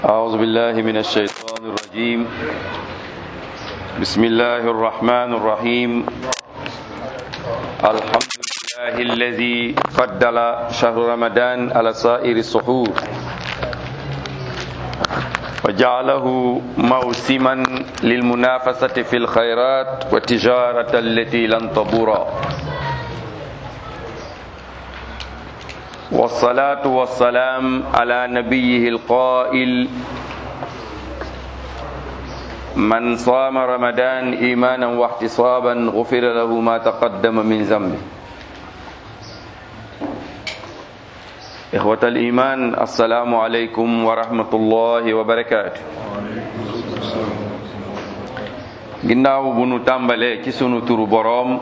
أعوذ بالله من الشيطان الرجيم بسم الله الرحمن الرحيم الحمد لله الذي فضل شهر رمضان على سائر السحور وجعله موسما للمنافسة في الخيرات والتجارة التي لن تبور والصلاة والسلام على نبيه القائل من صام رمضان إيمانا واحتسابا غفر له ما تقدم من ذنبه إخوة الإيمان السلام عليكم ورحمة الله وبركاته ginnaaw bu nu tàmbalee ci sunu turu boroom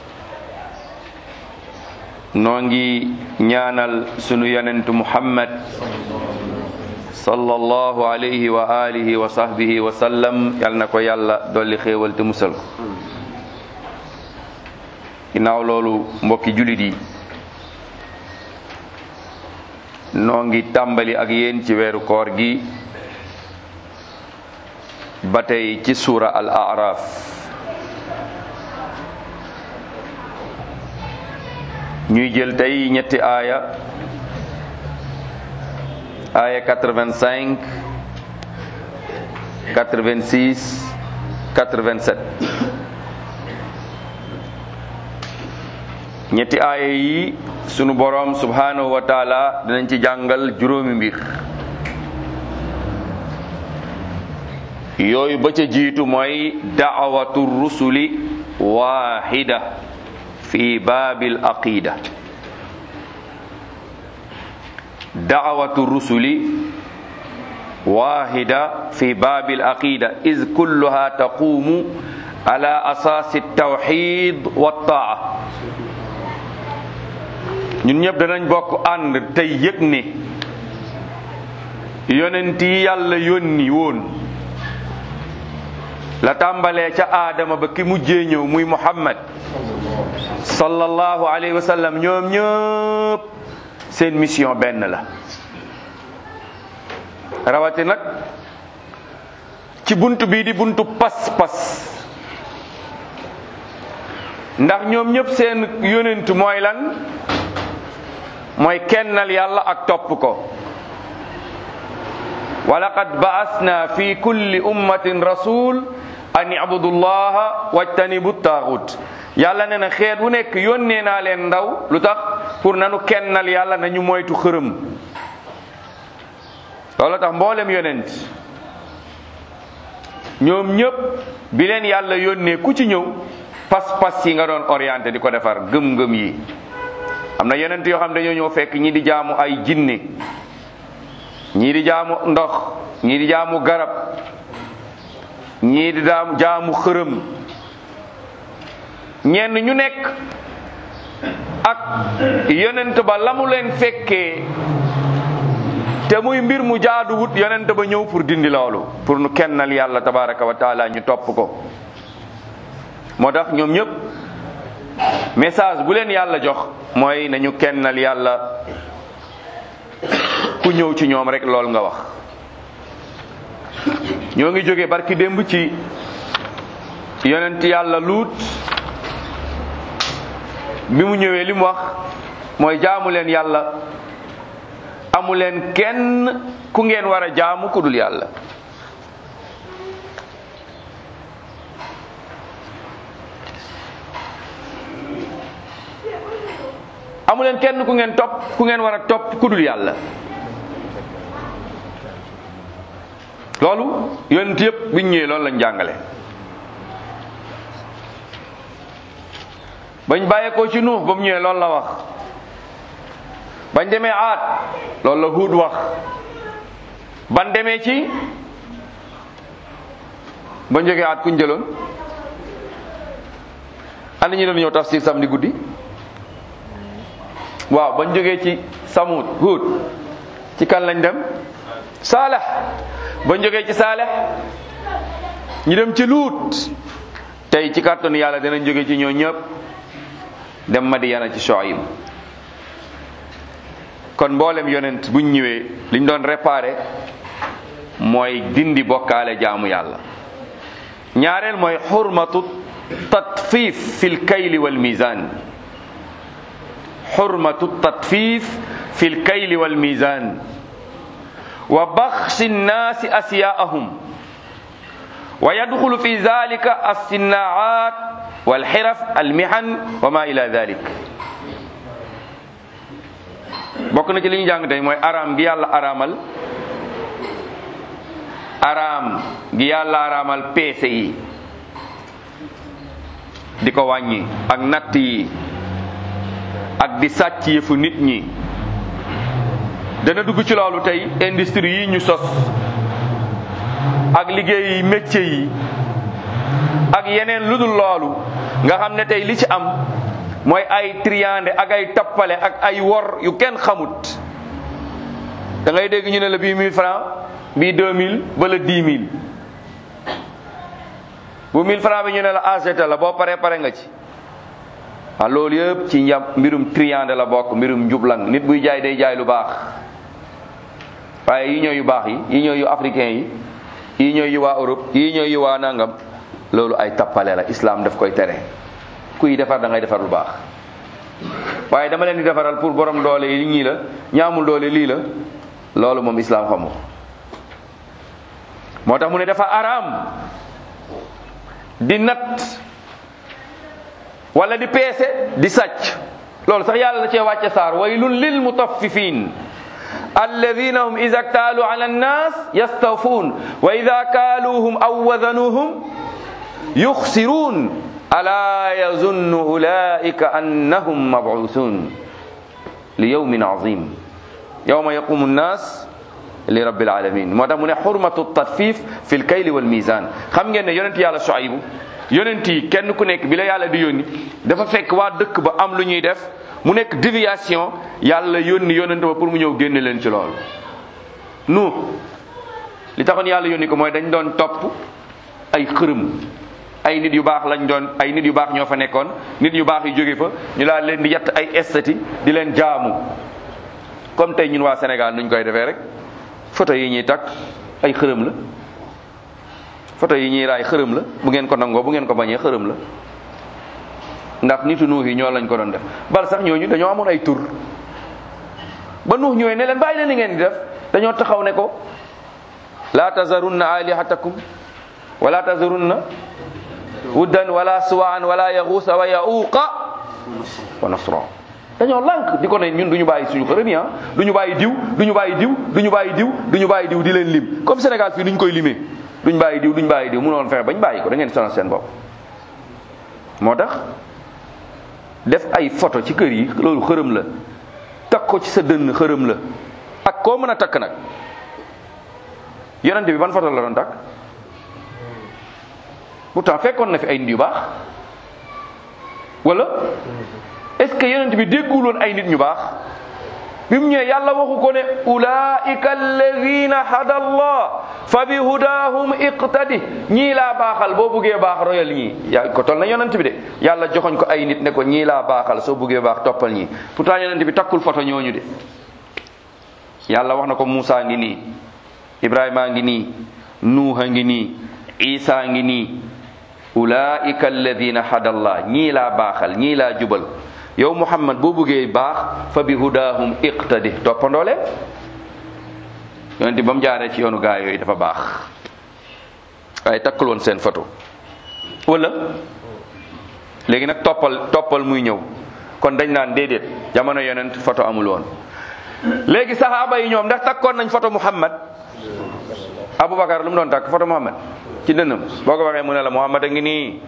noo ngi ñaanal sunu yonentu muhammad sallallahu alayhi wa alihi wa sahbihi wa sallam yal na ko yàlla dolli xéewal te musal ko ginnaaw loolu mbokki julit yi noo ngi tàmbali ak yéen ci weeru koor gi ba tey ci suura al araf ñuy jël tey ñetti aaya aaya 85 86 87 ñetti aaya yi sunu boroom subhanahu wa taala dinañ ci jàngal juróomi mbir yooyu ba ca jiitu mooy daawatu rusuli waahida fi baabil aqida daawatu rusuli waahida fi baabil aqida iz kulluha taqumu ala asaasi tawxid wa taa ñun ñëpp danañ bokk ànd tey yëg ne yonent yi yàlla yónni woon la tàmbalee ca aadama ba ki mujjee ñëw muy muhammad sallallahu alayhi wa sallam ñoom ñëpp seen mission benn la rawati nag ci bunt bii di buntu pas-pas ndax ñoom ñëpp seen yonent mooy lan mooy kennal yàlla ak topp ko wa laqad ba'asna fi kulli ummatin rasul an ibudu llaha wajtanibu taaxut yàlla ne na xeet wu nekk yónnee naa leen ndaw lu tax pour nanu kennal yàlla nañu moytu xërëm loolu tax mboolem yonent ñoom ñëpp bi leen yàlla yónnee ku ci ñëw pas-pas yi nga doon orienté di ko defar gëm-gëm yi am na yonent yoo xam dañoo ñëw fekk ñi di jaamu ay jinne ñii di jaamu ndox ñii di jaamu garab ñii di daamu jaamu xërëm ñenn ñu nekk ak yonent ba la mu leen fekkee te muy mbir mu jaaduwut yonent ba ñëw pour dindi loolu pour nu kennal yàlla tabaraka wa taala ñu topp ko moo tax ñoom ñëpp message bu leen yàlla jox mooy nañu kennal yàlla ku ñëw ci ñoom rek loolu nga wax ñoo ngi jóge barki démb ci yonent yàlla luut bi mu ñëwee li mu wax mooy jaamu leen yàlla amu leen kenn ku ngeen war a jaamu ku dul yàlla amu leen kenn ku ngeen topp ku ngeen war a topp ku dul yàlla loolu yonent yëpp biñ ñëwee loolu lañ jàngale bañ bàyyeekoo ci nuux ba mu ñëwee loolu la wax bañ demee aat loolu la huud wax ban demee ci ba jógee aat kuñ jëloon ana ñu doon ñëw tafsir samedi guddi waaw bañ jógee ci samud huud ci kan lañ dem saalex bañ jógee ci saalex ñu dem ci luut tey ci kàttanu yàlla dinañ jóge ci ñoo ñëpp dem Madiyana ci Shuayb kon mboolem yonent buñ ñëwee liñ doon réparé mooy dindi bokkaale jaamu yàlla ñaareel mooy xurmatu tatfif fi lkayli wal mizan xurmatu tatfif fi lkayli wal mizan wa baxsi nnaasi asyaahum wa yadxulu fi dalika alsinnaat walxiraf almihan wa ma ila dalik bokk na ci li ñu jàng tey mooy araam gi yàlla araamal araam gi yàlla araamal peese yi di ko wàññi ak natt yi ak di sàcc yëfu nit ñi dana dugg ci loolu tey industrie yi ñu sos ak liggéey yi métier yi ak yeneen lu dul loolu nga xam ne tey li ci am mooy ay triande ak ay tappale ak ay wor yu kenn xamut da ngay dégg ñu ne la bii 1000 francs bii 2000 wala 10 000 bu 1000 francs bi ñu ne la AGT la boo paree pare nga ci waaw loolu yëpp ci njam mbirum triande la bokk mbirum njublang nit buy jaay day jaay lu baax waaye yi ñooy yu baax yi yi ñooy yu africain yi yi ñooy yu waa Europe yi ñooy yu waa nangam loolu ay tappale la islam daf koy tere kuy defar da ngay defar lu baax waaye dama leen di defaral pour borom doole yi ñii la ñaamul doole lii la loolu moom islam xamu moo tax mu ne dafa araam di nat wala di peese di sàcc loolu sax yàlla la cee wàcce saar waylun lil mutaffifin alladina hum ida ktaalu ala annas yastawfuun wa ida kaaluuhum aw wazanuhum yuxsiruun ala yazunnu ulaika annahum mabuusun li yawmin azim yawma yaqumu nnas li rabbil alamin moo tax mu ne xurmatu tatfif fi lkayli wal mizan xam ngeen ne yonent yàlla Shuaybu yonent yi kenn ku nekk bi la yàlla di yónni dafa fekk waa dëkk ba am lu ñuy def mu nekk déviation yàlla yónni yonent ba pour mu ñëw génne leen ci loolu nu li taxoon yàlla yónni ko mooy dañ doon topp ay xërëm ay nit yu baax lañ doon ay nit yu baax ñoo fa nekkoon nit yu baax yu jóge fa ñu laa leen di yatt ay estati di leen jaamu comme tey ñun waa Sénégal nuñ koy defee rek photo yi ñuy takk ay xërëm la photo yi ñuy raay xërëm la bu ngeen ko nangoo bu ngeen ko bañee xërëm la ndax nitu nuux yi ñoo lañ ko doon def bal sax ñooñu dañoo amoon ay tur ba nuux ñëwee ne leen bàyyi leen li ngeen di def dañoo taxaw ne ko laa tazarunna alihatakum wala tazarunna wuddan wala suwaan wala yaxuusa wa yauqa wa nasra dañoo lànk di ko ne ñun du ñu bàyyi suñu xërëm yi du ñu bàyyi diw du ñu bàyyi diw du ñu bàyyi diw du ñu bàyyi diw di leen lim comme Sénégal fii duñ koy limee duñ bàyyi diw duñ bàyyi diw mënoon fexe bañ bàyyi ko da ngeen sonal seen bopp moo tax def ay photo ci kër yi loolu xërëm la takk ko ci sa dënn xërëm la ak koo mën a takk nag yonente bi ban photo la doon takk pourtant fekkoon na fi ay nit yu baax wala est-ce que yonent bi dégguloon ay nit ñu baax bi mu ñëwee yàlla waxu ko ne ulaika alladina hada allah fa bi hudahum iqtadi ñii laa baaxal boo buggee baax royal ñii yaa ko tol na yonent bi de yàlla joxoñ ko ay nit ne ko ñii laa baaxal soo buggee baax toppal ñii pourtant yonent bi takkul photo ñooñu de yàlla wax na ko Muusa ngi nii Ibrahima ngi nii Nuuha ngi nii Isa ngi nii ulaika alladina hada allah ñii laa baaxal ñii laa jubal yow muhammad boo bëggee baax fa bi hudahum iqtadi toppandoo leen yonente ba mu jaaree ci yoonu gaa yooyu dafa baax waaye takkul woon seen photo wala léegi nag toppal toppal muy ñëw kon dañ naan déedéet jamono yonent photo amul woon léegi saxaaba yi ñoom ndax takkoon nañ photo muhammad aboubacar lu mu doon takk photo muhammad ci dënnam boo ko waxee mu ne la muhammad a ngi nii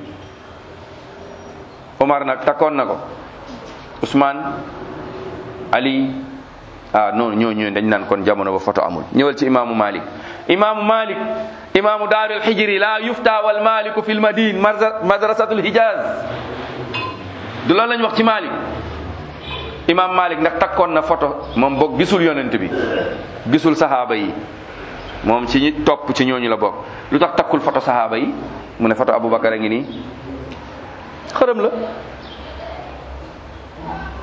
omar nag takkoon na ko Ousmane Ali ah non ñooñu dañ naan kon jamono ba photo amul ñëwal ci imaamu Malik imaamu Malik imaamu daarul hijri la yufta wal maliku fil madine madrasatul hijaz du loolu lañ wax ci Malik imaam Malik ndax takkoon na photo moom boog gisul yonent bi gisul sahaaba yi moom ci ñi topp ci ñooñu la bokk lu tax takkul photo sahaaba yi mu ne photo Aboubacar a ngi nii xërëm la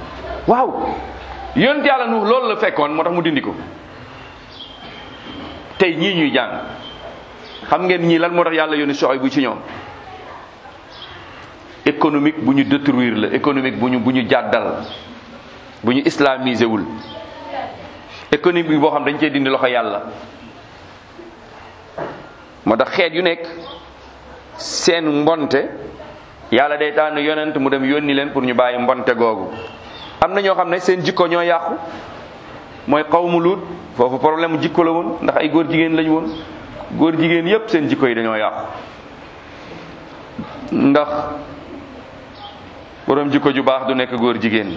waaw yonent yàlla nu loolu la fekkoon moo tax mu dindi ko tey ñii ñuy jàng xam ngeen ñii lan moo tax yàlla yónni soxoy bu ci ñoom économique bu ñu détruire la économique bu ñu bu ñu jàddal bu ñu islamisé wul économique boo xam dañ cee dindi loxo yàlla moo tax xeet yu nekk seen mbonte yàlla day tànn yonent mu dem yónni leen pour ñu bàyyi mbonte googu am na ñoo xam ne seen jikko ñoo yàqu mooy xawmu luut foofu problème mu jikko la woon ndax ay góor jigéen lañu woon góor jigéen yépp seen jikko yi dañoo yàqu ndax borom jikko ju baax du nekk góor jigéen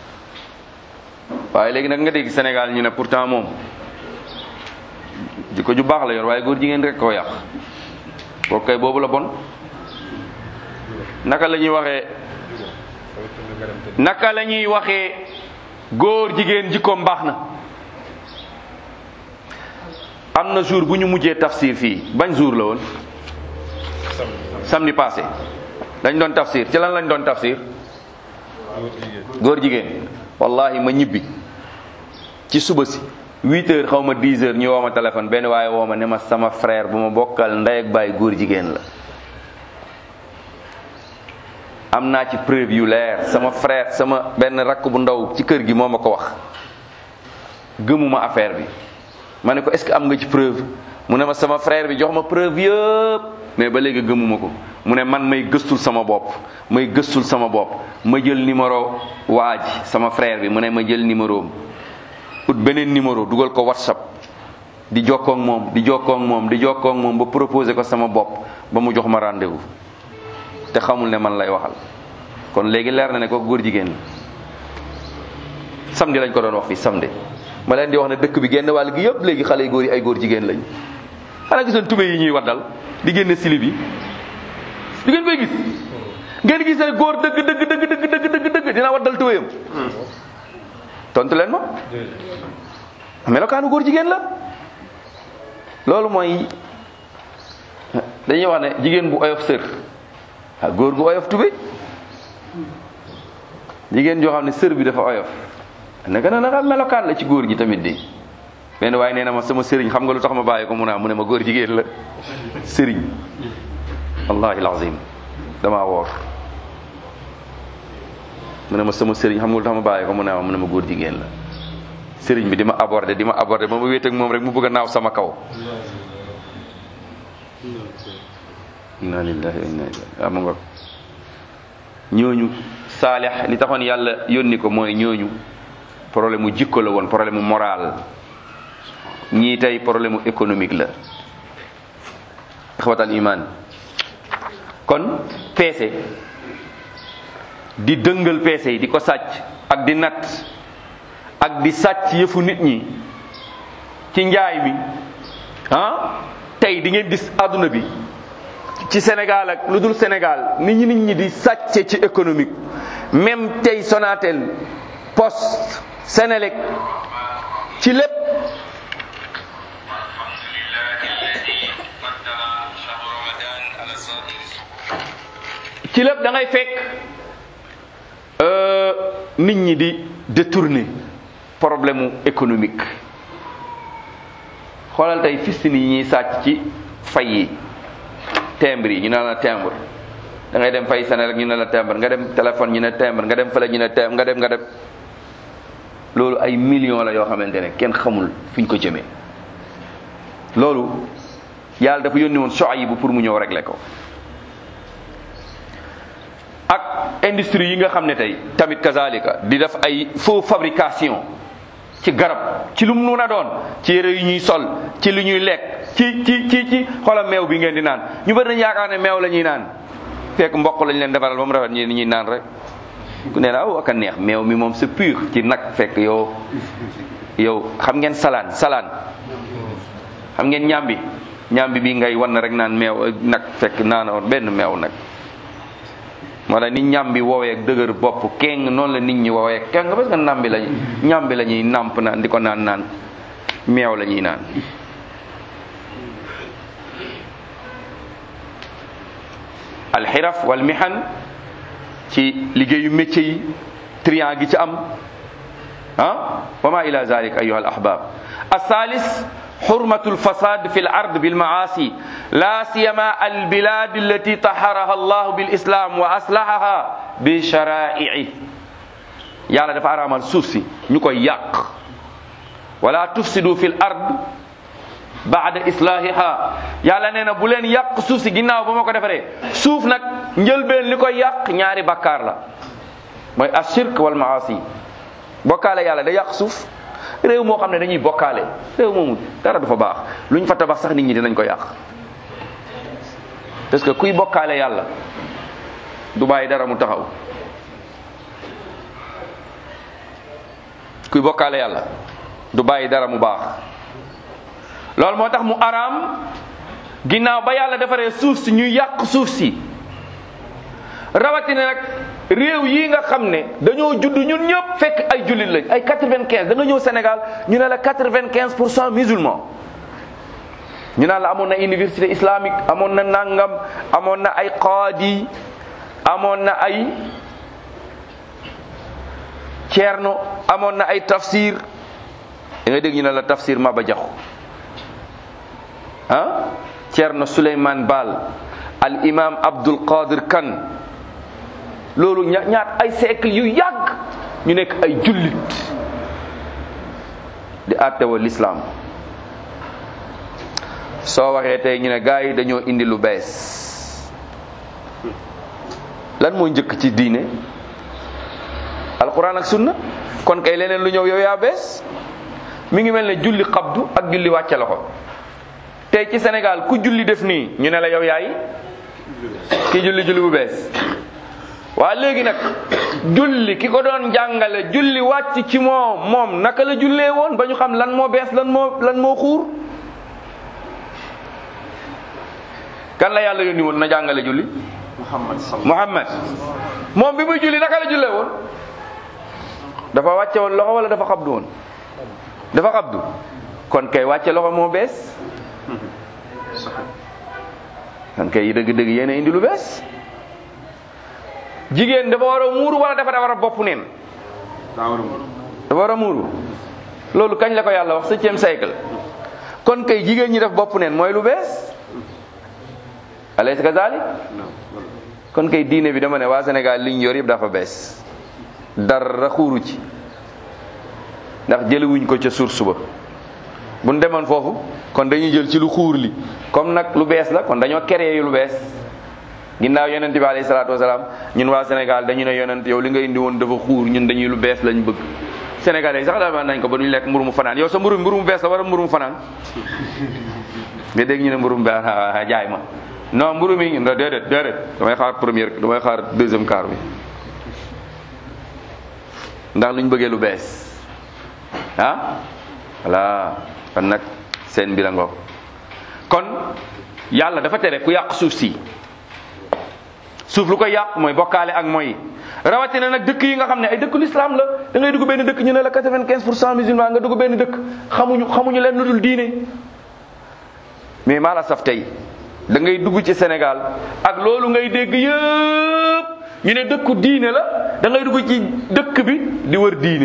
waaye léegi nag nga dégg Sénégal ñu ne pourtant moom jikko ju baax la yor waaye góor jigéen rek koo yàq kooku kay boobu la bon naka la ñuy waxee naka la ñuy waxee góor jigéen jikkoom baax na am na jour bu ñu mujjee tafsir fii bañ jour la woon samedi passé dañ doon tafsir ci lan lañ doon tafsir góor jigéen wallahi ma ñibbi ci suba si huit heures xaw ma dix heures ñu woo ma téléphone benn waaye woo ma ne ma sama frère bu ma bokkal ndey ak baay góor jigéen la am naa ci preuve yu leer sama frère sama benn rakk bu ndaw ci kër gi moo ma ko wax gëmuma affaire bi ma ne ko est-ce que am nga ci preuve mu ne ma sama frère bi jox ma preuve yëpp mais ba léegi gëmuma ko mu ne man may gëstul sama bopp may gëstul sama bopp ma jël numéro waa ji sama frère bi mu ne ma jël numéro am ut beneen numéro dugal ko whatsapp di jokkoo ak moom di jokkoo ak moom di jokkoo ak moom ba proposé ko sama bopp ba mu jox ma rendez-vous te xamul ne man lay waxal kon léegi leer na ne ko góor jigéen la samedi lañ ko doon wax fii samedi ma leen di wax ne dëkk bi génn wàll gi yëpp léegi xale yu góor yi ay góor jigéen lañ xanaa gisoon tube yi ñuy waddal di génne silib yi di ngeen koy gis ngeen gis ne góor dëgg dëgg dëgg dëgg dëgg dëgg dëgg dina waddal tubéyam tontu leen ma melokaanu góor jigéen la loolu mooy dañuy wax ne jigéen bu oyof sër ah góor gu oyof tubéy jigéen joo xam ne sër bi dafa oyof naka na naka melokaan la ci góor gi tamit di benn waaye nee na ma sama sëriñ xam nga lu tax ma bàyyi ko mu naa mu ne ma góor jigéen la sëriñ wallahi alazim damaa woor mu ne ma sama sëriñ xam nga lu tax ma bàyyi ko mu ne ma mu ne ma góor jigéen la sëriñ bi di ma aborder di ma aborder ba ma wéet ak moom rek mu bëgg a naaw sama kaw inna lillahi wa inna ilayhi am nga ñooñu saalix li taxoon yàlla yónni ko mooy ñooñu problème mu jikko la woon problème mu moral ñii tey problème mu économique la ixwatal iman kon peese di dëngal peese yi di ko sàcc ak di natt ak di sàcc yëfu nit ñi ci njaay mi ah tey di ngeen gis àdduna bi ci Sénégal ak lu dul Sénégal nit ñi nit ñi di sàcce ci économique même tey Sonatel Poste Sénélec ci lépp ci lépp da ngay fekk nit ñi di détourner problème mu économique xoolal tey fistini yi ñuy sàcc ci fay yi timbre yi ñu ne la timbre da ngay dem fay Sénégal ñu ne la timbre nga dem téléphone ñu ne timbre nga dem fële ñu ne timbre nga dem nga dem loolu ay millions la yoo xamante ne kenn xamul fi ñu ko jëmee loolu yàlla dafa yónni woon Shuayb pour mu ñëw régler ko ak industrie yi nga xam ne tey tamit kazalika di def ay faux fabrication ci garab ci lu mu mun a doon ci yére yu ñuy sol ci lu ñuy lekk ci ci ci ci xoolal meew bi ngeen di naan ñu bëri nañ yaakaar ne meew la ñuy naan fekk mboq lañ leen defaral ba mu rafet ñi ñuy naan rek ku ne la ak a neex meew mi moom c'est pur ci nag fekk yow yow xam ngeen salaan salaan xam ngeen ñambi ñambi bi ngay wan rek naan meew nag fekk naanoon benn meew nag wala ni ñambi woowee ak dëgër bopp keng noonu la nit ñi woowee keng parce que nambi lañ ñambi la ñuy nàmp naan di ko naan naan meew la ñuy naan alxiraf wal mihan ci liggéeyu métier yi trian gi ci am ah wa ma ila zalik ayuha al ahbab asalis حرمة الفساد في الأرض بالمعاصي لا سيما البلاد التي طهرها الله بالإسلام وأصلحها بشرائعه yàlla dafa araamal suuf si ñu koy yàq wala tufsidu fil ard baada islahiha yàlla nee na bu leen yàq suuf si ginnaaw ba ma ko defaree suuf nag njëlbeen li koy yàq ñaari bakkaar la mooy ashirk wal maasi bokkaale yàlla da yàq suuf réew moo xam ne dañuy bokkaale réew moomu dara du fa baax luñ fa tabax sax nit ñi dinañ ko yàq parce que kuy bokkaale yàlla du bàyyi dara mu taxaw kuy bokkaale yàlla du bàyyi dara mu baax loolu moo tax mu araam ginnaaw ba yàlla defaree suuf si ñu yàq suuf si rawatina nag réew yi nga xam ne dañoo judd ñun ñëpp fekk ay jullit lañ ay quatre-vingt-quinze da nga ñëw Sénégal ñu ne la quatre-vingt-quinze pour cent musulmans ñu naan la amoon na université islamique amoon na nangam amoon na ay qaadi amoon na ay ceerno amoon na ay tafsir da ngay dégg ñu ne la tafsir Maba Jaxu ah ceerno Souleymane Baal al imam Abdul Qadir Kan loolu ña ñaat ay siècle yu yàgg ñu nekk ay jullit di àttewa l'islam soo waxee tey ñu ne gars yi dañoo indi lu bees lan moo njëkk ci diine alquran ak sunna kon kay leneen lu ñëw yow yaa bees mi ngi mel ne julli xabdu ak julli wàcce loxo tey ci Sénégal ku julli def nii ñu ne la yow yaay ki julli julli bu bees waa léegi nag julli ki ko doon jàngale julli wàcc ci moom moom naka la jullee woon ba ñu xam lan moo bees lan moo lan moo xuur kan la yàlla yónni woon na jàngale julli Muhammad sallallahu Muhammad moom bi muy julli naka la jullee woon dafa wàcce woon loxo wala dafa xabdu woon dafa xabdu kon kay wàcce loxo moo bees kon kay dëgg-dëgg yéen a indi lu bees jigéen dafa war a muuru wala dafa war a bopp neen daa war a mën dafa war a muuru loolu kañ la ko yàlla wax septième siècle kon kay jigéen ñi def bopp neen mooy lu bees alaysa kazalik non non kon kay diine bi dama ne waa Sénégal liñ yor yëpp dafa bees dara xuuru ci ndax jëliwuñ ko ca source ba buñ demoon foofu kon dañuy jël ci lu xuur li comme nag lu bees la kon dañoo créé yu lu bees ginnaaw yonent bi alayhi salaatu wasalaam ñun waa Sénégal dañu ne yonent yow li nga indi woon dafa xuur ñun dañuy lu bees lañ bëgg Sénégalais yi sax daal nañ ko ba duñu lekk mburu mu fanaan yow sa mburu mburu mu bees la wala mburu mu fanaan nga dégg ñu ne mburu mu bees ah, jaay ma non mburu mi ñun déedéet déedéet damay xaar première damay xaar deuxième quart bi ndax luñ bëggee lu bees ah voilà kon nag seen mbir a ngoog kon yàlla dafa tere ku yàq suuf si suuf lu koy yàq mooy bokkaale ak mooy rawatina nag dëkk yi nga xam ne ay dëkk l'islam la da ngay dugg benn dëkk ñu ne la quatre-vingt-quinze pour cent musulman nga dugg benn dëkk xamuñu xamuñu leen lu dul diine mais maa la saf tey da ngay dugg ci Sénégal ak loolu ngay dégg yëpp ñu ne dëkku diine la da ngay dugg ci dëkk bi di wër diine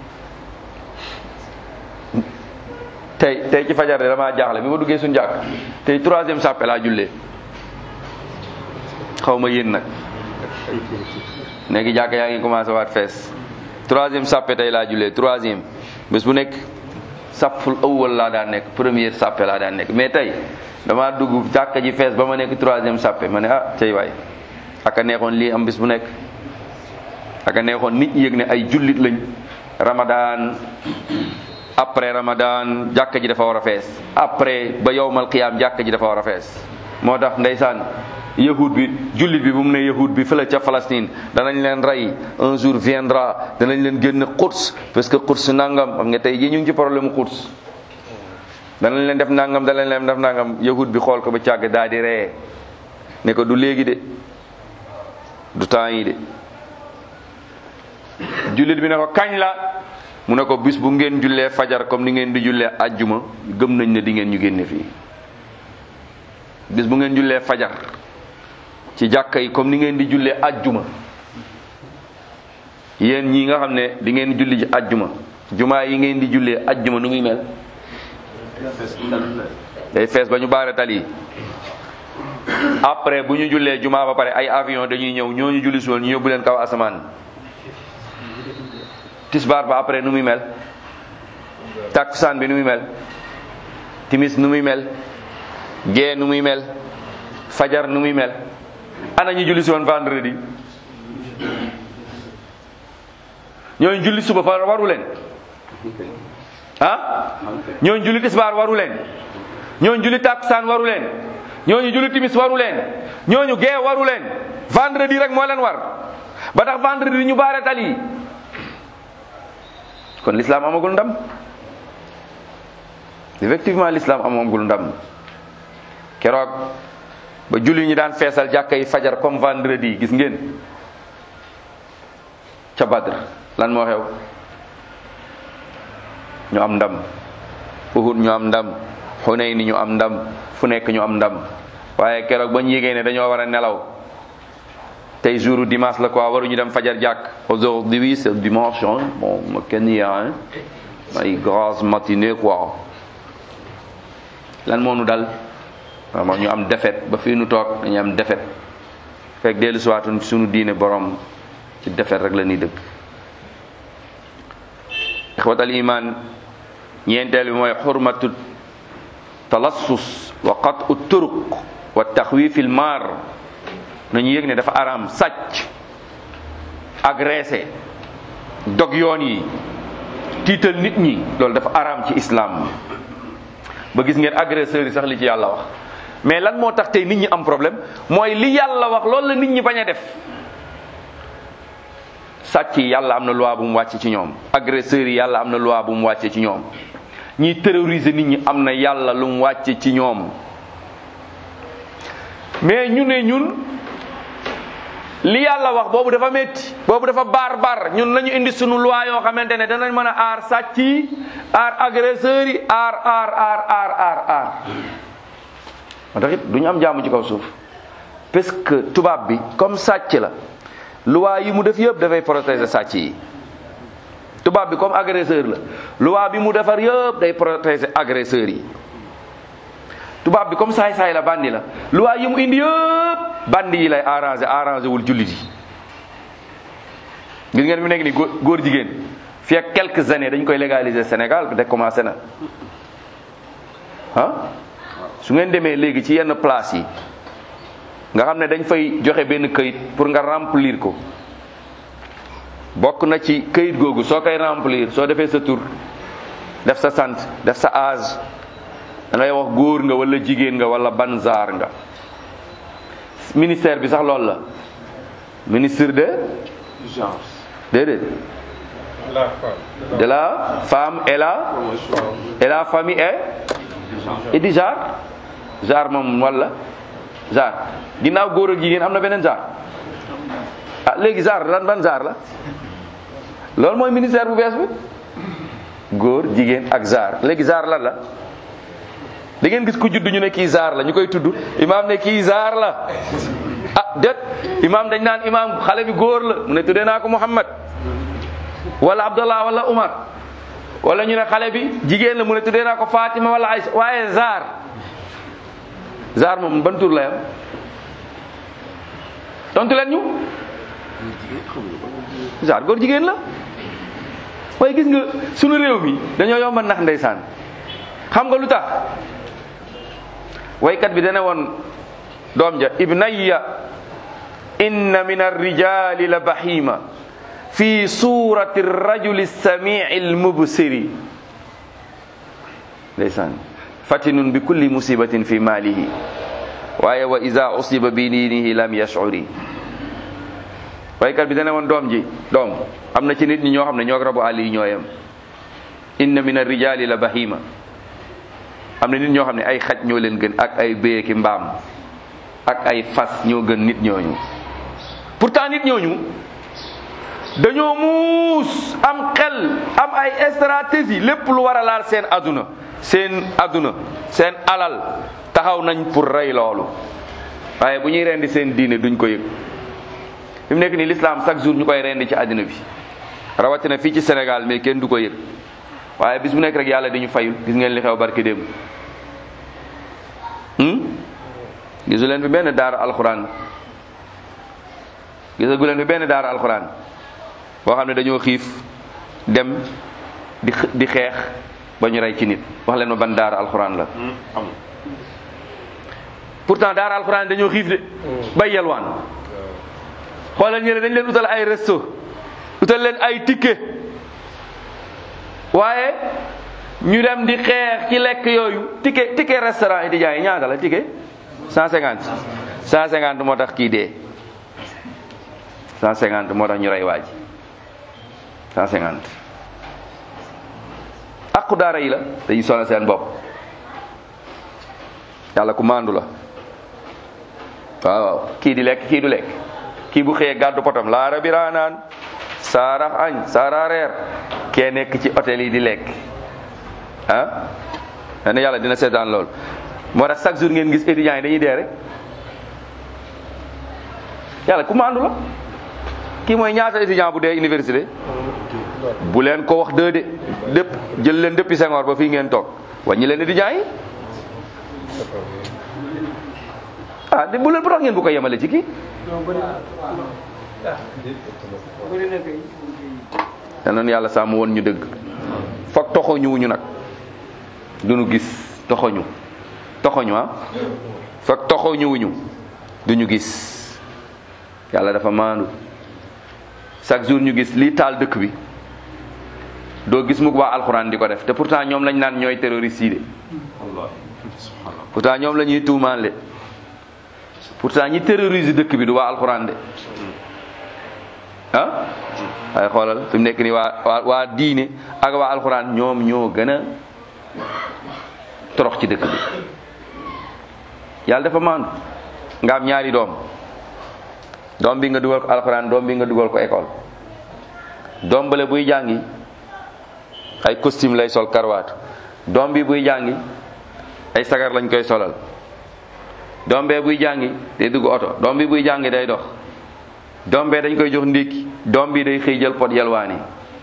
tey tey ci fajar de damaa jaaxle bi ma duggee suñu jàkk tey troisième sàppe laa jullee xaw ma yéen nag léegi jàkk yaa ngi commencé waat fees troisième sàppe tey laa jullee troisième bés bu nekk sàppul awwal laa daan nekk première sàppe laa daan nekk mais tey damaa dugg jàkka ji fees ba ma nekk troisième sàppe ma ne ah tey waay aka neexoon lii am bés bu nekk aka neexoon nit ñi yëg ne ay jullit lañ ramadan après ramadan jàkka ji dafa war a fees après ba yowmal qiyaam jàkka ji dafa war a fees moo tax ndeysaan yahud bi jullit bi bu mu ne yahud bi fële ca Palestine danañ leen rey un jour viendra danañ leen génn Quds parce que Quds nangam xam nga tey jii ñu ngi ci problème mu Quds danañ leen def nangam danañ leen def nangam yahud bi xool ko ba càgg daal di ree ne ko du léegi de du temps yi de jullit bi ne ko kañ la mu ne ko bis bu ngeen jullee fajar comme ni ngeen di jullee ajjuma gëm nañ ne di ngeen ñu génne fii bis bu ngeen jullee fajar ci jàkka yi comme ni ngeen di jullee ajjuma yéen ñi nga xam ne di ngeen julli ji ajjuma jumaa yi ngeen di jullee ajjuma nu muy mel fees dal day fees ba ñu baare tali yi après bu ñu jullee jumaa ba pare ay avion dañuy ñëw ñooñu julli suul ñu yóbbu leen kaw asamaan tisbaar ba après nu muy mel takkusaan bi nu muy mel timis nu muy mel gee nu muy mel fajar nu muy mel ana ñu julli si woon vendredi ñooñu julli suba fa waru leen ah ñooñu julli tisbaar waru leen ñooñu julli takkusaan waru leen ñooñu julli timis waru leen ñooñu gee waru leen vendredi rek moo leen war ba tax vendredi ñu baare tali yi kon l'islam amagul ndam effectivement l'islam amagul ndam keroog ba julli ñi daan feesal jàkka yi fajar comme vendredi gis ngeen ca Badr lan moo xew ñu am ndam Uhud ñu am ndam Hunayn ñu am ndam fu nekk ñu am ndam waaye keroog ba ñu yégee ne dañoo war a nelaw tey jour dimanche la quoi waruñu dem fajar jàkk aujourd'hui c'est dimanche hein bon ma kenn yaa hein ay grasse matinée quoi lan moo nu dal vraiment ñu am defet ba fii nu toog dañu am defet fekk dellu siwaatun suñu diine borom ci defet rek la ñuy dëkk ixwatal iman ñeenteel bi mooy xurmatu talassus wa qat'u turuq wa taxwifil maar nañu yëg ne dafa araam sàcc agressé dog yoon yi tiital nit ñi loolu dafa araam ci islam ba gis ngeen agresseurs yi sax li ci yàlla wax mais lan moo tax tey nit ñi am problème mooy li yàlla wax loolu la nit ñi bañ a def sàcc yi yàlla am na loi bu mu wàcce ci ñoom agresseurs yi yàlla am na loi bu mu wàcce ci ñoom ñiy terroriser nit ñi am na yàlla lu mu wàcce ci ñoom mais ñu ne ñun li yàlla wax boobu dafa métti boobu dafa baar baar ñun nañu indi sunu loi yoo xamante ne danañ mën a aar sàcc yi aar agresseurs yi aar aar aar aar aar aar moo tax it du ñu am jàmm ci kaw suuf parce que tubaab bi comme sàcc la loi yi mu def yëpp dafay protéger sàcc yi tubaab bi comme agresseur la loi bi mu defar yëpp day protéger agresseurs yi tubaab bi comme saay-saay la bandi la loi yi mu indi yëpp bandi yi lay arrangé arrangé wul jullit yi gis ngeen fi nekk ni góor jigéen fii ak quelques années dañ koy légaliser Sénégal te commencé na ah su ngeen demee léegi ci yenn place yi nga xam ne dañ fay joxe benn këyit pour nga remplir ko bokk na ci këyit googu soo koy remplir soo defee sa tur def sa sant def sa âge da ngay wax góor nga wala jigéen nga wala ban zaar nga ministère bi sax loolu la ministre de genre déedéet de la femme et la et la famille et et di genre genre moom wala genre ginnaaw góor ak jigéen am na beneen genre ah léegi genre lan ban genre la loolu mooy ministère bu bees bi góor jigéen ak genre léegi genre lan la da ngeen gis ku judd ñu ne kii zaar la ñu koy tudd imaam ne kii zaar la ah det imaam dañ naan imaam xale bi góor la mu ne tuddee naa ko Muhammad wala Abdallah wala Umar wala ñu ne xale bi jigéen la mu ne tuddee naa ko Fatima wala Aïcha waaye zaar zaar moom ban tur la yam tontu leen ñu zaar góor jigéen la waaye gis nga sunu réew mi dañoo yomba nax ndeysaan xam nga lu tax waykat bi dana woon doom ja ibnayya inna min arrijali la bahima fi surati rajuli samii almubsiri ndeysaan fatinun bi kulli musibatin fi malihi waaye wa ida usiba bi diinihi lam yashcuri waykat bi dana woon doom ji doom am na ci nit ñi ñoo xam ne ñoo rabu àll yi ñooyam inna min arrijali la bahima am na nit ñoo xam ne ay xaj ñoo leen gën ak ay béye ki mbaam ak ay fas ñoo gën nit ñooñu pourtant nit ñooñu dañoo muus am xel am ay stratégie lépp lu war a laal seen aduna seen aduna seen alal taxaw nañ pour rey loolu waaye bu ñuy rendi seen diine duñ ko yëg fi mu nekk nii l'islam chaque jour ñu koy rendi ci àddina bi rawatina fii ci Sénégal mais kenn du ko yëg waaye bis bu nekk rek yàlla dañu fayul gis ngeen li xew barke démb gisu leen fi benn daara alxuraan gisagu leen fi benn daara alxuraan boo xam ne dañoo xiif dem di di xeex ba ñu rey ci nit wax leen ma ban daara alxuraan la amul pourtant daara alxuraan dañoo xiif de bay yalwaan xoolal ñële dañ leen utal ay resto utal leen ay ticket waaye ñu dem di xeex ci lekk yooyu ticket ticket restaurant yi di jaay ñaata la ticket cent cinquante cent cinquante moo tax kii dee cent cinquante moo tax ñu rey waa ji cent cinquante aqu daara yi la dañuy sonal seen bopp yàlla ku maandu la waaw waaw kii di lekk kii du lekk kii bu xëyee gàddu potam laara biraa naan saara añ saara reer kee nekk ci hôtel yi di lekk ah nee na yàlla dina seetaan lool moo tax chaque jour ngeen gis étudiants yi dañuy dee rek yàlla ku maandu la kii mooy ñaata étudiant bu dee université bu leen ko wax dëgg de dépp jël leen depuis Senghor ba fii ngeen toog wàññi leen étudiants yi ah de bu leen bu tax ngeen bu ko yemale ci kii yal na nu yàlla sàmm woon ñu dëgg foog toxoñu wuñu nag duñu gis toxoñu toxoñu ah foog toxoñu wuñu duñu gis yàlla dafa maandu chaque jour ñu gis lii taal dëkk bi doo gis mukk waa alxuraan di ko def te pourtant ñoom lañ naan ñooy terroriste yi de wallahi subhanallah pourtant ñoom la ñuy tuumaan le pourtant ñi terrorise dëkk bi du waa alxuraan de ah waaye xoolal fi mu nekk nii waa waa waa diine ak waa alxuraan ñoom ñoo gën a torox ci dëkk bi yàlla dafa maandu nga am ñaari doom doom bi nga dugal ko alxuraan doom bi nga dugal ko école doom bale buy jàngi ay costume lay sol karwaatu doom bi buy jàngi ay sagar lañ koy solal doom bee buy jàngi day dugg oto doom bi buy jàngi day dox doom bee dañ koy jox ndékki doom bi day xëy jël pot yalwaani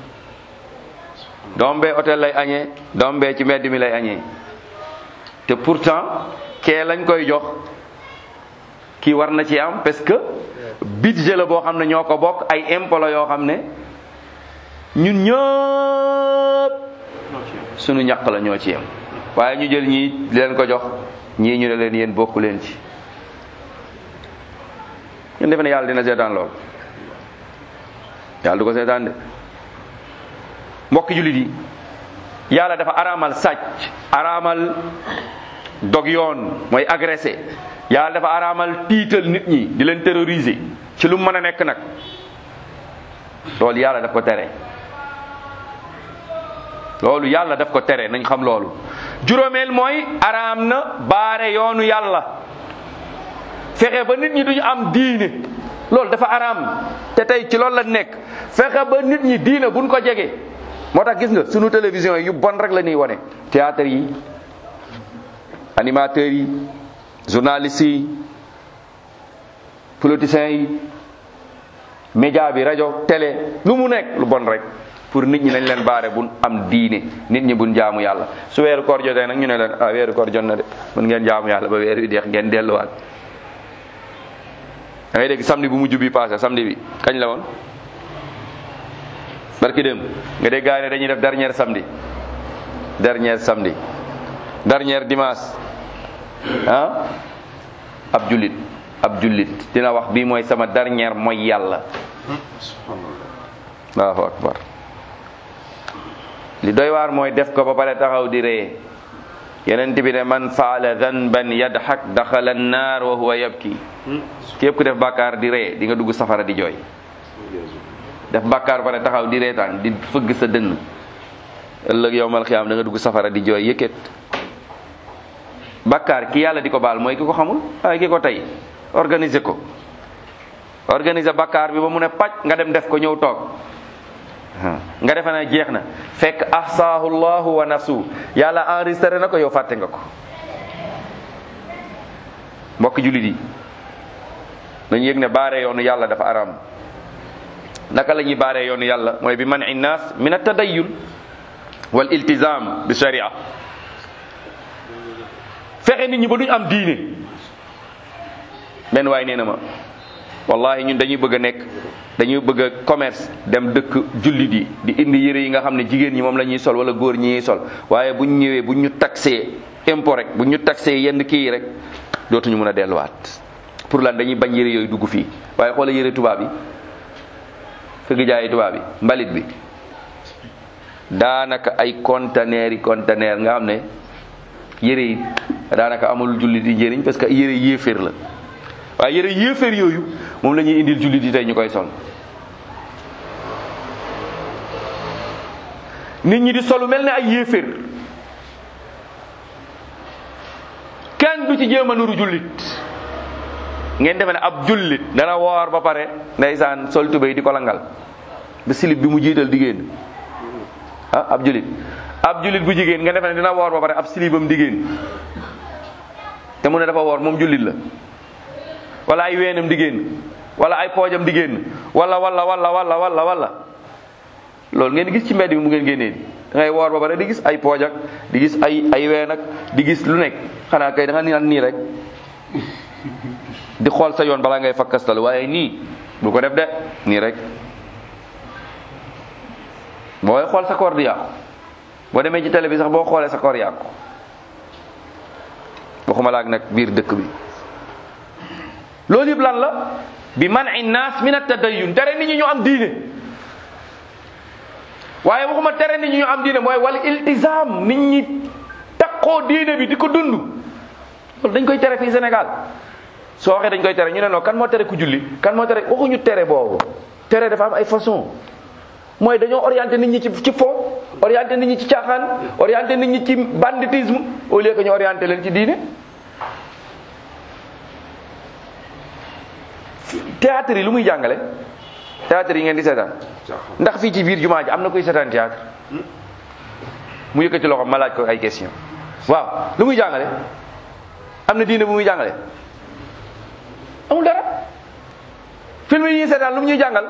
doom bee hôtel lay añee doom bee ci mbedd mi lay añee te pourtant kee lañ koy jox kii war na ci am parce que budget la boo xam ne ñoo ko bokk ay impôt la yoo xam ne ñun ñëpp sunu ñaq la ñoo ci yem waaye ñu jël ñii di leen ko jox ñii ñu ne leen yéen bokku leen ci ngeen defe ne yàlla dina seetaan lool yàlla du ko seetaan de mbokki jullit yi yàlla dafa araamal sàcc araamal dog yoon mooy agressé yàlla dafa araamal tiital nit ñi di leen terroriser ci lu mën a nekk nag loolu yàlla daf ko tere loolu yàlla daf ko tere nañ xam loolu juróomeel mooy araam na baare yoonu yàlla fexe ba nit ñi duñu am diine loolu dafa araam te tey ci loolu la nekk fexe ba nit ñi diine buñ ko jege moo tax gis nga sunu télévision yi yu bon rek la ñuy wone théâtre yi animateurs yi journalistes yi politiciens yi média bi rajo télé lu mu nekk lu bon rek pour nit ñi nañ leen baare buñ am diine nit ñi buñ jaamu yàlla su weeru koor jotee nag ñu ne leen ah weeru koor jot na de mën ngeen jaamu yàlla ba weer wi deex ngeen delluwaat da ngay dégg samedi bu mujj bi passé samedi bi kañ la woon barki dem nga dégg gaa yi ne dañuy def dernier samedi dernier samedi dernier dimanche ah ab jullit ab jullit dina wax bii mooy sama dernier mooy yàlla allahu akbar li doy waar mooy def ko ba pare taxaw di ree yeneen bi ne man faala danban yadxak daxala annaar wa huwa yabki képp ku def bàkkaar di ree di nga dugg safara di jooy def bàkkaar ba pare taxaw di reetaan di fëgg sa dënn ëllëg yowmal xiyaam da nga dugg safara di jooy yëkkat bàkkaar ki yàlla di ko baal mooy ki ko xamul waaye ki ko tey organiser ko organiser bàkkaar bi ba mu ne pàcc nga dem def ko ñëw toog nga defe na jeex na fekk ahsaahu llahu wa nasu yàlla enregistré na ko yow fàtte nga ko mbokk jullit yi dañu yëg ne baare yoonu yàlla dafa araam naka la ñuy baaree yoonu yàlla mooy bi man innaas min a tadayyun wal iltizam bi sharia fexe nit ñi ba duñ am diine benn waay nee na ma wallahi ñun dañuy bëgg a nekk dañuy bëgg a commerce dem dëkk jullit yi di indi yére yi nga xam ne jigéen ñi moom la ñuy sol wala góor ñi ñuy sol waaye buñ ñëwee buñ ñu taxé impôt rek buñ ñu taxé yenn kii yi rek dootuñu mën a delluwaat pour lan dañuy bañ yére yooyu dugg fii waaye xoola yére tubaab yi fëgg jaayi tubaab yi mbalit bi daanaka ay conteneur yi conteneur nga xam ne yére yi daanaka amul jullit yi njëriñ parce que yére yéeféer la waaye yére yéeféer yooyu moom la ñuy indil jullit yi tey ñu koy sol nit ñi di solu mel ne ay yéeféer kenn du ci jéem a nuru jullit ngeen defe ne ab jullit dana woor ba pare ndeysaan sol tubéy di ko langal ba silib bi mu jiital di génn ah ab jullit ab jullit bu jigéen nga defe ne dina woor ba pare ab silibam di génn te mu ne dafa woor moom jullit la wala ay weenam di génn wala ay poojam di génn wala wala wala wala wala wala loolu ngeen gis ci mbedd bi mu ngeen génnee da ngay woor ba pare di gis ay pooj ak di gis ay ay ween ak di gis lu nekk xanaa kay da nga naan nii rek di xool sa yoon balaa ngay fakkastal waaye nii bu ko def de nii rek booy xool sa koor di yàqu boo demee ci télé bi sax boo xoolee sa koor yàqu waxuma laak nag biir dëkk bi loolu yëpp lan la bi man naas min at-tadayyun tere nit ñi ñu am diine waaye waxuma tere nit ñi ñu am diine mooy wal iltizam nit ñi takkoo diine bi di ko dund loolu dañ koy tere fii Sénégal soo waxee dañ koy tere ñu ne non kan moo tere ku julli kan moo tere waxuñu tere boobu tere dafa am ay façon mooy dañoo orienté nit ñi ci ci fo orienté nit ñi ci caaxaan orienté nit ñi ci banditisme au lieu que ñu orienté leen ci diine théâtre yi lu muy jàngale théâtre yi ngeen di seetaan ndax fii ci biir jumaa ji am na kuy seetaan théâtre mu yëkkati loxo ma laaj ko ay question waaw lu muy jàngale am na diine bu muy jàngale amul dara film yi ñuy seetaan lu mu ñuy jàngal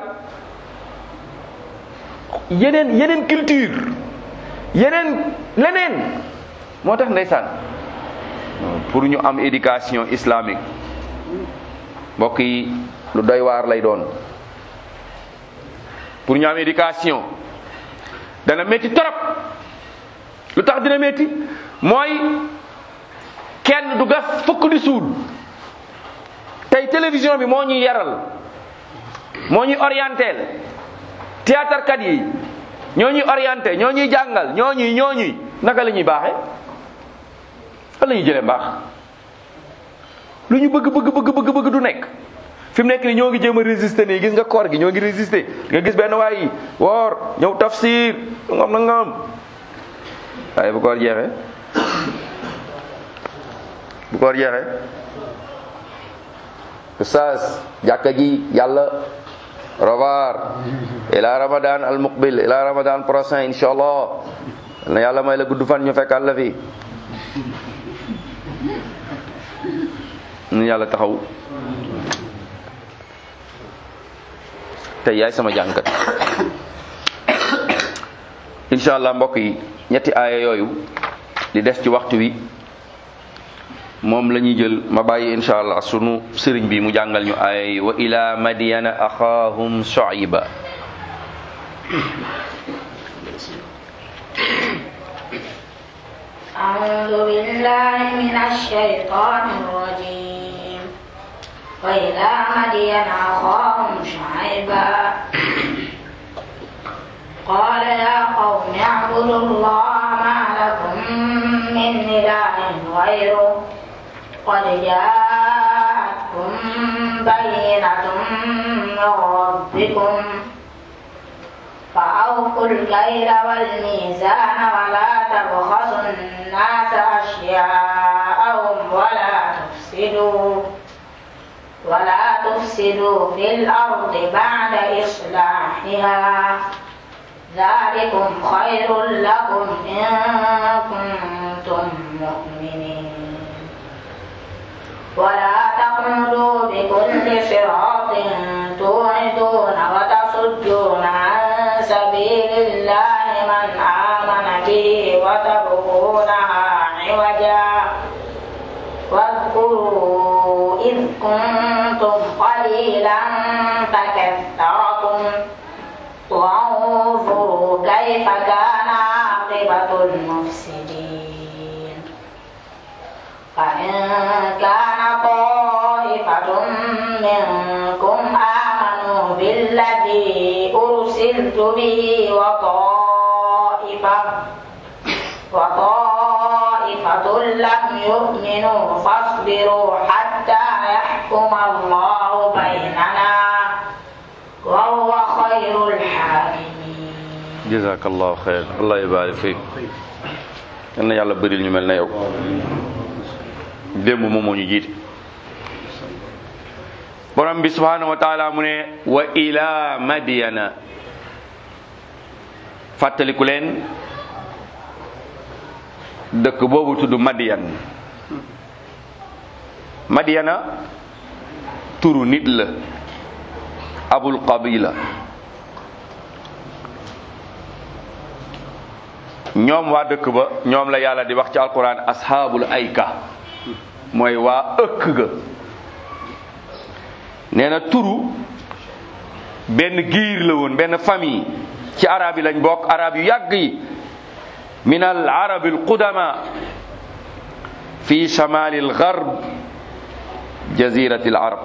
yeneen yeneen culture yeneen leneen moo tax ndeysaan pour ñu am éducation islamique mbokk yi lu doy waar lay doon pour ñu am éducation dana métti torop lu tax dina métti mooy kenn du gas fukk di suul tey télévision bi moo ñuy yaral moo ñuy orienté théâtre kat yi ñoo ñuy orienté ñoo ñuy jàngal ñoo ñuy ñoo ñuy naka la ñuy baaxee fan la ñuy jëlee mbaax lu ñu bëgg bëgg bëgg bëgg bëgg du nekk fi mu nekk nii ñoo ngi jéem a résister nii gis nga koor gi ñoo ngi résister nga gis benn waay yi woor ñëw tafsir ngam na ngam waaye bu koor jeexee bu koor jeexee oustaz jàkka ji yàlla revoir ila ramadan al muqbil ila ramadan prochain insha allah na yàlla may la gudd fan ñu fekkaat la fi nu yàlla taxaw tey yaay sama jàngkat insha allah mbokk yi ñetti aaya yooyu li des ci waxtu wi moom la ñuy jël ma bàyyi insha allah sunu sëriñ bi mu jàngal ñu aaya yi wa ila madyana axaahum shuayba أعوذ بالله من الشيطان الرجيم وإلى مدين أخاهم شعيبا قال يا قوم اعبدوا الله ما لكم من إله غيره قد جاءتكم بينة من ربكم فأوفوا الكيل والميزان ولا تبخسوا الناس أشياءهم ولا تفسدوا ولا تفسدوا في الأرض بعد إصلاحها ذلكم خير لكم إن كنتم مؤمنين ولا تقعدوا بكل صراط توعدون وتصدون عن سبيل الله من آمن به كنتم قليلا فكثركم وانظروا كيف كان عاقبة المفسدين فإن كان طائفة منكم آمنوا بالذي أرسلت به وطائفة وطائفة لم يؤمنوا فاصبروا حتى يحكم الله بيننا وهو خير الحاكمين jazakallahu xeyr allah ibarik fiik yal na yàlla bëril ñu mel na yow démb moom moo ñu jiite borom bi subhanahu wa taala mu ne wa ila madiyana fàttaliku leen dëkk boobu tudd madiyan madiyana turu nit la abul qabila ñoom waa dëkk ba ñoom la yàlla di wax ci alquran ashaabul ayka mooy waa ëkk ga nee na turu benn giir la woon benn famille ci arab yi lañ bokk arab yu yàgg yi min al arab al qudama fi shamal al gharb jazirati al arab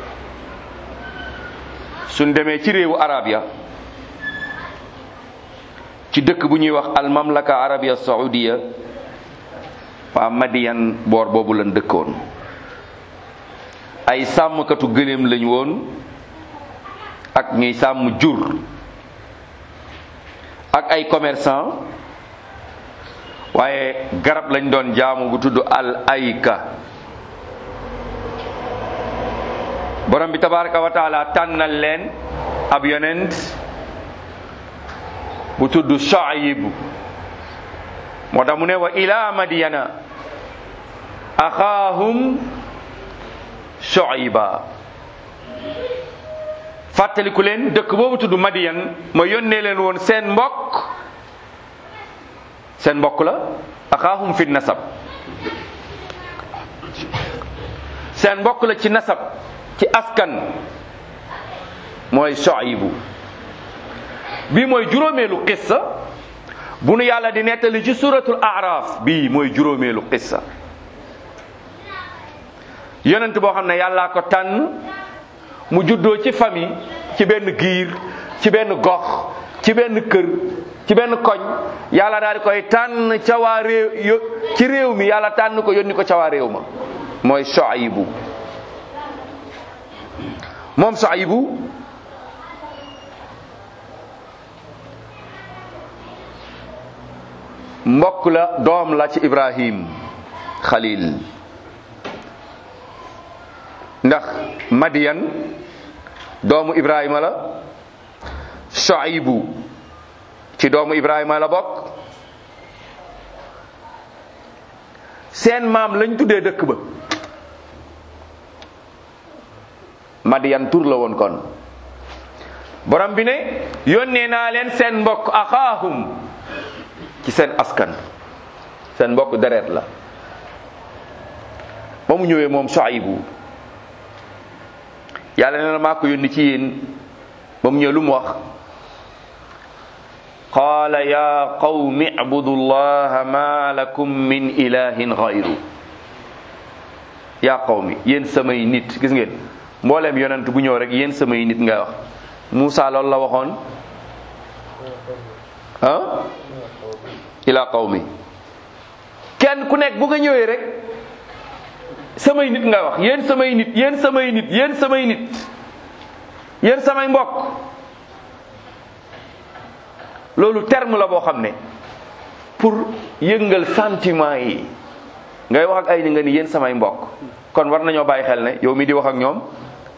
suñ demee ci réewu arab ya ci dëkk bu ñuy wax al mamlaka arabia saudiya waa madiyan boor boobu lan dëkkoon ay sàmmkatu gëléem lañ woon ak ñuy sàmm jur ak ay commerçant waaye garab lañ doon jaamu bu tudd al ayka borom bi tabaraka wa taala tànnal leen ab yonent bu tudd Shuayb moo tax mu ne wa ila madiyana axaahum Shuayba fàttaliku leen dëkk boobu tudd Madiyan ma yónnee leen woon seen mbokk seen mbokk la axaahum fi nasab seen mbokk la ci nasab ci askan mooy Shuaybu bii mooy juróomeelu qissa bu nu yàlla di nettali ci suratul araf bii mooy juróomeelu qissa yonent boo xam ne yàllaa ko tànn mu juddoo ci famille ci benn giir ci benn gox ci benn kër ci benn koñ yàlla daal di koy tànn ca waa réew yo ci réew mi yàlla tànn ko yónni ko ca waa réew ma mooy Shuaybu moom Shuaybu mbokk la doom la ci Ibrahim Khalil ndax Madiyan doomu Ibrahima la Shuaybu ci doomu Ibrahima la bokk seen maam lañ tuddee dëkk ba Madiyan tur la woon kon borom bi ne yónnee naa leen seen mbokk axaahum ci seen askan seen mbokk deret la ba mu ñëwee moom Shuaybu yàlla nee na maa ko yónni ci yéen ba mu ñëw lu mu wax qaala ya qawmi ibudu llaha ma lakum min ilahin gayru ya qawmi yéen samay nit gis ngeen mbooleem yonent bu ñëw rek yéen samay nit ngay wax Muusa loolu la waxoon ah ila qawmi kenn ku nekk bu nga ñëwee rek samay nit ngay wax yéen samay nit yéen samay nit yéen samay nit yéen samay mbokk loolu terme la boo xam ne pour yëngal sentiment yi ngay wax ak ay ni nga ni yéen samay mbokk kon war nañoo bàyyi xel ne yow mi di wax ak ñoom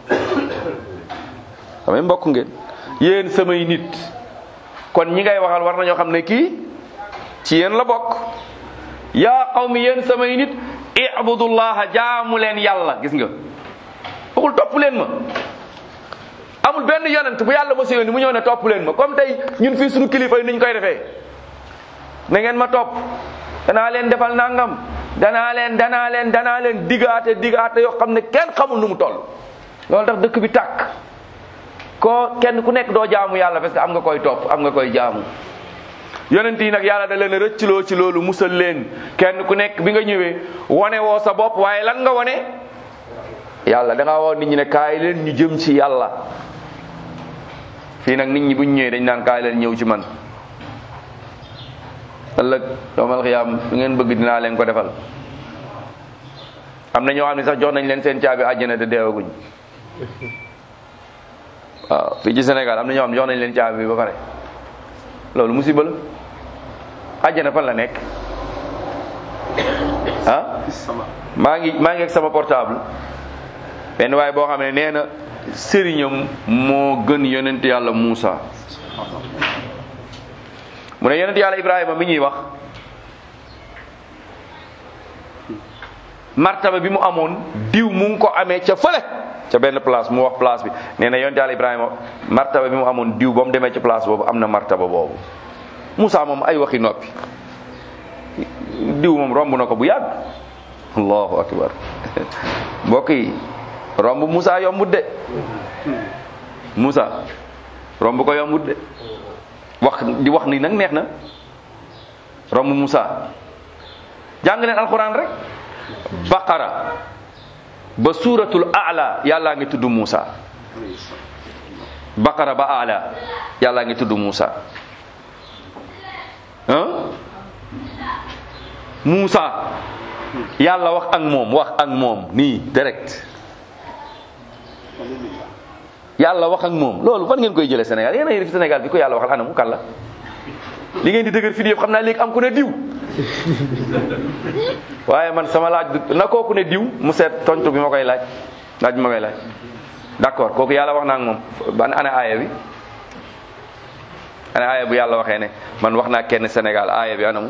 samay mbokk ngeen yéen samay nit kon ñi ngay waxal war nañoo xam ne kii ci yéen la bokk yaa qawmi yéen samay nit ibudullaha jaamu leen yàlla gis nga waxul topp leen ma amul benn yonent bu yàlla mosa yónni mu ñëw ne topp leen ma comme tey ñun fii suñu kilifa yi niñ koy defee na ngeen ma topp danaa leen defal nangam danaa leen danaa leen danaa leen digaate digaate yoo xam ne kenn xamul nu mu toll loolu tax dëkk bi tàkk koo kenn ku nekk doo jaamu yàlla parce que am nga koy topp am nga koy jaamu yonent yi nag yàlla da leen a rëccloo ci loolu musal leen kenn ku nekk bi nga ñëwee wane woo sa bopp waaye lan nga wane yàlla da ngaa woo nit ñi ne kaay leen ñu jëm ci yàlla fii nag nit ñi buñ ñëwee dañ naan kaay leen ñëw ci man ëllëg yawmal xiyaam lu ngeen bëgg dinaa leen ko defal am na ñoo xam ne sax jox nañ leen seen caabi àjjana te deewaguñ waaw fii ci Sénégal am na ñoo xam ne jox nañ leen caabi bi ba pare loolu musiba la àjjana fan la nekk ah sama maa ngi maa ngi ak sama portable benn waaye boo xam ne nee na sëriñam moo gën yonent yàlla Muusa mu ne yonent yàlla Ibrahima mi ñuy wax martaba bi mu amoon diw mu ngi ko amee ca fële ca benn place mu wax place bi nee na yonent yàlla Ibrahima martaba bi mu amoon diw ba mu demee ca place boobu am na martaba boobu Muusa moom ay waxi noppi diw moom romb na ko bu yàgg allahu akbar mbokk yi romb Moussa yombut de Moussa romb ko yombut de wax di wax ni nag neex na romb Moussa jàng leen alquran rek baqara ba suuratul a'la yàllaa ngi tudd Moussa baqara ba a'la yàllaa ngi tudd Moussa ah Moussa yàlla wax ak moom wax ak moom nii direct yàlla wax ak moom loolu fan ngeen koy jëlee Sénégal yéen a ngi fi Sénégal bi ko yàlla waxal anamu kan la li ngeen di dëgër fi yëpp xam naa léegi am ku ne diw waaye man sama laaj du na kooku ne diw mu seet tontu bi ma koy laaj laaj bi ma koy laaj d'accord kooku yàlla wax na ak moom ban ana aaya bi ana aaya bu yàlla waxee ne man wax naa kenn Sénégal aaya bi anamu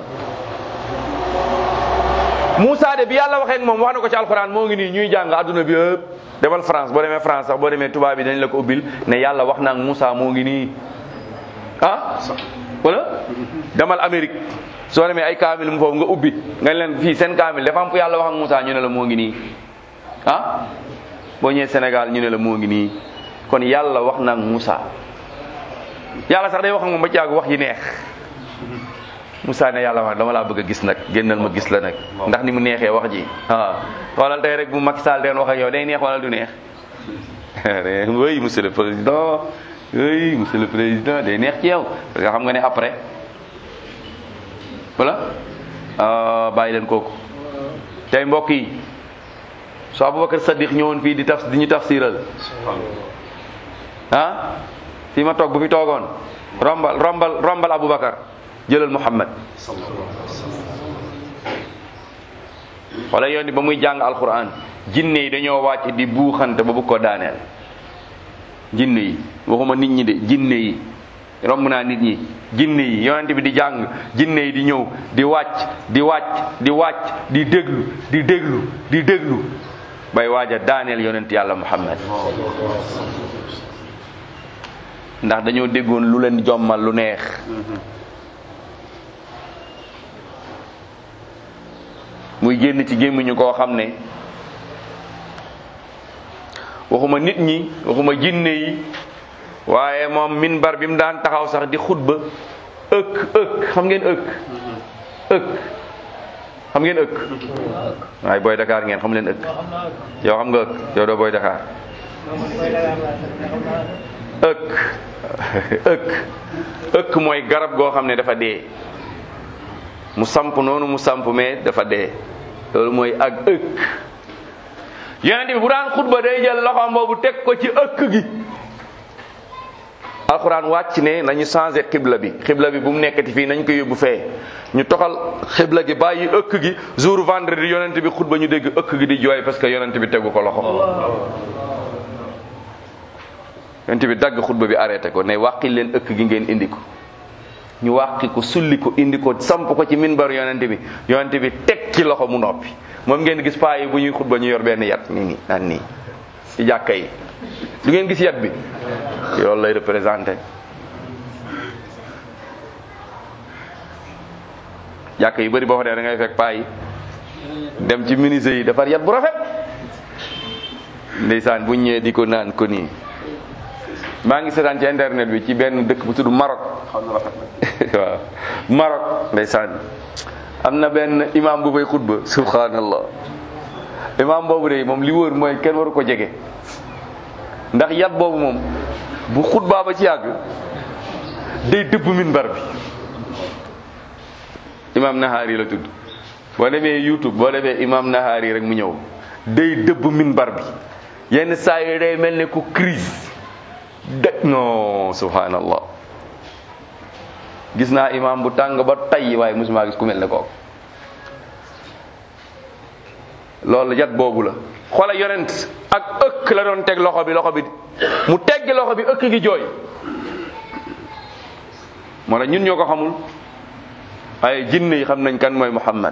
Moussa de bi yàlla waxee ak moom wax na ko ci alxuraan moo ngi nii ñuy jàng adduna bi yëpp demal France boo demee France sax boo demee tubaab bi dañ la ko ubbil ne yàlla wax na ak Moussa moo ngi nii ah wala demal Amérique soo demee ay kaamil mu foofu nga ubbi nga leen fii seen kaamil dafa am fu yàlla wax ak Moussa ñu ne la moo ngi nii ah boo ñëwee Sénégal ñu ne la moo ngi nii kon yàlla wax na ak Moussa yàlla sax day wax ak moom ba ci àgg wax yi neex Moussa ne yàlla wax dama laa bëgg a gis nag génnal ma gis la nag ndax ni mu neexee wax ji waaw xoolal tey rek bu Macky Sall den wax ak yow day neex wala du neex oui monsieur le président oui monsieur le président day neex ci yow parce que xam nga ne après voilà bàyyi leen kooku tey mbokk yi soo Aboubacar Sadiq ñëwoon fii di taf di ñu tafsiral ah fii ma toog bu fi toogoon rombal rombal rombal Aboubacar jëlal Muhammad wala yoon ba muy jàng alquran jinne yi dañoo wàcc di buuxante ba bu ko daaneel jinne yi waxuma nit ñi de jinne yi romb naa nit ñi jinne yi yonent bi di jàng jinne yi di ñëw di wàcc di wàcc di wàcc di déglu di déglu di déglu bay waaja daaneel yonent yàlla Muhammad ndax dañoo déggoon lu leen jommal lu neex muy génn ci gémmiñu koo xam ne waxuma nit ñi waxuma jinne yi waaye moom minbar bi mu daan taxaw sax di xutba ëkk ëkk xam ngeen ëkk ëkk xam ngeen ëkk waaye booy Dakar ngeen xam leen ëkk yow xam nga ëkk yow doo booy Dakar ëkk ëkk ëkk mooy garab goo xam ne dafa dee mu samp noonu mu samp mais dafa dee loolu mooy ak ëkk yonent bi bu daan xutba day jël loxoom boobu teg ko ci ëkk gi alxuraan wàcc ne nañu changé xibla bi xibla bi bu mu nekkati fii nañ ko yóbbu fee ñu toxal xibla gi bàyyi ëkk gi jour vendredi yonent bi xutba ñu dégg ëkk gi di jooy parce que yonent bi tegu ko loxo yonent bi dagg xutba bi arrêté ko ne wàqi leen ëkk gi ngeen indi ko ñu wàqi ko sulli ko indi ko samp ko ci minbar yonent bi yonent bi teg ci loxo mu noppi moom ngeen gis paa yi bu ñuy xutba ñu yor benn yat nii nii naan nii ci jàkka yi du ngeen gis yat bi loolu lay représenté jàkka yu bëri boo fa dee da ngay fekk paa yi dem ci ministre yi defar yat bu rafet ndeysaan bu ñëwee di ko naan ko nii maa ngi seetaan ci internet bi ci benn dëkk bu tudd Maroc xaw na rafet nag waaw Maroc ndeysaan am na benn imam bu fay xutba subhanallah imam boobu de moom li wóor mooy kenn waru ko jege ndax yat boobu moom bu xutbaa ba ci yàgg day dëbb minbar bi imam Nahaari la tudd boo demee YouTube boo defee imam Nahaari rek mu ñëw day dëbb minbar bi yenn saa yi day mel ne ku crise de non subhanallah gis naa imam bu tàng ba tay waaye musuma gis ku mel ne kooku loolu yat boobu la xoola yonent ak ëkk la doon teg loxo bi loxo bi mu teggi loxo bi ëkk gi jooy moo tax ñun ñoo ko xamul ay jinne yi xam nañ kan mooy Muhammad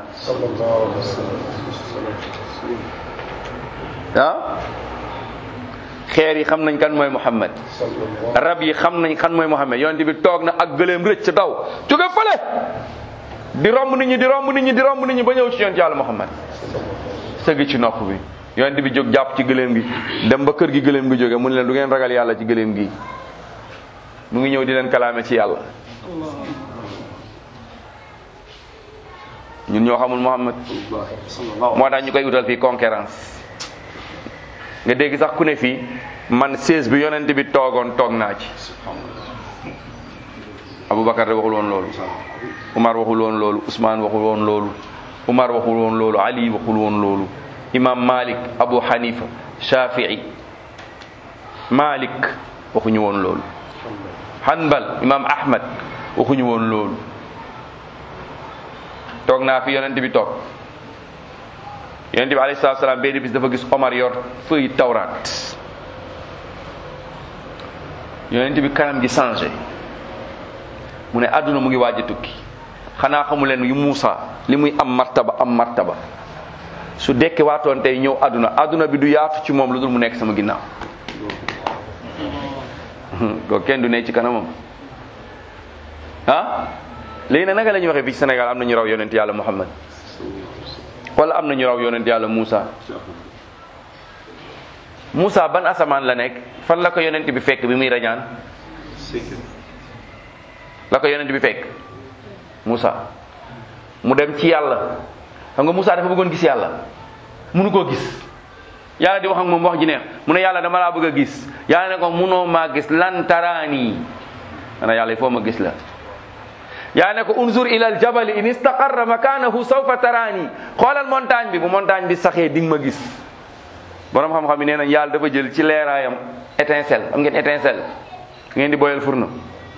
ah xeer yi xam nañ kan mooy Muhammad rab yi xam nañ kan mooy Muhammad yonent bi toog na ak gëléem rëcc daw jóge fële di romb nit ñi di romb nit ñi di romb nit ñi ba ñëw ci yonent yàlla Muhammad sëgg ci nopp bi yonent bi jóg jàpp ci gëléem gi dem ba kër gi gëléem gi jóge mu ne leen du ngeen ragal yàlla ci gëléem gi mu ngi ñëw di leen kalaame ci yàlla ñun ñoo xamul Muhammad moo tax ñu koy utal fii concurrence nga dégg sax ku ne fii man sées bi yonent bi toogoon toog naa ci Aboubacar de waxul woon loolu Umar waxul woon loolu Ousmane waxul woon loolu Umar waxul woon loolu Ali waxul woon loolu Imam Malik Abu Hanifa Shafii Malik waxuñu woon loolu Hanbal Imam Ahmad waxuñu woon loolu toog naa fi yonent bi toog yonent bi alayhi salaatu salaam benn bis dafa gis Omar yor feuille tawraat yonent bi kanam gi changé mu ne àdduna mu ngi waaj a tukki xanaa xamu leen yu Muusa li muy am martaba am martaba su dekke waatoon tey ñëw àdduna àdduna bi du yaatu ci moom lu dul mu nekk sama ginnaaw ko kenn du ne ci kanamam ah léegi nag naka la ñuy waxee fii ci Sénégal am na ñu raw yonent yàlla Muhammad wala am na ñu raw yonent yàlla Muusa Muusa ban asamaan la nekk fan la ko yonent bi fekk bi muy rañaan la ko yonent bi fekk Muusa mu dem ci yàlla xam nga Muusa dafa bëggoon gis yàlla munu koo gis yàlla di wax ak moom wax ji neex mu ne yàlla dama laa bëgg a gis yàlla ne ko munoo maa gis lan taraani ana yàlla il faut ma gis la yàlla ne ko unzur ila al jabali in istaqarra makanahu sawfa taraani xoolal montagne bi bu montagne bi saxee di nga ma gis borom xam-xam yi nee nañ yàlla dafa jël ci leeraayam étincelle am ngeen étincelle ngeen di boyal furna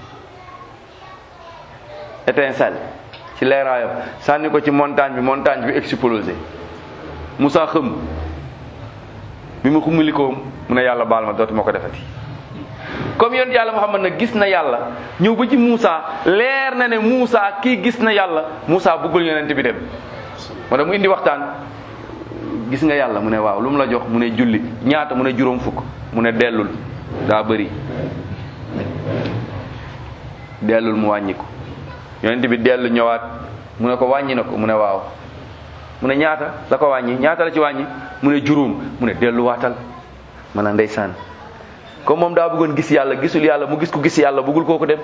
étincelle ci leeraayam sànni ko ci montagne bi montagne bi explosé Moussa xëm bi mu xumulikoom mu ne yàlla baal ma dootuma ko defati comme yonent yàlla Muhammad nag gis na yàlla ñëw ba ci Moussa leer na ne Moussa kii gis na yàlla Moussa bëggul yonent bi dem moo tax mu indi waxtaan gis nga yàlla mu ne waaw lu mu la jox mu ne julli ñaata mu ne juróom fukk mu ne dellul daa bëri dellul mu wàññi ko yonent bi dellu ñëwaat mu ne ko wàññi na ko mu ne waaw mu ne ñaata la ko wàññi ñaata la ci wàññi mu ne juróom mu ne delluwaatal ma ne ndeysaan comme moom daa bëggoon gis yàlla gisul yàlla mu gis ko gis yàlla bëggul kooku dem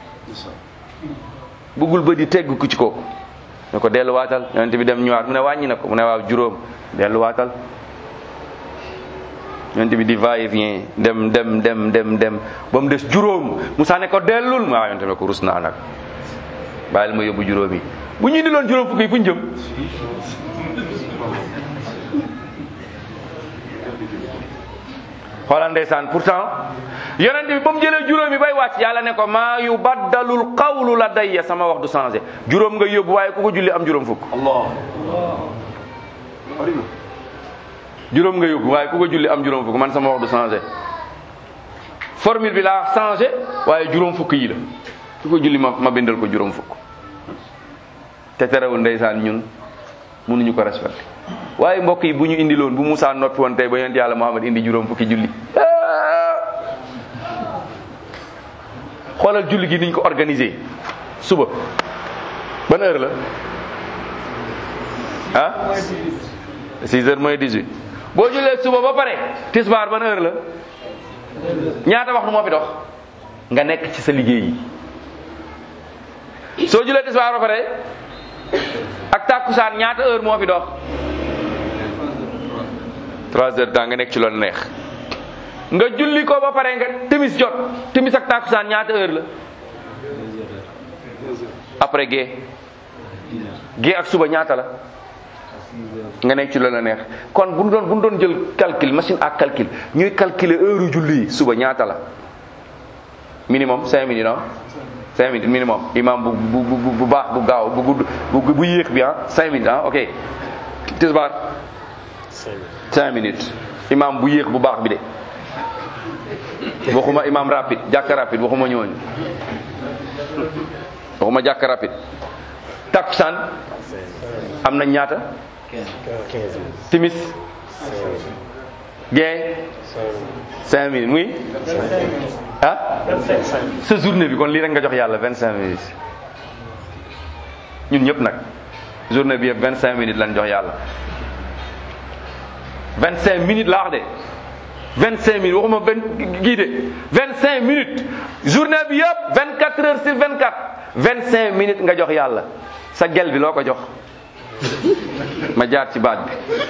bëggul ba di tegg ku ci kooku ne ko delluwaatal yonent bi dem ñëwaat mu ne wàññi na ko mu ne waaw juróom delluwaatal yonent bi di va et vient dem dem dem dem dem ba mu des juróom Musaa ne ko dellul ma waaw yonent bi ne ko rus naa nag bàyyil ma yóbbu juróom yi bu ñu indiloon juróom fukk yi fu ñu jëm xoolal ndeysaan pourtant yonent bi ba mu jëlee juróom yi bay wàcc yàlla ne ko maa yu baddalul qawlu la dayya sama wax du changé juróom nga yóbbu waaye ku ko julli am juróom fukk Allah bari na juróom nga yóbbu waaye ku ko julli am juróom fukk man sama wax du changé formule bi laa changé waaye juróom fukk yi la ku ko julli ma ma bindal ko juróom fukk te terewul ndeysaan ñun mënuñu ko respecté waaye mbokk yi bu ñu indiloon bu Moussa noppi woon tey ba yonent yàlla Muhammad indi juróom fukki julli xoolal julli gi niñ ko organisé suba ban heure la ah 6 heures mooy 18 boo jullee suba ba pare tisbaar ban heure la ñaata waxtu moo fi dox nga nekk ci sa liggéey yi soo jullee tisbaar ba pare ak tàkkusaan ñaata heure moo fi dox 3 heures temps nga nekk ci loolu neex nga julli ko ba pare nga timis jot timis ak tàkkusaan ñaata heure la après gée gée ak suba ñaata la nga nekk ci loolu la neex kon bu ñu doon bu ñu doon jël calcul machine ak calcul ñuy calculer heure julli yi suba ñaata la minimum cinq minutes non cinq minutes minimum imam bu bu bu bu baax bu gaaw bu gudd bu bu yéex bi ah cinq minutes ah ok tisbaar cinq minutes imam bu yéex bu baax bi de waxuma imam rapide jàkka rapide waxuma ñooñu waxuma jàkka rapide takkusaan am na ñaata timis gee cinq minutes muy ah sa journée bi kon lii rek nga jox yàlla vingt cinq minutes ñun ñëpp nag journée bi yëpp vingt cinq minutes lañ jox yàlla vingt cinq minutes laa wax de vingt cinq minutes waxuma benn gii de vingt cinq minutes journée bi yëpp vingt quatre heures sur vingt quatre vingt cinq minutes nga jox yàlla sa gel bi loo ko jox ma jaar ci baat bi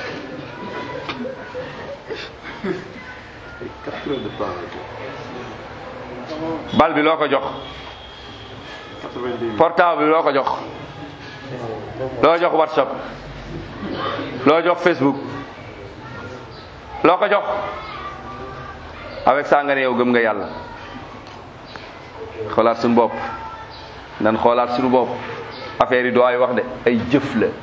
quatre heures de temps la bal bi loo ko jox quatre-vingt-dix minutes portable bi loo ko jox loo jox whatsapp loo jox facebook loo ko jox avec ça nga ne yow gëm nga yàlla xoolaat suñu bopp nan xoolaat suñu bopp affaire yi doo ay wax de ay jëf la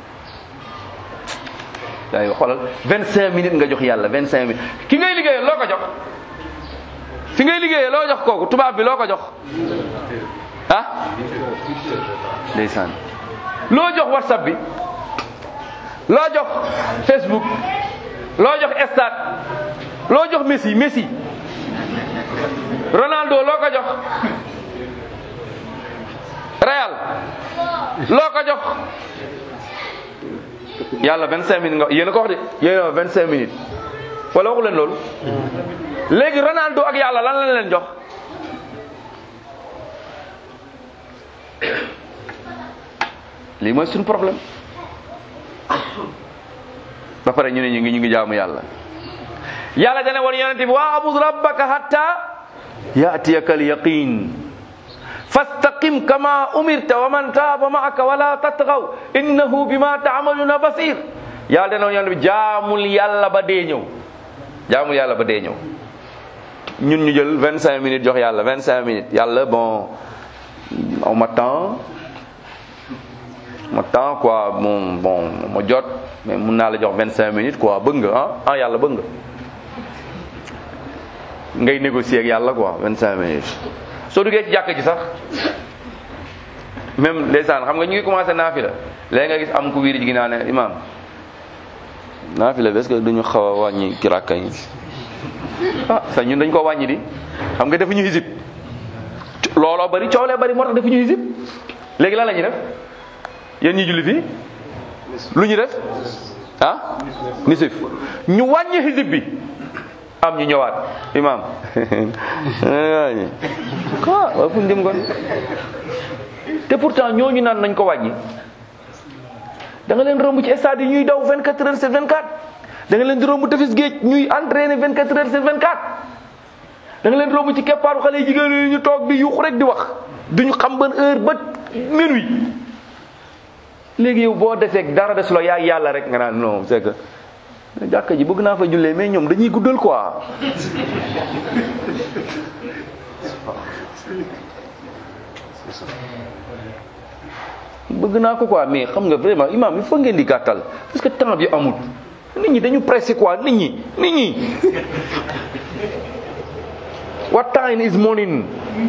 ay xoolal vingt cinq minutes nga jox yàlla vingt cinq minutes ki ngay liggéeyal loo ko jox fi ngay liggéeyee loo jox kooku tubaab bi loo ko jox ah ndeysaan loo jox whatsapp bi loo jox facebook loo jox stade loo jox messi messi ronaldo loo ko jox real loo ko jox yàlla vingt cinq minutes nga yéen a ko wax de yéen a vingt cinq minutes wala waxu leen loolu léegi ronaldo ak yàlla lan lañ leen jox lii mooy suñu problème ba pare ñu ne ñu ngi ñu ngi jaamu yàlla yàlla dana woon yonente bi waa abud rabbaka hatta yatiyaka alyaqin fastaqim kama umirta wa man taaba maaka wala tatgaw innahu bima taamaluna basir yàlla dana woon yonente bi jaamul yàlla ba dee ñëw jaamul yàlla ba dee ñëw ñun ñu jël vingt cinq minutes jox yàlla vingt cinq minutes yàlla bon aw ma temps ma temps quoi bon bon ma jot mais mun naa la jox vingt cinq minutes quoi bëgg nga ah ah yàlla bëgg nga ngay négocier ak yàlla quoi vingt cinq minutes soo duggee ci jàkk ji sax même ndeysaan xam nga ñu ngi commencé naafila léegi nga gis am ku wiiri ji gi naa ne imam naafila bi est-ce que duñu xaw a wàññi ki rakka yi ah sa ñun dañ ko wàññi di xam nga defuñu hisib looloo bari coolee bari moo tax defuñu hisib léegi lan la ñuy def yéen ñi julli fii lu ñu def ah nisif ñu wàññi hisib bi am ñu ñëwaat imam wàññi quoi waaw fu ñu jëm kon te pourtant ñooñu naan nañ ko wàññi da nga leen romb ci stade yi ñuy daw 24 heures sur 24 da nga leen di romb tefes géej ñuy entraîner 24 heures sur 24 da nga leen romb ci keppaaru xale yi jigéen yi ñu toog di yuux rek di wax duñu xam ban heure ba minuit léegi yow boo defee dara des la yaay yàlla rek nga naan non c'est que jàkka ji bëgg naa fa jullee mais ñoom dañuy guddal quoi bëgg naa ko quoi mais xam nga vraiment imam il faut ngeen di gàttal parce que temps bi amul nit ñi dañu pressé quoi nit ñi nit ñi what time is morning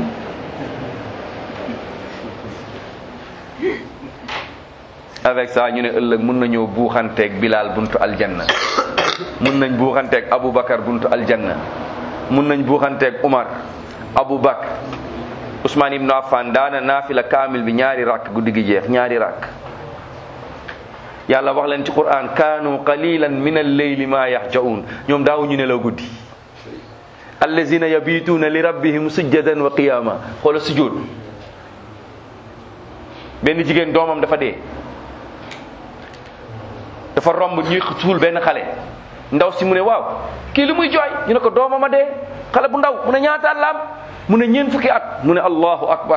avec ça ñu ne ëllëg mun nañoo buuxanteeg Bilal buntu aljanna mun nañ buuxanteeg Aboubacar buntu aljanna mun nañ buuxanteeg Umar Aboubacar Ousmane Ibn Affan daana naafila kaamil bi ñaari rakk guddi gi jeex ñaari rakk yàlla wax leen ci quran kaanu qalilan min al-layli ma yahjaun ñoom daawu ñu nelaw guddi allazina yabituuna li rabbihim sujjadan wa qiyama xoola sujjóot benn jigéen doomam dafa dee dafa romb ñuy suul benn xale ndaw si mu ne waaw kii li muy jooy ñu ne ko doomam a dee xale bu ndaw mu ne ñaata at la am mu ne ñeent fukki at mu ne allahu akbar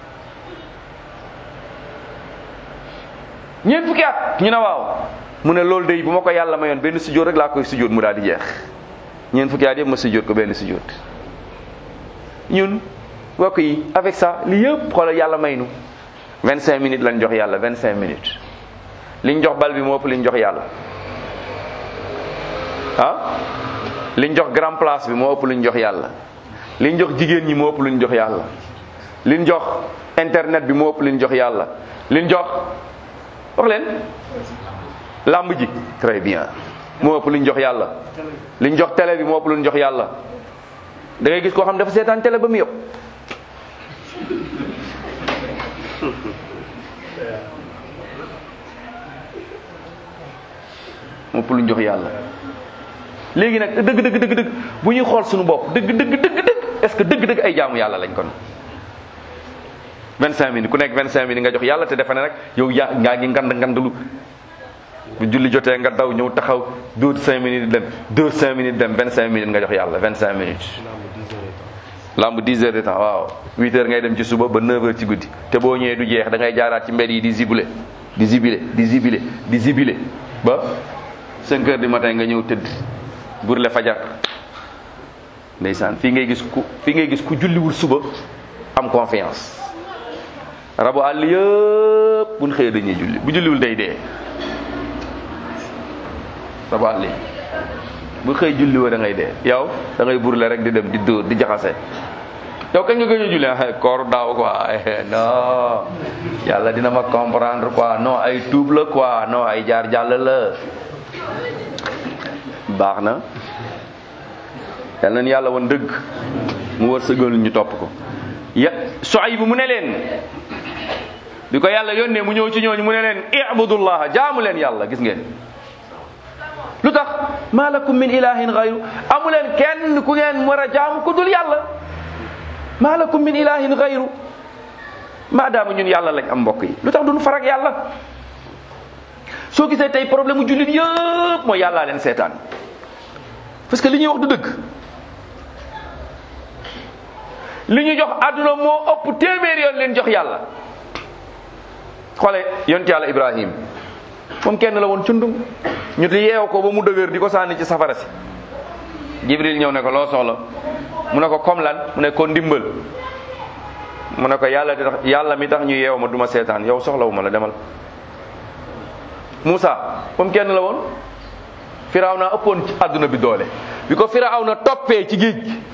ñeent fukki at ñu ne waaw mu ne loolu day bu ma ko yàlla mayoon benn sujjóot rek laa koy sujjóot mu daal di jeex ñeent fukki at yëpp ma sujjóot ko benn sujjóot ñun mbokk yi avec ça li yëpp xoolal yàlla may nu 25 minutes lañ jox yàlla 25 minutes liñ jox bal bi moo ëpp liñ jox yàlla ah liñ jox grand place bi moo ëpp liñ jox yàlla liñ jox jigéen ñi moo ëpp liñ jox yàlla liñ jox internet bi moo ëpp liñ jox yàlla liñ jox wax leen làmb ji très bien moo ëpp liñ jox yàlla liñ jox télé bi moo ëpp liñ jox yàlla da ngay gis koo xam dafa seetaan télé ba mu yëpp moo ëpp luñ jox yàlla léegi nag dëgg dëgg dëgg dëgg bu ñuy xool suñu bopp dëgg dëgg dëgg dëgg est-ce que dëgg dëgg ay jaamu yàlla lañ kon 25 minutes ku nekk 25 minutes nga jox yàlla te defe ne rek yow yaa ngaa ngi ngand ngandalu bu julli jotee nga daw ñëw taxaw dóor 5 minutes dem dóor 5 minutes dem 25 minutes nga jox yàlla 25 minutes. lamb 10 heures de temps waaw 8 heures ngay dem ci suba ba 9 heures ci guddi te boo ñëwee du jeex da ngay jaaraat ci mbedd yi di zibile di zibile di zibile di zibile ba 5 heures du matin nga ñëw tëdd burle fajar ndeysaan fii ngay gis ku fii ngay gis ku julliwul suba am confiance rabu àll yëpp buñ xëyee dañuy julli bu julliwul day dee rabu àll yi bu xëy julli woo da ngay dee yow da ngay burle rek di dem di dóor di jaxase yow kañ nga gëj a julli ah koor daaw quoi non yàlla dina ma comprendre quoi non ay tuub la quoi non ay jaar jàll la baax na yal nañu yàlla woon dëgg mu war sëgal ñu topp ko ya Suayb bu mu ne leen bi ko yàlla yónnee mu ñëw ci ñooñu mu ne leen ibudullah jaamu leen yàlla gis ngeen lu tax ma lakum min ilahin gayru amu leen kenn ku ngeen war a jaamu ku dul yàlla ma lakum min ilahin gayru maadaama ñun yàlla lañ am mbokk yi lu tax duñu farak yàlla soo gisee tey problème mu jullit yëpp mooy yàllaa leen seetaan parce que li ñuy wax du dëgg li ñu jox àdduna moo ëpp téeméer yoon leen jox yàlla xoole yonent yàlla ibrahim moom kenn la woon cundum ñu di yeew ko ba mu dëgër di ko sànni ci safara si jibril ñëw ne ko loo soxla mu ne ko comme lan mu ne ko ndimbal mu ne ko yàlla di tax yàlla mi tax ñu yeew ma duma seetaan yow soxlawuma la demal Moussa moom kenn la woon firaw na ëppoon ci àdduna bi doole bi ko firaw na toppee ci géej gi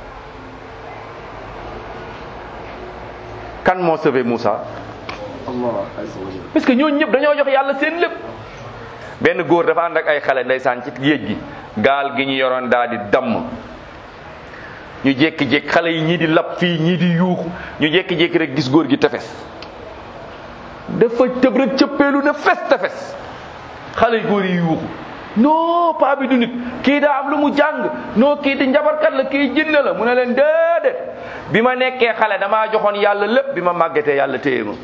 kan moo sauvé Moussa Allah azza wa jalla. parce que ñooñu ñëpp dañoo jox yàlla seen lépp benn góor dafa ànd ak ay xale ndeysaan ci géej gi gaal gi ñu yoroon daal di damm ñu jékki-jékki xale yi ñii di lab fii ñii di yuuxu ñu jékki-jékki rek gis góor gi tefes dafa tëb rek cëppeelu ne fes tefes xale yi góor yi yuuxu non paa bi du nit kii daa am lu mu jàng non kii di njabarkat la kii jinne la mu ne leen déedéet bi ma nekkee xale damaa joxoon yàlla lépp bi ma màggetee yàlla téye ma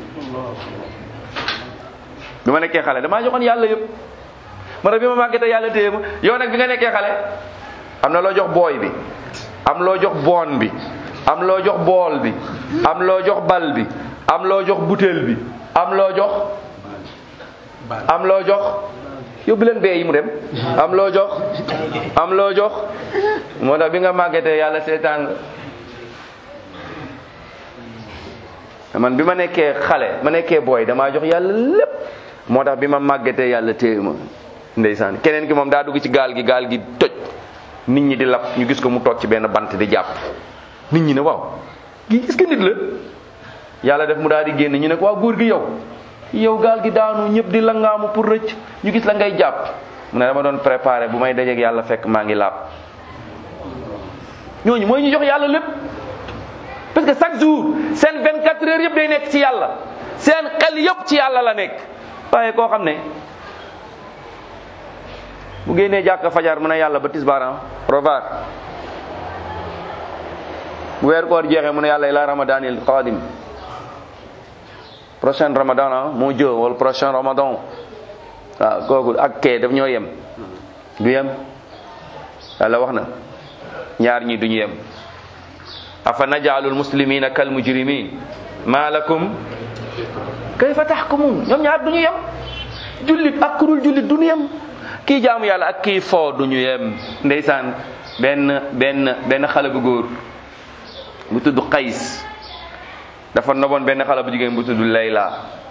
bi ma nekkee xale damaa joxoon yàlla yëpp ma ne bi ma màggetee yàlla téye ma yow nag bi nga nekkee xale am na loo jox booy bi am loo jox boon bi am loo jox bool bi am loo jox bal bi am loo jox butéel bi am loo jox am loo jox yóbbu leen bee yi mu dem am loo jox am loo jox moo tax bi nga màggetee yàlla seetaan nga man bi ma nekkee xale ma nekkee booy damaa jox yàlla lépp moo tax bi ma màggetee yàlla téye ma ndeysaan keneen ki moom daa dugg ci gaal gi gaal gi toj nit ñi di lab ñu gis ko mu toog ci benn bant di jàpp nit ñi ne waaw gi est-ce que nit la yàlla def mu daal di génn ñu ne ko waaw góor gi yow yow gaal gi daanu ñëpp di langaamu pour rëcc ñu gis la ngay jàpp mu ne dama doon préparé bu may dajeeg yàlla fekk maa ngi laab ñooñu mooy ñu jox yàlla lépp parce que chaque jour seen 24 heures yëpp day nekk ci yàlla seen xel yëpp ci yàlla la nekk waaye koo xam ne bu génnee jàkka fajar mu ne yàlla ba tisbaar rovaar bu weer koor jeexee mu ne yàlla ila ramadanil qadim prochain ramadan ah moo jë wala prochain ramadan waaw kooku ak kee daf ñoo yem du yem yàlla wax na ñaar ñi duñu yem afa najaalul muslimina kal mujrimin ma lakum kayfa tahkumun ñoom ñaar duñu yem jullit ak kurul jullit duñu yem kii jaamu yàlla ak kii foo duñu yem ndeysaan benn benn benn xale bu góor bu tudd Qays dafa noboon benn xale bu jigéen bu tudd Layla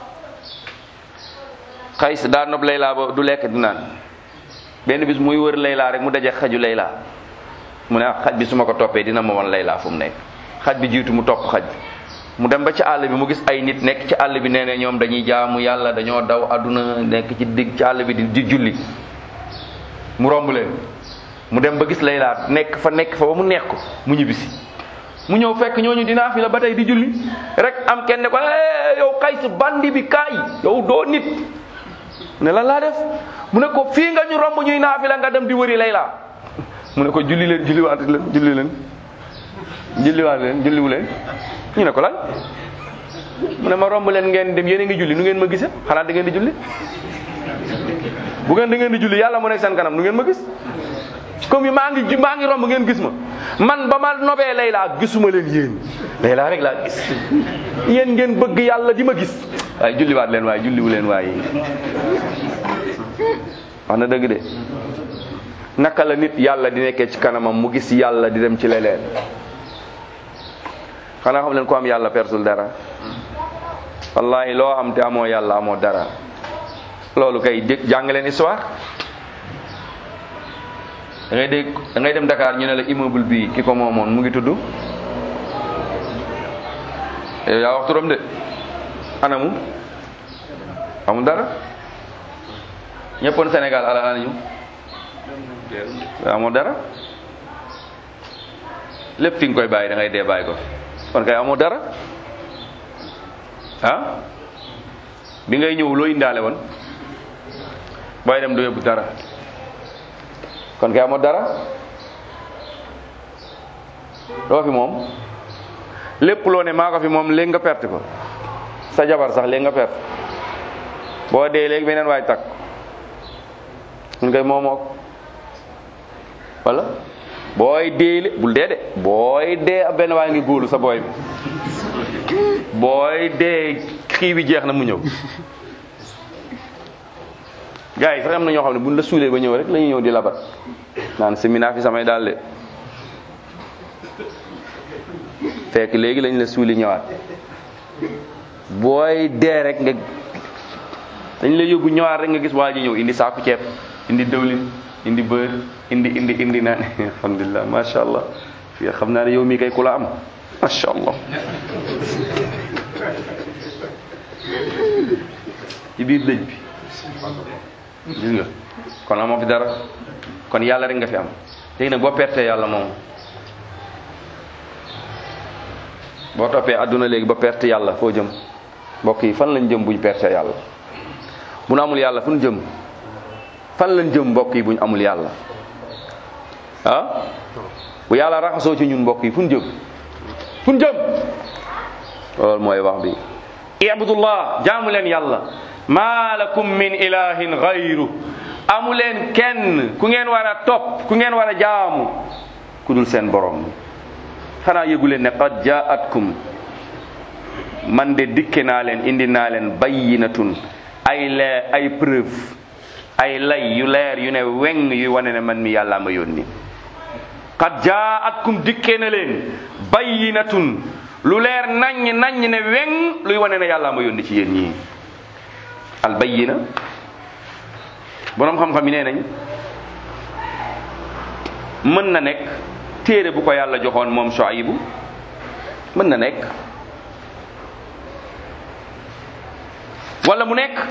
Qays daa nob Layla ba du lekk du naan benn bis muy wër Layla rek mu daje xaju Layla mu ne ah xaj bi su ma ko toppee dina ma won Layla fu mu nekk xaj bi jiitu mu topp xaj bi mu dem ba ci àll bi mu gis ay nit nekk ci àll bi nee ne ñoom dañuy jaamu yàlla dañoo daw àdduna nekk ci digg ci àll bi di di julli mu romb leen mu dem ba gis Layla nekk fa nekk fa ba mu neex ko mu ñibbisi mu ñëw fekk ñooñu dinaa fi la ba tey di julli rek am kenn ne ko eh yow Qays bandi bi kaay yow doo nit ne lan laa def mu ne ko fii nga ñu romb ñuy naa fi la nga dem di wëri Layla mu ne ko julli leen julliwaat leen julli leen julliwaat leen julliwu leen ñu ne ko lan mu ne ma romb leen ngeen dem yéen a ngi julli nu ngeen ma gise xanaa da ngeen di julli bu ngeen da ngeen di julli yàlla mu nekk seen kanam nu ngeen ma gis comme maa ngi maa ngi romb ngeen gis ma man ba ma nobee Layla gisuma leen yéen Layla rek laa gis yéen ngeen bëgg yàlla di ma gis waaye julliwaat leen waaye julliwu leen waaye wax na dëgg de naka la nit yàlla di nekkee ci kanamam mu gis yàlla di dem ci leneen xanaa xam leen ko am yàlla persul dara wallahi loo am te amoo yàlla amoo dara loolu kay dégg jàng leen histoire da ngay dégg da ngay dem Dakar ñu ne la immeuble bii ki ko moomoon mu ngi tudd yow yaa wax turam de anamu amul dara ñëppoon Sénégal ala anañu amoo dara lépp fi nga koy bàyyi da ngay dee bàyyi ko kon kay amoo dara ah bi ngay ñëw loo indaale woon booy dem doo yóbbu dara kon kay amoo dara loo fi moom lépp loo ne maa ko fi moom léegi nga perte ko sa jabar sax léegi nga perte boo dee léegi beneen waay takk mun koy moomoo wala booy dee bul dee de booy dee ab benn waay ngi góolu sa booy bi booy dee xii bi jeex na mu ñëw gars yi sax am na ñoo xam ne buñ la suulee ba ñëw rek la ñuy ñëw di labat naan séminaire fi samay daal de fekk léegi lañ la suuli ñëwaat booy dee rek nga dañ la yóbbu ñëwaat rek nga gis waa ji ñëw indi saaku ceeb indi dëwlin indi bër indi indi indi naan alhamdulilah macha allah fii xam naa ne yow mii kay ku la am macha allah ci biir dëj bi gis nga kon amoo fi dara kon yàlla rek nga fi am léegi nag boo pertee yàlla moom boo toppee àdduna léegi ba perte yàlla foo jëm mbokk yi fan lañ jëm buñ perte yàlla bu nu amul yàlla fu ñu jëm fan lañ jëm mbokk yi buñ amul yàlla ah bu yàlla raxasoo ci ñun mbokk yi fu ñu jëm fu ñu jëm loolu mooy wax bi ibudullah jaamu leen yàlla maa lakum min ilahin gayru amu leen kenn ku ngeen war a topp ku ngeen war a jaamu ku dul seen borom xanaa yëgu leen ne qad jaatkum man de dikke naa leen indi naa leen bayyinatun ay leer ay preuve ay lay yu leer yu ne weng yu wane ne man mi yàlla ma yónni qad jaatkum dikke na leen bayyinatun lu leer naññ naññ ne weng luy wane ne yàlla ma yónni ci yéen ñii al bayyina boroom xam-xam yi nee nañ mën na nekk téere bu ko yàlla joxoon moom Shuaybu mën na nekk wala mu nekk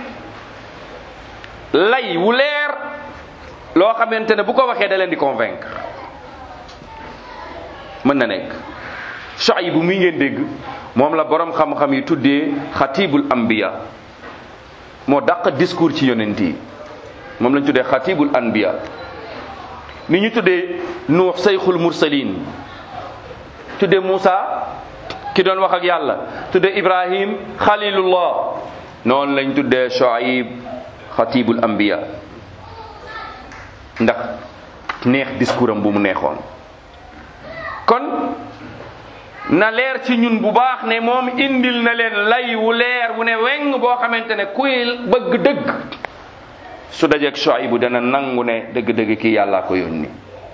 lay wu leer loo xamante ne bu ko waxee da leen di convaincre mën na nekk Shuaybu muy ngeen dégg moom la borom xam-xam yi tuddee xatibul ambiya moo dàq discours ci yonent yi moom lañ tuddee xatibul anbiya ni ñu tuddee nuux sayxul mursalin tuddee Muusa ki doon wax ak yàlla tuddee Ibrahim xalilullah noonu lañ tuddee Shuaib xatibul anbiya ndax neex discours am bu mu neexoon kon na leer ci ñun bu baax ne moom indil na leen lay wu leer wu ne weng boo xamante ne kuy bëgg dëgg su dajeeg Shuaybu dana nangu ne dëgg-dëgg kii yàllaa ko yónni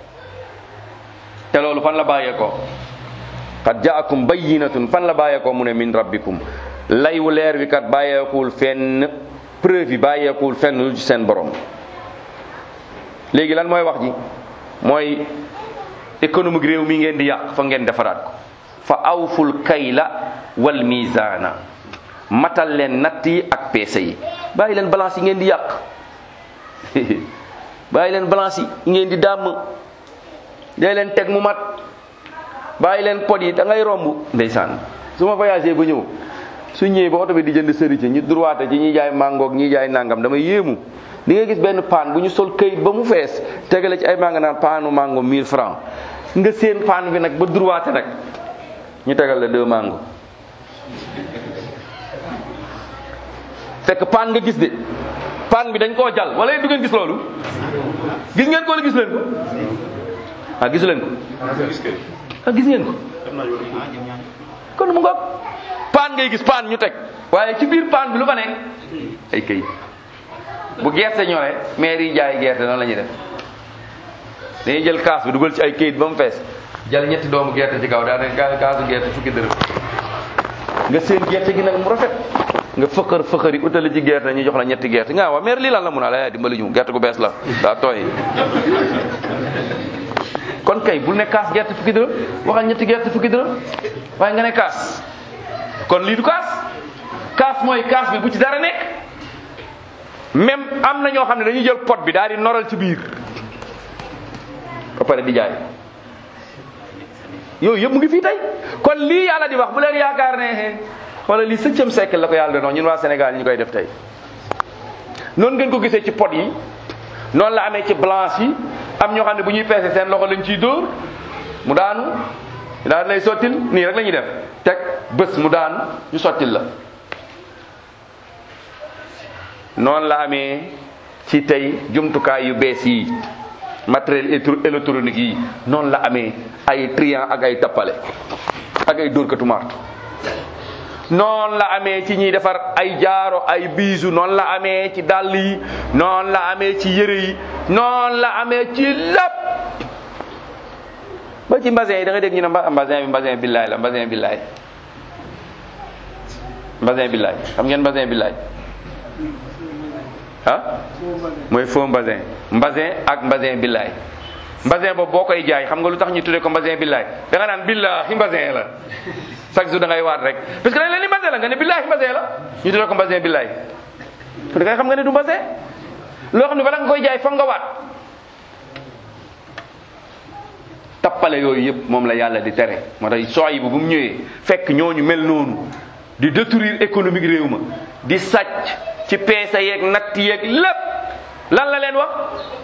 te loolu fan la bàyyeekoo qad jaakum bayyinatun fan la bàyyeekoo mu ne min rabbikum lay wu leer wi kat bàyyeekuwul fenn preuve yi bàyyeekuwul fenn lu ci seen borom léegi lan mooy wax ji mooy économique réew mi ngeen di yàq fa ngeen defaraat ko fa awful kayla wal mizaana matal leen natt yi ak peese yi bàyyi leen balance yi ngeen di yàq bàyyi leen balance yi ngeen di dàmm day leen teg mu mat bàyyi leen pot yi da ngay romb ndeysaan su ma voyagé ba ñëw su ñëwee ba oto bi di jënd sëriñ ci ñu droite ci ñi jaay mangoog ñi jaay nangam damay yéemu di nga gis benn paan bu ñu sol këyit ba mu fees tegale ci ay manga naan paanu mango 1000 francs nga seen paan bi nag ba droite nag ñu tegal la deux mango fekk paan nga gis de paan bi dañ koo jal wala du ngeen gis loolu gis ngeen ko wala gis leen ko ah gisu leen ko ah gis ngeen ko kon mu ngoog paan ngay gis paan ñu teg waaye ci biir paan bi lu fa nekk ay këyit bu gerte ñoree maire yi jaay gerte noonu la ñuy def dañuy jël kaas bi dugal ci ay këyit ba mu fees jël ñetti doomu gerte ci kaw daa ne kaasu gerte fukki dërëm nga seen gerte gi nag mu rafet nga fëqër fëqër yi utali ci gerte ñu jox la ñetti gerte nga waa maire lii lan la mun a la dimbali ñu gerte gu bees la daa tooy kon kay bul ne kaas gerte fukki dërëm waxal ñetti gerte fukki dërëm waaye nga ne kaas kon lii du kaas kaas mooy kaas bi bu ci dara nekk même am na ñoo xam ne dañuy jël pot bi daal di noral ci biir ba pare di jaay yooyu yëpp mu ngi fii tey kon lii yàlla di wax bu leen yaakaar ne xoolal lii septième siècle la ko yàlla doon ñun waa Sénégal ñu koy def tey noonu ngeen ko gisee ci pot yi noonu la amee ci blanche yi am ñoo xam ne bu ñuy peese seen loxo lañ ciy dóor mu daanu daal lay sottil nii rek la ñuy def teg bés mu daanu ñu sottil la noonu la amee ci tey jumtukaay yu bees yi matériel électronique yi noonu la amee ay triant ak ay tappale ak ay dóorkatu martu noonu la amee ci ñiy defar ay jaaro ay biisu noonu la amee ci dàll yi noonu la amee ci yëre yi noonu la amee ci lépp ba ci mbasin yi da nga dégg ñu ne mba mbasin bi mbasin billaay la mbasin billaay mbasin billaay xam ngeen mbasin billaay ah mooy faux mbasin mbasin ak mbasin billaay mbasin boobu boo koy jaay xam nga lu tax ñu tuddee ko mbasin billaay da nga naan billaahi mbasin la chaque jour da ngay waat rek parce que dañ leen ni mbasin la nga ne billaahi mbasin la ñu tuddee ko mbasin billaay da ngay xam nga ne du mbasin loo xam ne bala nga koy jaay foog nga waat tappale yooyu yëpp moom la yàlla di tere moo tax sooy bu bu mu ñëwee fekk ñooñu mel noonu di détruire économique réew ma di sàcc ci peese yeeg natt yeeg lépp lan la leen wax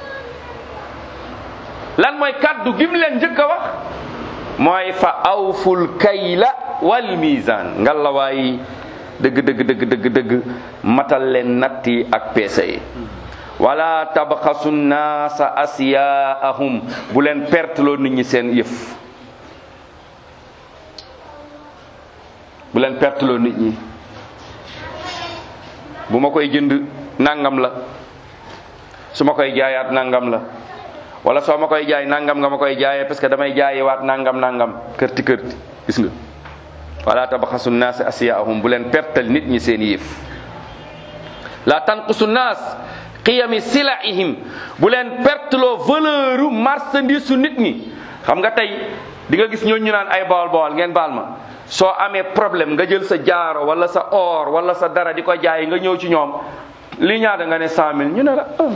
lan mooy kaddu gim leen njëkk a wax mooy fa awful kayla wal mizan ngalla waay dëgg dëgg dëgg dëgg dëgg matal leen natt yi ak peese yi wala tabxasu naasa asiyaahum bu leen perteloo nit ñi seen yëf bu leen perteloo nit ñi bu ma koy jënd nangam la su ma koy jaayaat nangam la wala soo ma koy jaay nangam nga ma koy jaayee parce que damay jaayewaat nangam nangam kërti kërti gis nga wala tabxasu naas asiyaahum bu leen pertal nit ñi seen yëf la tanqusu naas qiyami silaihim bu leen perteloo valeur u marchandise su nit ñi xam nga tey di nga gis ñooñu ñu naan ay bawal bawal ngeen baal ma soo amee problème nga jël sa jaaro wala sa or wala sa dara di ko jaay nga ñëw ci ñoom li ñaata nga ne cent mille ñu ne la ah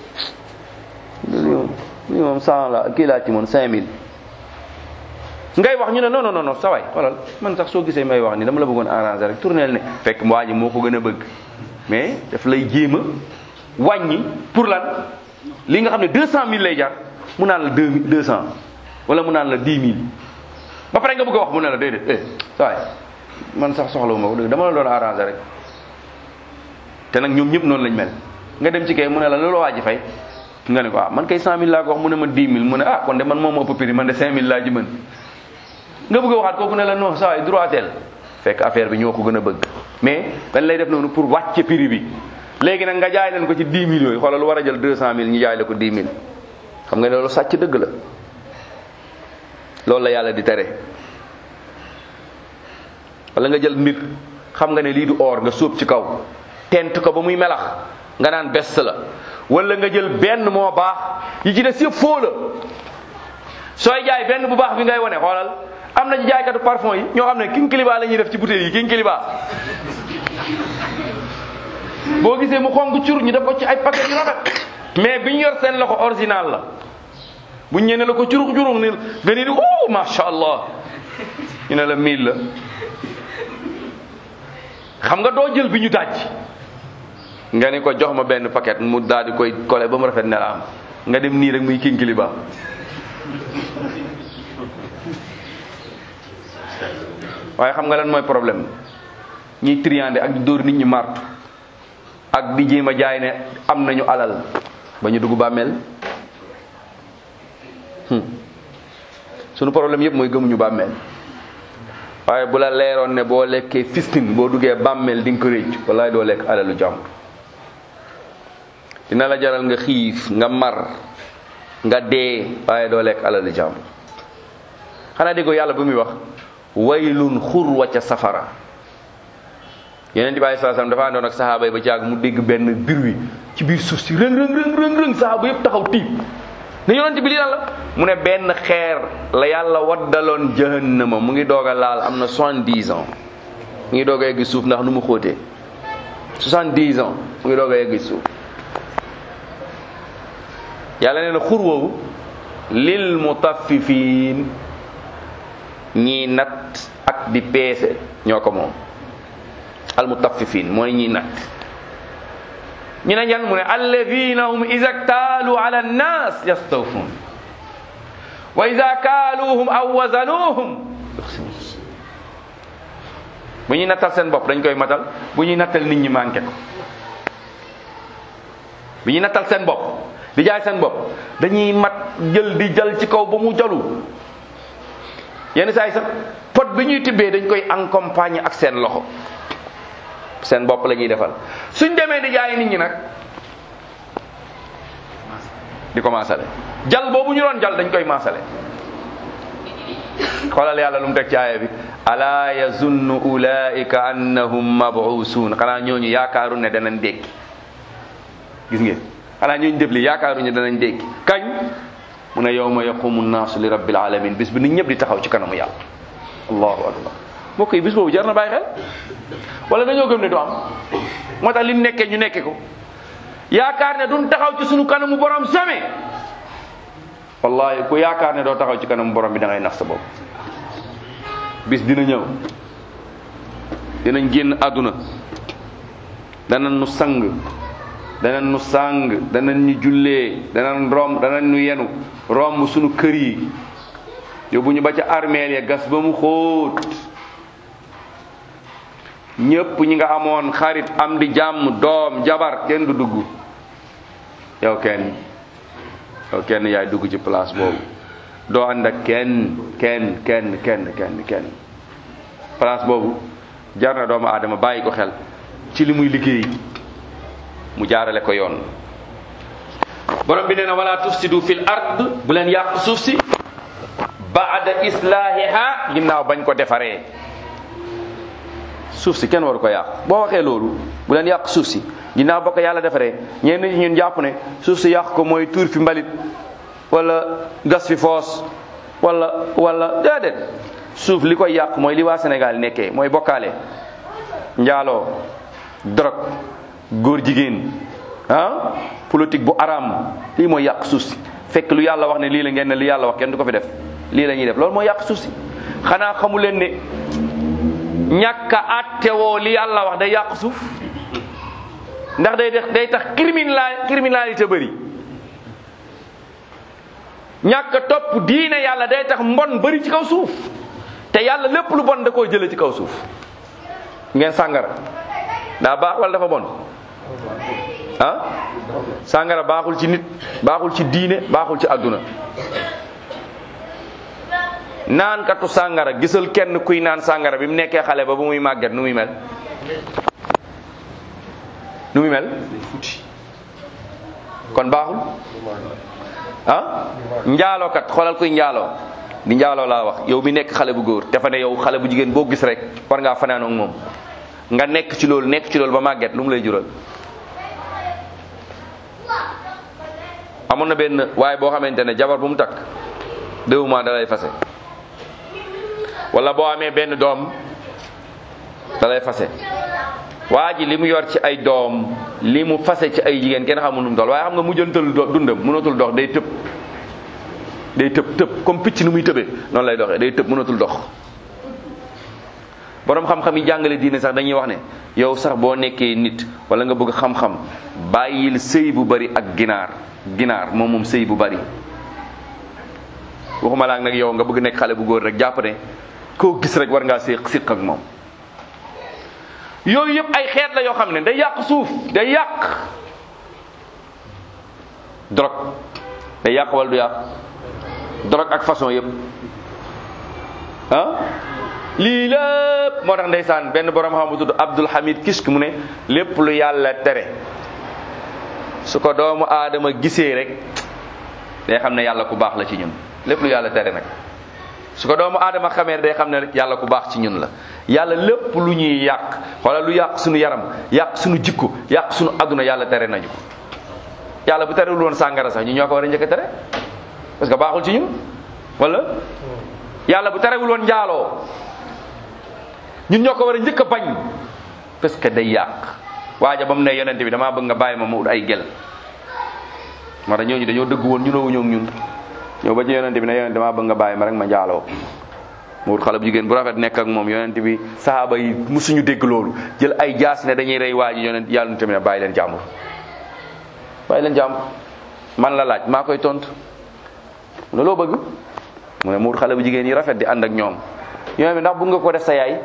lii moom cent la kii laa ci moom cinq mille ngay wax ñu ne non non non sa waay xoolal man sax soo gisee may wax ni dama la bëggoon arranger rek tourneel ne fekk waa ji moo ko gën a bëgg mais daf lay jéem a wàññi pour lan li nga xam ne deux cent mille lay jar mu naan la deux mille deux cent wala mu naan la dix mille ba pare nga bëgg a wax mu ne la déedéet eh waaye man sax soxlawuma ko dëgg dama la doon arrangé rek te nag ñoom ñëpp noonu lañ mel nga dem ci kay mu ne la loolu waa ji fay nga ne ko ah man kay cent mille laa ko wax mu ne ma dix mille mu ne ah kon de man moom ëpp prix man de cinq mille laa ji mën nga bëgg a waxaat kooku ne la non saa yi droitel fekk affaire bi ñoo ko gën a bëgg mais dañ lay def noonu pour wàcce prix bi léegi nag nga jaay leen ko ci 10 000 yooyu xoolal lu war a jël 200 000 ñu jaay la ko 10 000 xam nga ne loolu sàcc dëgg la loolu la yàlla di tere wala nga jël mbir xam nga ne lii du or nga sóob ci kaw tent ko ba muy melax nga naan best la wala nga jël benn moo baax yi ci des yëpp foo la sooy jaay benn bu baax bi ngay wane xoolal am na ci jaaykatu parfum yi ñoo xam ne king kiliba la ñuy def ci bouteille yi king kiliba boo gisee mu xonk cur ñu def ko ci ay paquet yu rafet mais bi ñu yor seen loxo original la bu ñu ñëwee la ko curux curux ni nga ni di oh macha allah ñu ne la mille la xam nga doo jël bi ñu daj nga ni ko jox ma benn paquet mu daal di koy collé ba mu rafet ne la am nga dem nii rek muy king kiliba waaye xam nga lan mooy problème ñiy triandé ak di dóor nit ñi martu ak di jéem a jaay ne am nañu alal ba ñu dugg bàmmeel sunu problème yëpp mooy gëmuñu bàmmeel waaye bu la leeroon ne boo lekkee fistin boo duggee bàmmeel di nga ko réccu wallaay doo lekk alalu jàmbur dina la jaral nga xiif nga mar nga dee waaye doo lekk alalu jàmbur xanaa déggoo yàlla bu muy wax waylun xurwa ca safara yeneen di bàyyi salaam dafa àndoon ak saxaaba yi ba caag mu dégg benn bir wi ci biir suuf si rëng rëng rëng rëng rëng saxaaba yëpp taxaw tiib ne yonent bi lii lan la mu ne benn xeer la yàlla waddaloon jahannama mu ngi doog a laal am na soixante-dix ans mu ngi doog a yegg suuf ndax nu mu xóotee soixante-dix ans mu ngi doog a yegg suuf yàlla nee na xur woowu lil mutaffifin ñii nat ak di peese ñoo ko moom al mutaffifin mooy ñii nat ñu ne ñan mu ne alladina hum ida ktaalu ala nnas yastawfun wa ida kaaluuhum aw wazanuuhum bu ñuy nattal seen bopp dañ koy matal bu ñuy nattal nit ñi manqué ko bu ñuy nattal seen bopp di jaay seen bopp dañuy mat jël di jal ci kaw ba mu jalu yenn saa yi sax pot bi ñuy tibbee dañ koy accompagner ak seen loxo seen bopp la ñuy defal suñ demee di jaay nit ñi nag di ko maasale jal boobu ñu doon jal dañ koy maasale xoolal yàlla lu mu teg ci aaya bi ala yazunnu ulaika annahum mabuusun xanaa ñooñu yaakaaru ne danañ dékki gis ngeen xanaa ñooñu def li yaakaaruñu danañ dékki kañ mu ne yawma yaqumu nnaasu li rabbil alamin bis bi nit ñëpp di taxaw ci kanamu yàlla allahu akbar mbokk yi bis boobu jar na bàyyi xel wala dañoo gëm ne du am moo tax li ñu nekkee ñu nekke ko yaakaar ne duñ taxaw ci sunu kanamu borom jamais wallahi ku yaakaar ne doo taxaw ci kanamu borom bi da ngay nax sa bopp bis dina ñëw dinañ génn àdduna danañ nu sang danañ nu sang danañ ñu jullee danañ rom danañ nu yenu romb sunu kër yi yóbbu ñu ba ca armeel ya gas ba mu xóot ñépp ñi nga amoon xarit am di jàmm doom jabar kenn du dugg yow kenn yow kenn yaay dugg ci place boobu doo ànd ak kenn kenn kenn kenn kenn kenn place boobu jar na doomu aadama bàyyi ko xel ci li muy liggéey mu jaarale ko yoon borom bi nee na wala tufsidu fil ard bu leen yàq suuf si baada islahiha ginnaaw bañ ko defaree suuf si kenn waru ko yàq boo waxee loolu bu leen yàq suuf si ginnaaw ba ko yàlla defaree ñenn ñi ñun jàpp ne suuf si yàq ko mooy tuur fi mbalit wala gas fi foos wala wala déedéet suuf li koy yàq mooy li waa Sénégal nekkee mooy bokkaale njaaloo drogue góor jigéen ah politique bu araam lii mooy yàq suuf si fekk lu yàlla wax ne lii la ngeen ne li yàlla wax kenn du ko fi def lii la ñuy def loolu mooy yàq suuf si xanaa xamu leen ne ñàkk a àttewoo li yàlla wax day yàq suuf ndax day def day tax criminal criminalité bëri ñàkk a topp diine yàlla day tax mbon bëri ci kaw suuf te yàlla lépp lu bon da koo jële ci kaw suuf ngeen sàngara daa baax wala dafa bon ah sàngara baaxul ci nit baaxul ci diine baaxul ci àdduna naan katu sàngara gisal kenn kuy naan sàngara bi mu nekkee xale ba bu muy màgget nu muy mel nu muy mel kon baaxul ah njaalookat xoolal kuy njaaloo di njaaloo laa wax yow mi nekk xale bu góor dafa ne yow xale bu jigéen boo gis rek war ngaa fanaan ak moom nga nekk ci loolu nekk ci loolu ba màgget lu mu lay jural amoon na benn waaye boo xamante ne jabar bu mu takk deux mois da lay fase wala boo amee benn doom da lay fase waa ji li mu yor ci ay doom li mu fase ci ay jigéen kenn xamul nu mu toll waaye xam nga mujjantal do- dundam mënatul dox day tëb day tëb tëb comme picc nu muy tëbee noonu lay doxee day tëb mënatul dox borom xam-xam yi jàngale diine sax dañuy wax ne yow sax boo nekkee nit wala nga bëgg xam-xam bàyyil sëy bu bari ak ginaar ginaar moom moom sëy bu bari waxuma laak nag yow nga bëgg nekk xale bu góor rek jàpp ne koo gis rek war ngaa séq siq ak moom yooyu yëpp ay xeet la yoo xam ne day yàq suuf day yàq drogue day yàq wala du yàq drogue ak façon yëpp ah lii lépp moo tax ndeysaan benn borom xam bu tudd Abdul Hamid Kishk mu ne lépp lu yàlla tere su ko doomu aadama gisee rek day xam ne yàlla ku baax la ci ñun lépp lu yàlla tere nag su ko doomu aadama xamee day xam ne rek yàlla ku baax ci ñun la yàlla lépp lu ñuy yàq wala lu yàq suñu yaram yàq suñu jikko yàq suñu adduna yàlla tere nañu ko yàlla bu terewul woon sàngara sax ñu ñoo ko war a njëkk a tere parce que baaxul ci ñun wala yàlla bu terewul woon njaaloo ñun ñoo ko war a njëkk a bañ parce que day yàq waaja ba mu ne yonente bi damaa bëgg nga bàyyi ma ma ut ay gel moo tax ñooñu dañoo dëgg woon ñu noowu ñoog ñun ñëw ba ci yonente bi ne yonente damaa bëgg nga bàyyi ma rek ma njaaloo mu wut xale bu jigéen bu rafet nekk ak moom yonente bi sahaaba yi musuñu dégg loolu jël ay jaas ne dañuy rey waa ji yonent yàlla tamit ne bàyyi leen jàmbur bàyyi leen jàmbur man la laaj maa koy tontu mu ne loo bëgg mu ne mu wut xale bu jigéen yi rafet di ànd ak ñoom yonent bi ndax bëgg nga ko def sa yaay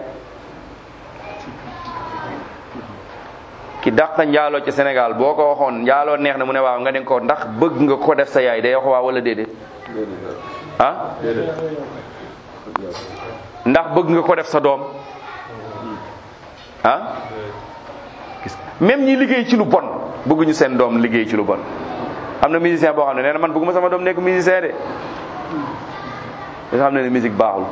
ki dàq njaaloo ci Sénégal boo ko waxoon njaaloo neex na mu ne waaw nga ne ko ndax bëgg nga ko def sa yaay day wax waaw wala déedéet ah ndax bëgg nga ko def sa doom ah gis même ñi liggéey ci lu bon bëgguñu seen doom liggéey ci lu bon am na musicien boo xam ne nee na man bëgguma sama doom nekk musicien de nga xam ne ne musique baaxul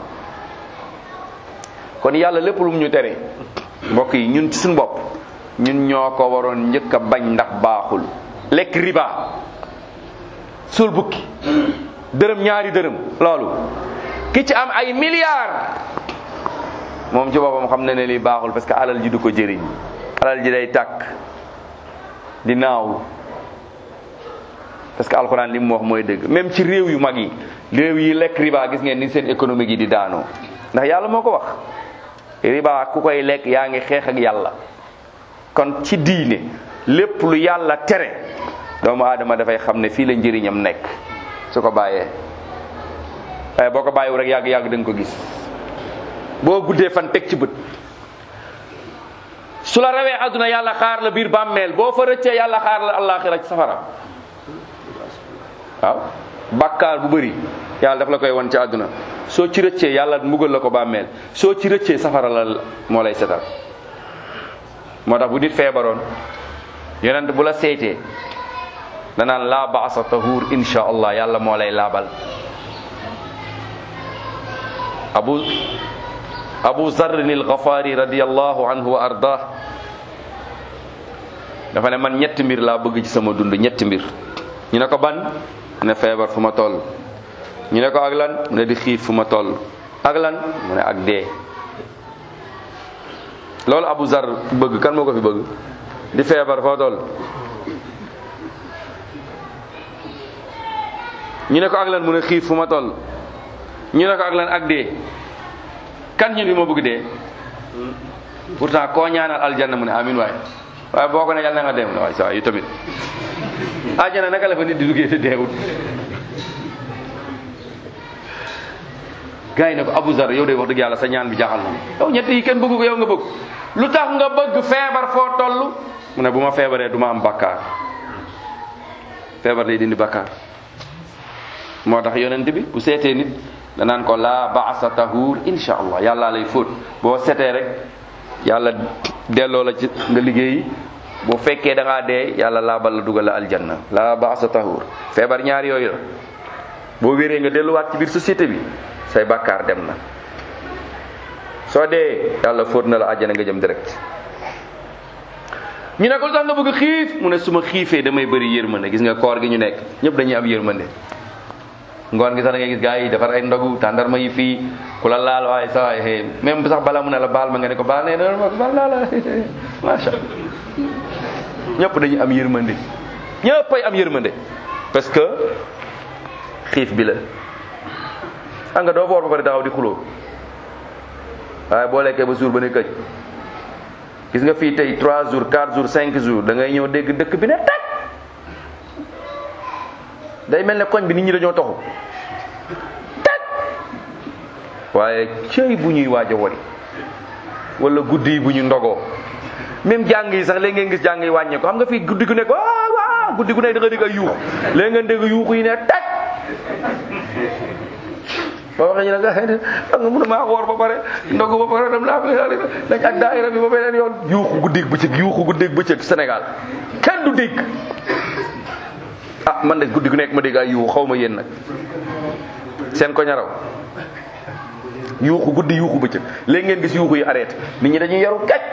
kon yàlla lépp lu mu ñu tere mbokk yi ñun ci suñu bopp ñun ñoo ko waroon njëkk a bañ ndax baaxul lekk riba suul bukki dërëm ñaari dërëm loolu ki ci am ay milliards moom ci boppam xam na ne lii baaxul parce que alal ji du ko jëriñ alal ji day tàkk di naaw parce que alxuraan li mu wax mooy dëgg même ci réew yu mag yi réew yi lekk riba gis ngeen ni seen économique yi di daanoo ndax yàlla moo ko wax riba ku koy lekk yaa ngi xeex ak yàlla kon ci diine lépp lu yàlla tere doomu aadama dafay xam ne fii la njëriñam nekk su ko bàyyee waaye boo ko bàyyiwu rek yàgg yàgg da nga ko gis boo guddee fan teg ci bët su la rawee àdduna yàlla xaar la biir bàmmeel boo fa rëccee yàlla xaar la àllaaxira ci safara waaw bàkkaar bu bëri yàlla daf la koy won ci àdduna soo ci rëccee yàlla mbugal la ko bàmmeel soo ci rëccee safara la moo lay setal moo tax bu nit feebaroon yonent bu la seetee danaan laa baasa tahuur insha allah yàlla moo lay laabal abu abu zarrin alxafaari radiallahu anhu wa ardah dafa ne man ñetti mbir laa bëgg ci sama dund ñetti mbir ñu ne ko ban mu ne feebar fu ma toll ñu ne ko ak lan mu ne di xiif fu ma toll ak lan mu ne ak dee loolu abu zar bëgg kan moo ko fi bëgg di feebar foo toll ñu ne ko ak lan mu ne xiif fu ma toll ñu ne ko ak lan ak dee kan ñun bi moo bëgg dee pourtant koo ñaanal aljanna mu ne amin waay waaye boo ko ne yàlla na nga dem waaye saa yu tamit àjjana naka la fa nit di duggee te deewut gars yi ne ko Abu Zar yow de wax dëgg yàlla sa ñaan bi jaaxal na yow ñett yi kenn bëggu ko yow nga bëgg lu tax nga bëgg feebar foo toll mu ne bu ma feebaree du ma am bakkaar feebar day dindi bakkaar moo tax yonent bi bu seetee nit danaan ko laa baasa tahur insha allah yàllaa lay fóot boo setee rek yàlla delloo la ci nga liggéeyi boo fekkee da ngaa dee yàlla laabal la dugal la aljanna laa baasa tahur feebar ñaar yooyu la boo wéree nga delluwaat ci biir société bi say bàkkaar dem na soo dee yàlla fóot na la àjjana nga jëm direct ñu ne ko lu tax nga bëgg xiif mu ne su ma xiifee damay bëri yërmande gis nga koor gi ñu nekk ñëpp dañuy am yërmande ngoon gi sax da ngay gis gars yi defar ay ndogu tàndarma yi fii ku la laal waaye sa waay xëy même sax balaa mu ne la baal ma nga ne ko baal nee na ma baal naa la macha ñëpp dañuy am yërmande ñëpp ay am yërmande parce que xiif bi la xam nga doo boor ba pare taxaw di xuloo waaye boo lekkee ba jour ba ne këj gis nga fii tey 3 jours 4 jours 5 jours da ngay ñëw dégg dëkk bi ne teg day mel ne koñ bi nit ñi dañoo taxu teg waaye cëy bu ñuy waaj a wari wala guddi yi bu ñu ndogoo même jàng yi sax léegi ngeen gis jàng yi wàññee ko xam nga fii guddi gu nekk waaw waaw guddi gu nekk da nga dégg ay yuux léegi ngeen dégg yuuxu yi ne teg boo waxee ñu ne nga nga mun a maa woor ba pare ndogu ba pare dem laa dañ ak daayira bi ba beneen yoon yuuxu guddeeg bëccëg yuuxu guddeeg bëccëg Sénégal kenn du dégg ah man de guddi gu nekk ma dégg ay yuuxu xaw ma yéen nag seen ko ñaraw yuuxu guddi yuuxu bëccëg léegi ngeen gis yuuxu yi arrêté nit ñi dañuy yaru gàcc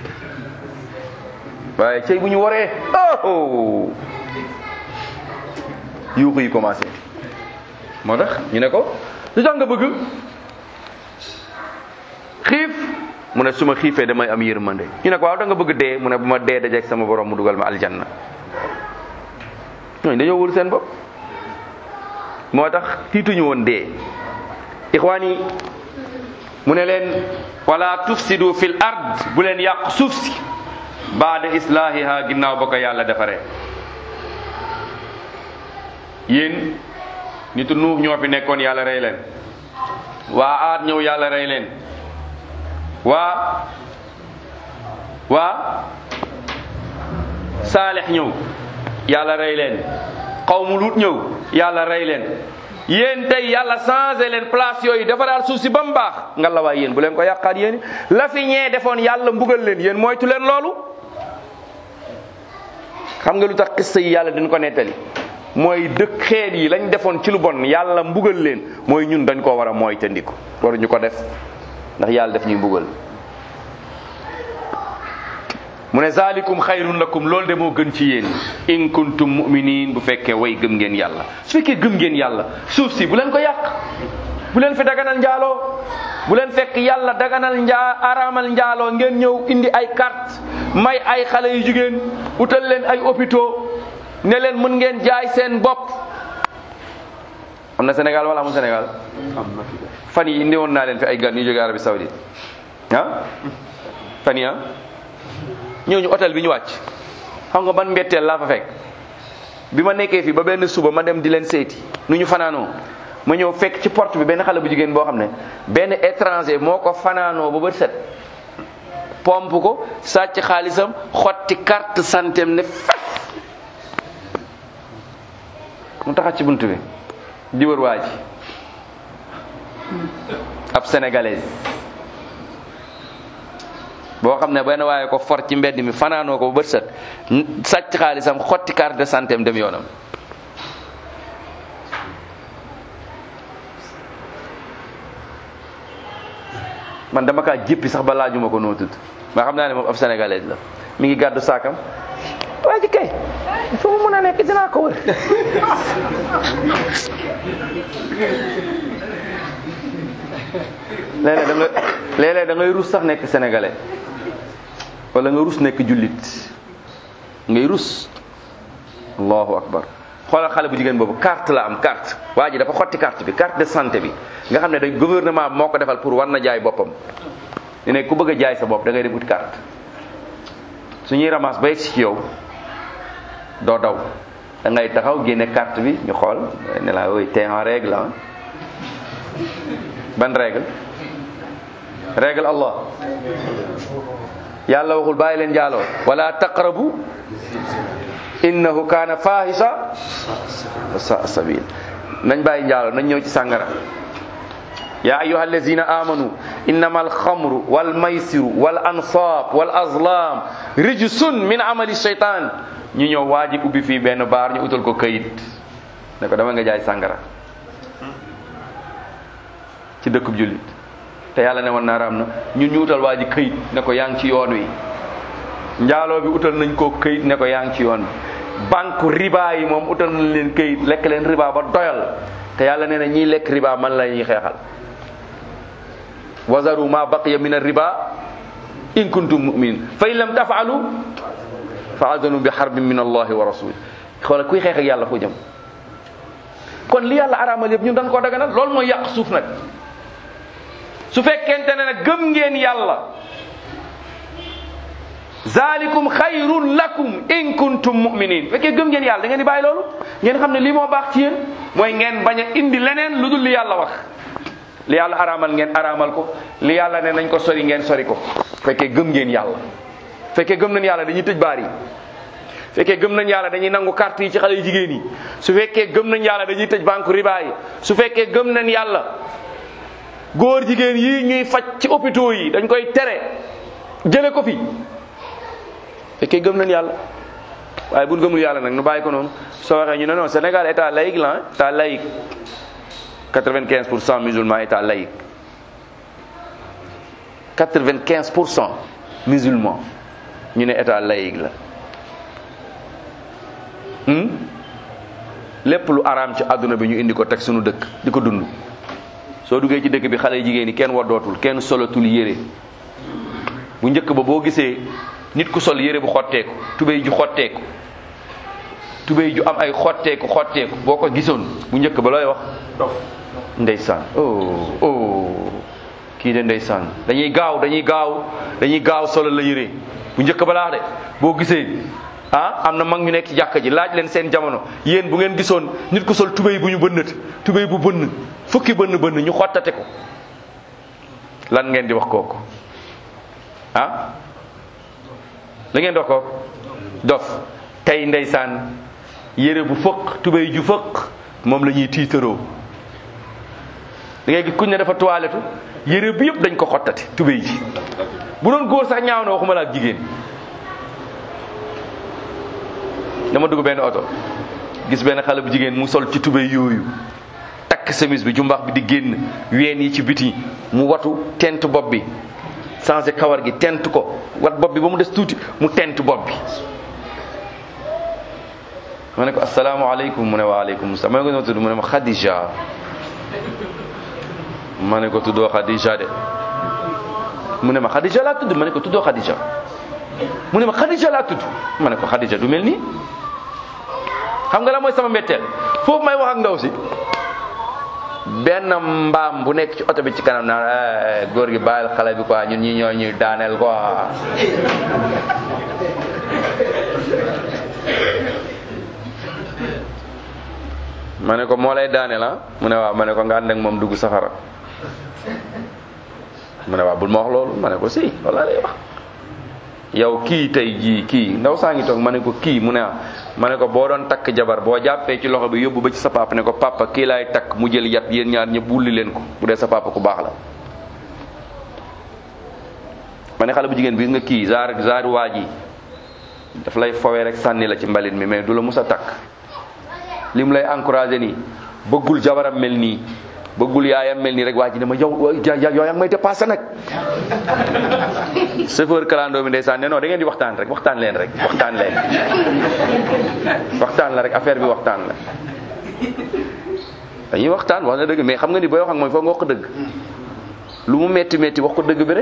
waaye cey bu ñu waree oh yuuxu yi commencé moo tax ñu ne ko lu tax nga bëgg xiif mu ne su ma xiifee damay am yërmande ñu ne ko waaw da nga bëgg dee mu ne bu ma dee dajeeg sama borom mu dugal ma aljanna ñooñu dañoo wóolu seen bopp moo tax tiituñu woon dee ixwaan yi mu ne leen wala tufsidu fil ard bu leen yàq suuf si baada islahiha ginnaaw ba ko yàlla defaree yéen nitu nuux ñoo fi nekkoon yàlla rey leen waa aat ñëw yàlla rey leen waa waa saalex ñëw yàlla rey leen xawmu luut ñëw yàlla rey leen yéen tey yàlla changé leen place yooyu defaraal suuf si ba mu baax nga la waay yéen bu leen ko yàqaat yéen la fi ñee defoon yàlla mbugal leen yéen moytu leen loolu xam nga lu tax xista yi yàlla dañ ko nettali mooy dëkk xeet yi lañ defoon ci lu bon yàlla mbugal leen mooy ñun dañ koo war a mooy tëndiku waruñu ko def ndax yàlla def ñuy mbugal mu ne zalikum xayrun lakum loolu de moo gën ci yéen in kuntum muminin bu fekkee way gëm ngeen yàlla su fekkee gëm ngeen yàlla suuf si bu leen ko yàq bu leen fi daganal njaaloo bu leen fekk yàlla daganal njaa araamal njaaloo ngeen ñëw indi ay carte may ay xale yu jigéen utal leen ay hôpitaux ne leen mën ngeen jaay seen bopp am na Sénégal wala amul Sénégal fan yi indi woon naa leen fi ay gan yu jóge Arabie Saoudite ah fan yi ah ñëw ñu hôtel bi ñu wàcc xam nga ban mbetteel laa fa fekk bi ma nekkee fii ba benn suba ma dem di leen seeti nu ñu fanaanoo ma ñëw fekk ci porte bi benn xale bu jigéen boo xam ne benn étranger moo ko fanaanoo ba bët set pomp ko sàcc xaalisam xotti carte santem ne fes mu taxat ci bunt bi di wër waa ji ab sénégalaise boo xam ne benn waaye ko for ci mbedd mi fanaanoo ko ba bët set sàcc xaalisam xotti carte de santé am dem yoonam man dama kaa jéppi sax ba laajuma ko noo tudd ma xam naa ne moom ab sénégalaise la mi ngi gàddu saakam waa ji kay fu mu mun a nekk dinaa ko wër léeg-léeg da nga léeg-léeg da ngay rus sax nekk sénégalais wala nga rus nekk jullit ngay rus allahu akbar xoolal xale bu jigéen boobu carte la am carte waa ji dafa xotti carte bi carte de santé bi nga xam ne dañ gouvernement moo ko defal pour war na jaay boppam ne ne ku bëgg a jaay sa bopp da ngay dem uti carte su ñuy ramas ba yegg si ci yow doo daw da ngay taxaw génne carte bi ñu xool ne la oui t'es en règle ah ban règle règle Allah yàlla waxul bàyyi leen njaaloo wala taqrabu innahu kaana fahisha wa saa sabil nañ bàyyi njaaloo nañ ñëw ci sàngara ya ayuha allazina amanu innama alxamru walmaysiru wal ansab wal azlam rijsun min amali shaytan ñu ñëw waa ji ubbi fii benn baar ñu utal ko kayit ne ko dama nga jaay sàngara ci dëkkub jullit te yàlla ne woon naa raam na ñun ñu utal waa ji kayit ne ko yaa ngi ci yoon wi njaaloo bi utal nañ ko kayit ne ko yaa ngi ci yoon bi banque riba yi moom utal nañ leen kayit lekk leen riba ba doyal te yàlla nee na ñiy lekk riba man la ñuy xeexal wazaru ma baqiya min ar-riba in kuntum mu'minin fa in lam taf'alu fa adanu bi harbin min allahi wa rasuli xoola kuy xeex ak yàlla foo jëm kon li yàlla araamal yëpp ñun dañ koo daganal loolu mooy yàq suuf nag su fekkente ne nag gëm ngeen yàlla zalikum xayrun lakum in kuntum mu'minin fekkee gëm ngeen yàlla da ngeen di bàyyi loolu ngeen xam ne lii moo baax ci yéen mooy ngeen bañ a indi leneen lu dul li yàlla wax li yàlla araamal ngeen araamal ko li yàlla ne nañ ko sori ngeen sori ko fekkee gëm ngeen yàlla fekkee gëm nañ yàlla dañuy tëj baar yi fekkee gëm nañ yàlla dañuy nangu carte yi ci xale yu jigéen yi su fekkee gëm nañ yàlla dañuy tëj banque riba yi su fekkee gëm nañ yàlla góor jigéen yi ñuy faj ci hôpitaux yi dañ koy tere jële ko fi fekkee gëm nañ yàlla waaye buñ gëmul yàlla nag nu bàyyi ko noonu soo waxee ñu ne non Sénégal état laïque la état laïque 95 pour cent musulmans état laïque 95 pour cent musulmans ñu ne état laïque la lépp lu araam ci àdduna bi ñu indi ko teg suñu dëkk di ko dund soo duggee ci dëkk bi xale jigéen ñi kenn waddootul kenn solatul yére bu njëkk ba boo gisee nit ku sol yére bu xotteeku tubéy ju xotteeku tubéy ju am ay xotteeku xotteeku boo ko gisoon bu njëkk ba looy wax ndeysaan oh oh kii de ndeysaan dañuy gaaw dañuy gaaw dañuy gaaw solo la yére bu njëkk ba laax de boo gisee ah am na mag ñu nekk ci jàkka ji laaj leen seen jamono yéen bu ngeen gisoon nit ku sol tubéy bu ñu bënnati tubéy bu bënn fukki bënn bënn ñu xottate ko lan ngeen di wax kooku ah la ngeen di wax kooku dof tey ndeysaan yére bu fëq tubéy ju fëq moom la ñuy tiitaroo da ngay gis kuñ ne dafa toilettu yére bi yëpp dañ ko xottati tubéy ji bu doon góor sax ñaaw na waxuma la ak jigéen dama dugg benn oto gis benn xale bu jigéen mu sol ci tubéy yooyu takk semis bi jumbax bi di génn ween yi ci biti mu watu tent bopp bi changé kawar gi tent ko wat bopp bi ba mu des tuuti mu tent bopp bi ma ne ko asalaamaaleykum mu ne waaleykum salaam ma ne ko noo tudd mu ne ma Khadija ma ne ko tuddoo Khadija de mu ne ma Khadija laa tudd ma ne ko tuddoo Khadija mu ne ma Khadija laa tudd ma ne ko Khadija du mel nii xam nga la mooy sama mbetteel foofu may wax ak ndaw si benn mbaam bu nekk ci oto bi ci kanam naan góor gi bàyyil xale bi quoi ñun ñi ñoo ñuy daaneel quoi ma ne ko moo lay daaneel ah mu ne waaw ma ne ko nga ànd ak moom dugg safara mu ne waaw bul ma wax loolu ma ne ko si walla lay wax yow kii tey jii kii ndaw saa ngi toog ma ne ko kii mu ne ah ma ne ko boo doon takk jabar boo jàppee ci loxo bi yóbbu ba ci sa papa ne ko papa kii laay takk mu jël yat yéen ñaar ñëpp wulli leen ko bu dee sa papa ku baax la. ma ne xale bu jigéen bi gis nga kii zaar zaar waa ji daf lay fowee rek sànni la ci mbalit mi mais du la mus a takk li mu lay encouragé nii bëggul jabaram mel nii. bëggul yaayam mel nii rek waa ji ne ma yow yow yaa ngi may dépassé nag chauffeur kalandoo bi ndeysaan ne non da ngeen di waxtaan rek waxtaan leen rek waxtaan leen waxtaan la rek affaire bi waxtaan la dañuy waxtaan wax na dëgg mais xam nga ni booy wax ak mooy foog nga wax ko dëgg lu mu metti metti wax ko dëgg bi rek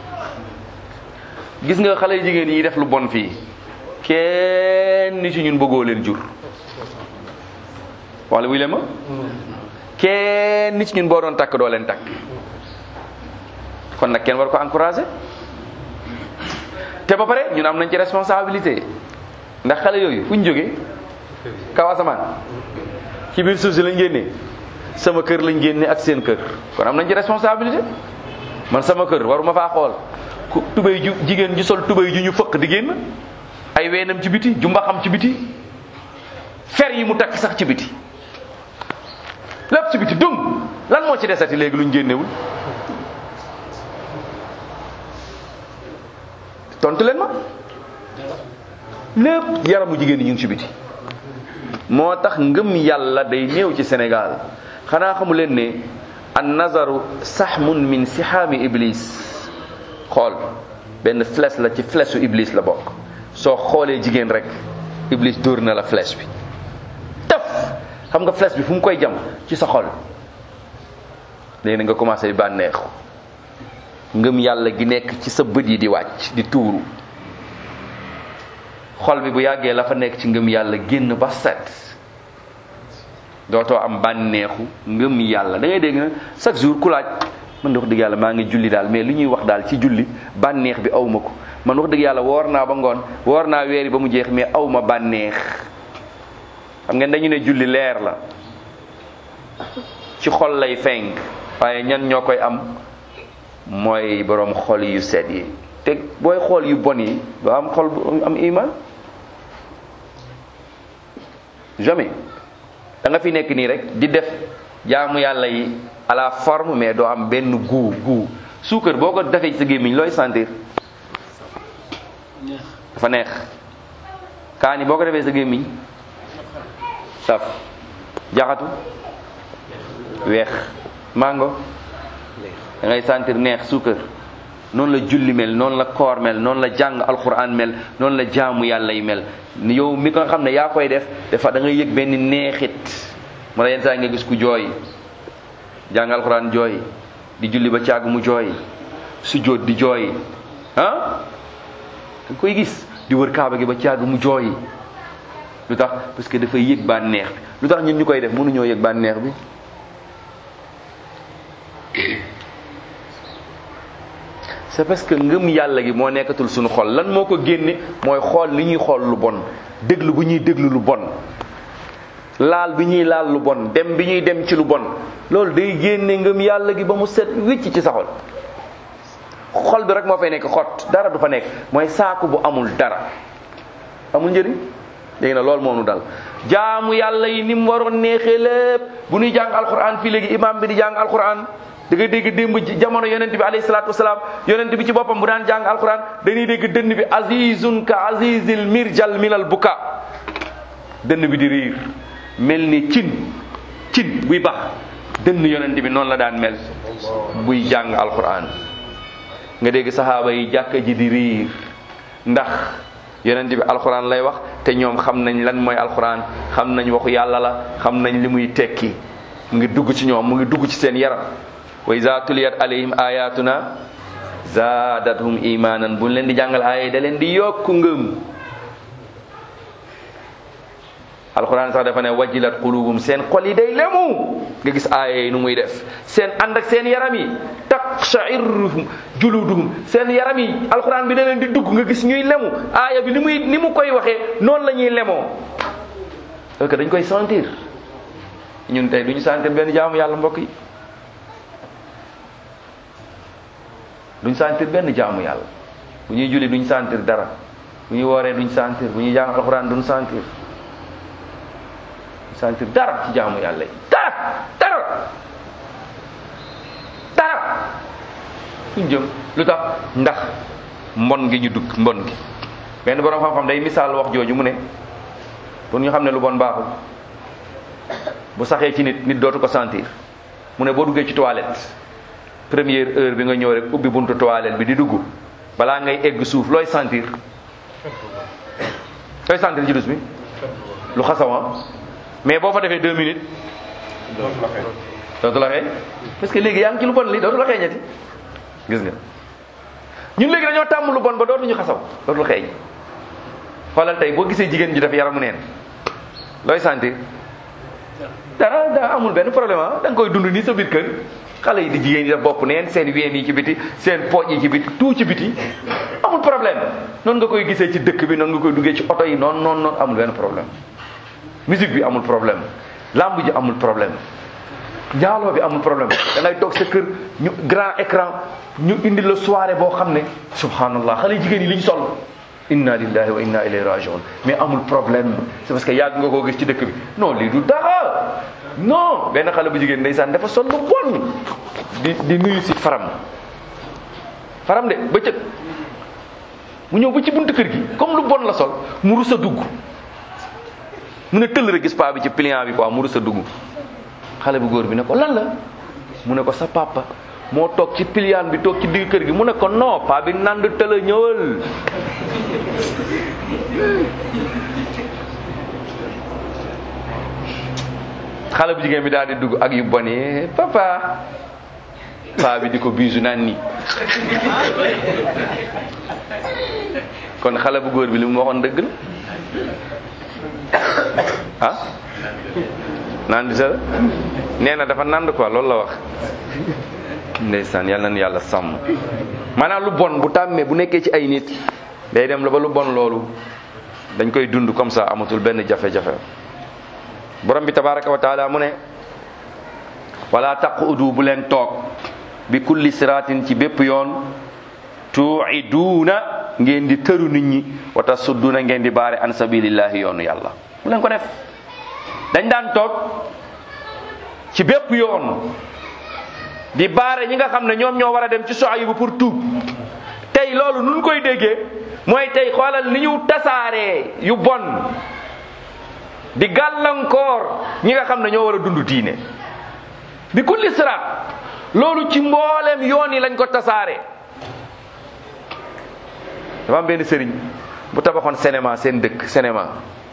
gis nga xale jigéen yi def lu bon fii kenn ni ci ñun bëggoo leen jur wala wuy leen ma kenn nit ñun boo doon takk doo leen takk kon nag kenn war ko encouragé te ba pare ñun am nañ ci responsabilité ndax xale yooyu fu ñu jógee kaw asamaan ci biir suuf si lañ génnee sama kër lañ génne ak seen kër kon am nañ ci responsabilité man sama kër waruma faa xool ku tubéy ju jigéen ju sol tubéy ju ñu fëq di génn ay weenam ci biti ju mbaxam ci biti fer yi mu takk sax ci biti lépp ci biti dung lan moo ci desati léegi luñ génnewul tontu leen ma lépp yaramu jigéen ñi ñu ngi ci biti moo tax ngëm yàlla day néew ci Sénégal xanaa xamu leen ne an nazaru sahmun min sihaami iblis xool benn flèche la ci flèche u iblis la bokk soo xoolee jigéen rek iblis dóor na la flèche bi taf xam nga flèche bi fu mu koy jam ci sa xol léegi na nga commencé di bànneexu ngëm yàlla gi nekk ci sa bët yi di wàcc di tuuru xol bi bu yàggee la fa nekk ci ngëm yàlla génn ba set dootoo am bànneexu ngëm yàlla da ngay dégg na chaque jour ku laaj man de wax dëgg yàlla maa ngi julli daal mais li ñuy wax daal ci julli bànneex bi aw ma ko man wax dëgg yàlla woor naa ba ngoon woor naa weeri ba mu jeex mais aw ma bànneex xam ngeen dañu ne julli leer la ci xol lay fenk waaye ñan ñoo koy am mooy boroom xol yu set yi te booy xool yu bon yi doo am xol bu am iman jamais da nga fi nekk nii rek di def jaamu yàlla yi à la forme mais doo am benn goût goût suukar boo ko defee ci sa gémmiñ looy sentir dafa neex kaani boo ko defee sa gémmiñ saf jaxatu weex mango da ngay sentir neex suukar noonu la julli mel noonu la koor mel noonu la jàng alquran mel noonu la jaamu yàlla yi mel yow mi ko xam ne yaa koy def dafa da ngay yëg benn neexit ma la yenn saa nga gis ku jooy jàng alquran jooy di julli ba càgg mu jooy sujjóot di jooy ah da koy gis di wër kaaba gi ba càgg mu jooy lu tax parce que dafay yëg bànneex bi lu tax ñun ñu koy def mënuñoo yëg bànneex bi c'est parce que ngëm yàlla gi moo nekkatul suñu xol lan moo ko génne mooy xool li ñuy xool lu bon déglu bu ñuy déglu lu bon laal bi ñuy laal lu bon dem bi ñuy dem ci lu bon loolu day génne ngëm yàlla gi ba mu set wicc ci sa xol xol bi rek moo fay nekk xot dara du fa nekk mooy saaku bu amul dara amul njëriñ léegi nag loolu moo nu dal jaamu yàlla yi ni mu waroon neexee lépp bu ñuy jàng alquran fii léegi imam bi di jàng alquran da ngay dégg démb jamono yonent bi alayhi salaatu wasalaam yonent bi ci boppam bu daan jàng alquran dañuy dégg dënn bi azizun ka azizil mirjal minal buka dënn bi di riir mel ni cin cin buy bax dënn yonent bi noonu la daan mel buy jàng alquran nga dégg saxaaba yi jàkka ji di riir ndax yonent bi alquran lay wax te ñoom xam nañ lan mooy alquran xam nañ waxu yàlla la xam nañ li muy tekki mu ngi dugg ci ñoom mu ngi dugg ci seen yaram wa iza tuliyat alayhim ayatuna zaadathum imanan buñ leen di jàngal aaya da leen di yokku ngëm alquran sax dafa ne wajilat qulubum seen xol yi day lemu nga gis aaya yi nu muy def seen ànd ak seen yaram yi taqsha'irruhum juluduhum seen yaram yi alquran bi da leen di dugg nga gis ñuy lemu aaya bi ni muy ni mu koy waxee noonu la ñuy lemoo parce que dañ koy sentir ñun tey duñu sentir benn jaamu yàlla mbokk yi duñ sentir benn jaamu yàlla bu ñuy julli duñ sentir dara bu ñuy wooree duñ sentir bu ñuy jàng alxuraan duñ sentir duñ sentir dara ci jaamu yàlla yi dara dara dara suñ jëm lu tax ndax mbon gi ñu dugg mbon gi benn borom xam-xam day misaal wax jooju mu ne pour ñu xam ne lu bon baaxul bu saxee ci nit nit dootu ko sentir mu ne boo duggee ci toilette première heure bi nga ñëw rek ubbi buntu toilette bi di dugg balaa ngay egg suuf looy sentir looy sentir ci dus bi lu xasawa mais boo fa defee deux minutes dootu la xeeñ parce que léegi yaa ngi ci lu bon li dootu la xeeñati gis nga ñun léegi dañoo tàmm lu bon ba dootuñu xasaw dootul xeeñ xoolal tey boo gisee jigéen ji def yaramu neen looy sentir dara daa amul benn problème ah da nga koy dund nii sa biir kër xale yi di jigéen yi def bopp neen seen ween yi ci biti seen pooj yi ci biti tout ci biti amul problème noonu nga koy gisee ci dëkk bi noonu nga koy duggee ci oto yi noonu noonu noonu amul benn problème musique bi amul problème lamb ji amul problème njaaloo bi amul problème da ngay toog sa kër ñu grand écran ñu indi la soirée boo xam ne subhanallah xale jigéen yi li ñu sol inna lillahi wa inna ilayhi rajiun mais amul problème c'est parce que yàgg nga koo gis ci dëkk bi non lii du dara non benn xale bu jigéen ndeysaan dafa sol lu bon di di nuyu si faram faram de bëccëg mu ñëw ba ci buntu kër gi comme lu bon la sol mu rus a dugg mu ne tëll rek gis paa bi ci pliant bi quoi mu rus a dugg xale bu góor bi ne ko lan la mu ne ko sa papa moo toog ci pliant bi toog ci digg kër gi mu ne ko non paa bi nand tëla ñëwal xale bu jigéen bi daal di dugg ak yu bon yi papa paa bi di ko biisu naan nii kon xale bu góor bi li mu waxoon dëgg la ah naan di sa nee na dafa nand quoi loolu la wax ndeysaan yàlla na yàlla sàmm maanaam lu bon bu tàmmee bu nekkee ci ay nit day dem la ba lu bon loolu dañ koy dund comme ça amatul benn jafe-jafe borom bi tabaraka wa taala mu ne wala taqudu bu leen toog bi kulli siratin ci bépp yoon tuiduuna ngeen di tëru nit ñi wa tasudduuna ngeen di baare an sabilillahi yoonu yàlla bu leen ko def dañ daan toog ci bépp yoon di baare ñi nga xam ne ñoom ñoo war a dem ci Suaybu pour tuub tey loolu nun koy déggee mooy tey xoolal ni ñu tasaaree yu bon di gàllankoor ñi nga xam ne ñoo war a dund diine bi kulli siraat loolu ci mboolem yoon yi lañ ko tasaare dafa am benn sëriñ bu tabaxoon cinéma seen dëkk cinéma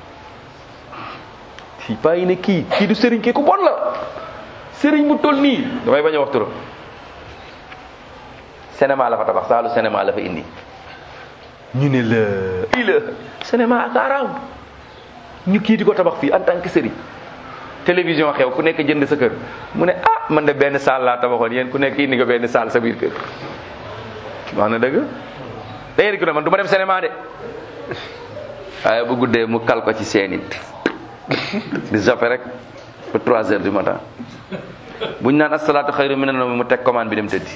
fii paa yi ne kii kii du sëriñ kii ku bon la sëriñ bu toll nii damay bañ a wax turam cinéma la fa tabax saalu cinéma la fa indi ñu ne la ii la cinéma ak araam ñu kii di ko tabax fii en tant que sëriñ télévision xew ku nekk jënd sa kër mu ne ah man de benn saal laa tabaxoon yéen ku nekk indi nga benn saal sa biir kër wax na dëgg da ngeen di ko ne man du ma dem cinéma de waaye bu guddee mu kal ko ci seen it di zappe rek ba 3 heures du matin buñ naan asalaatu xayru minan nawm mu teg commande bi dem tëddi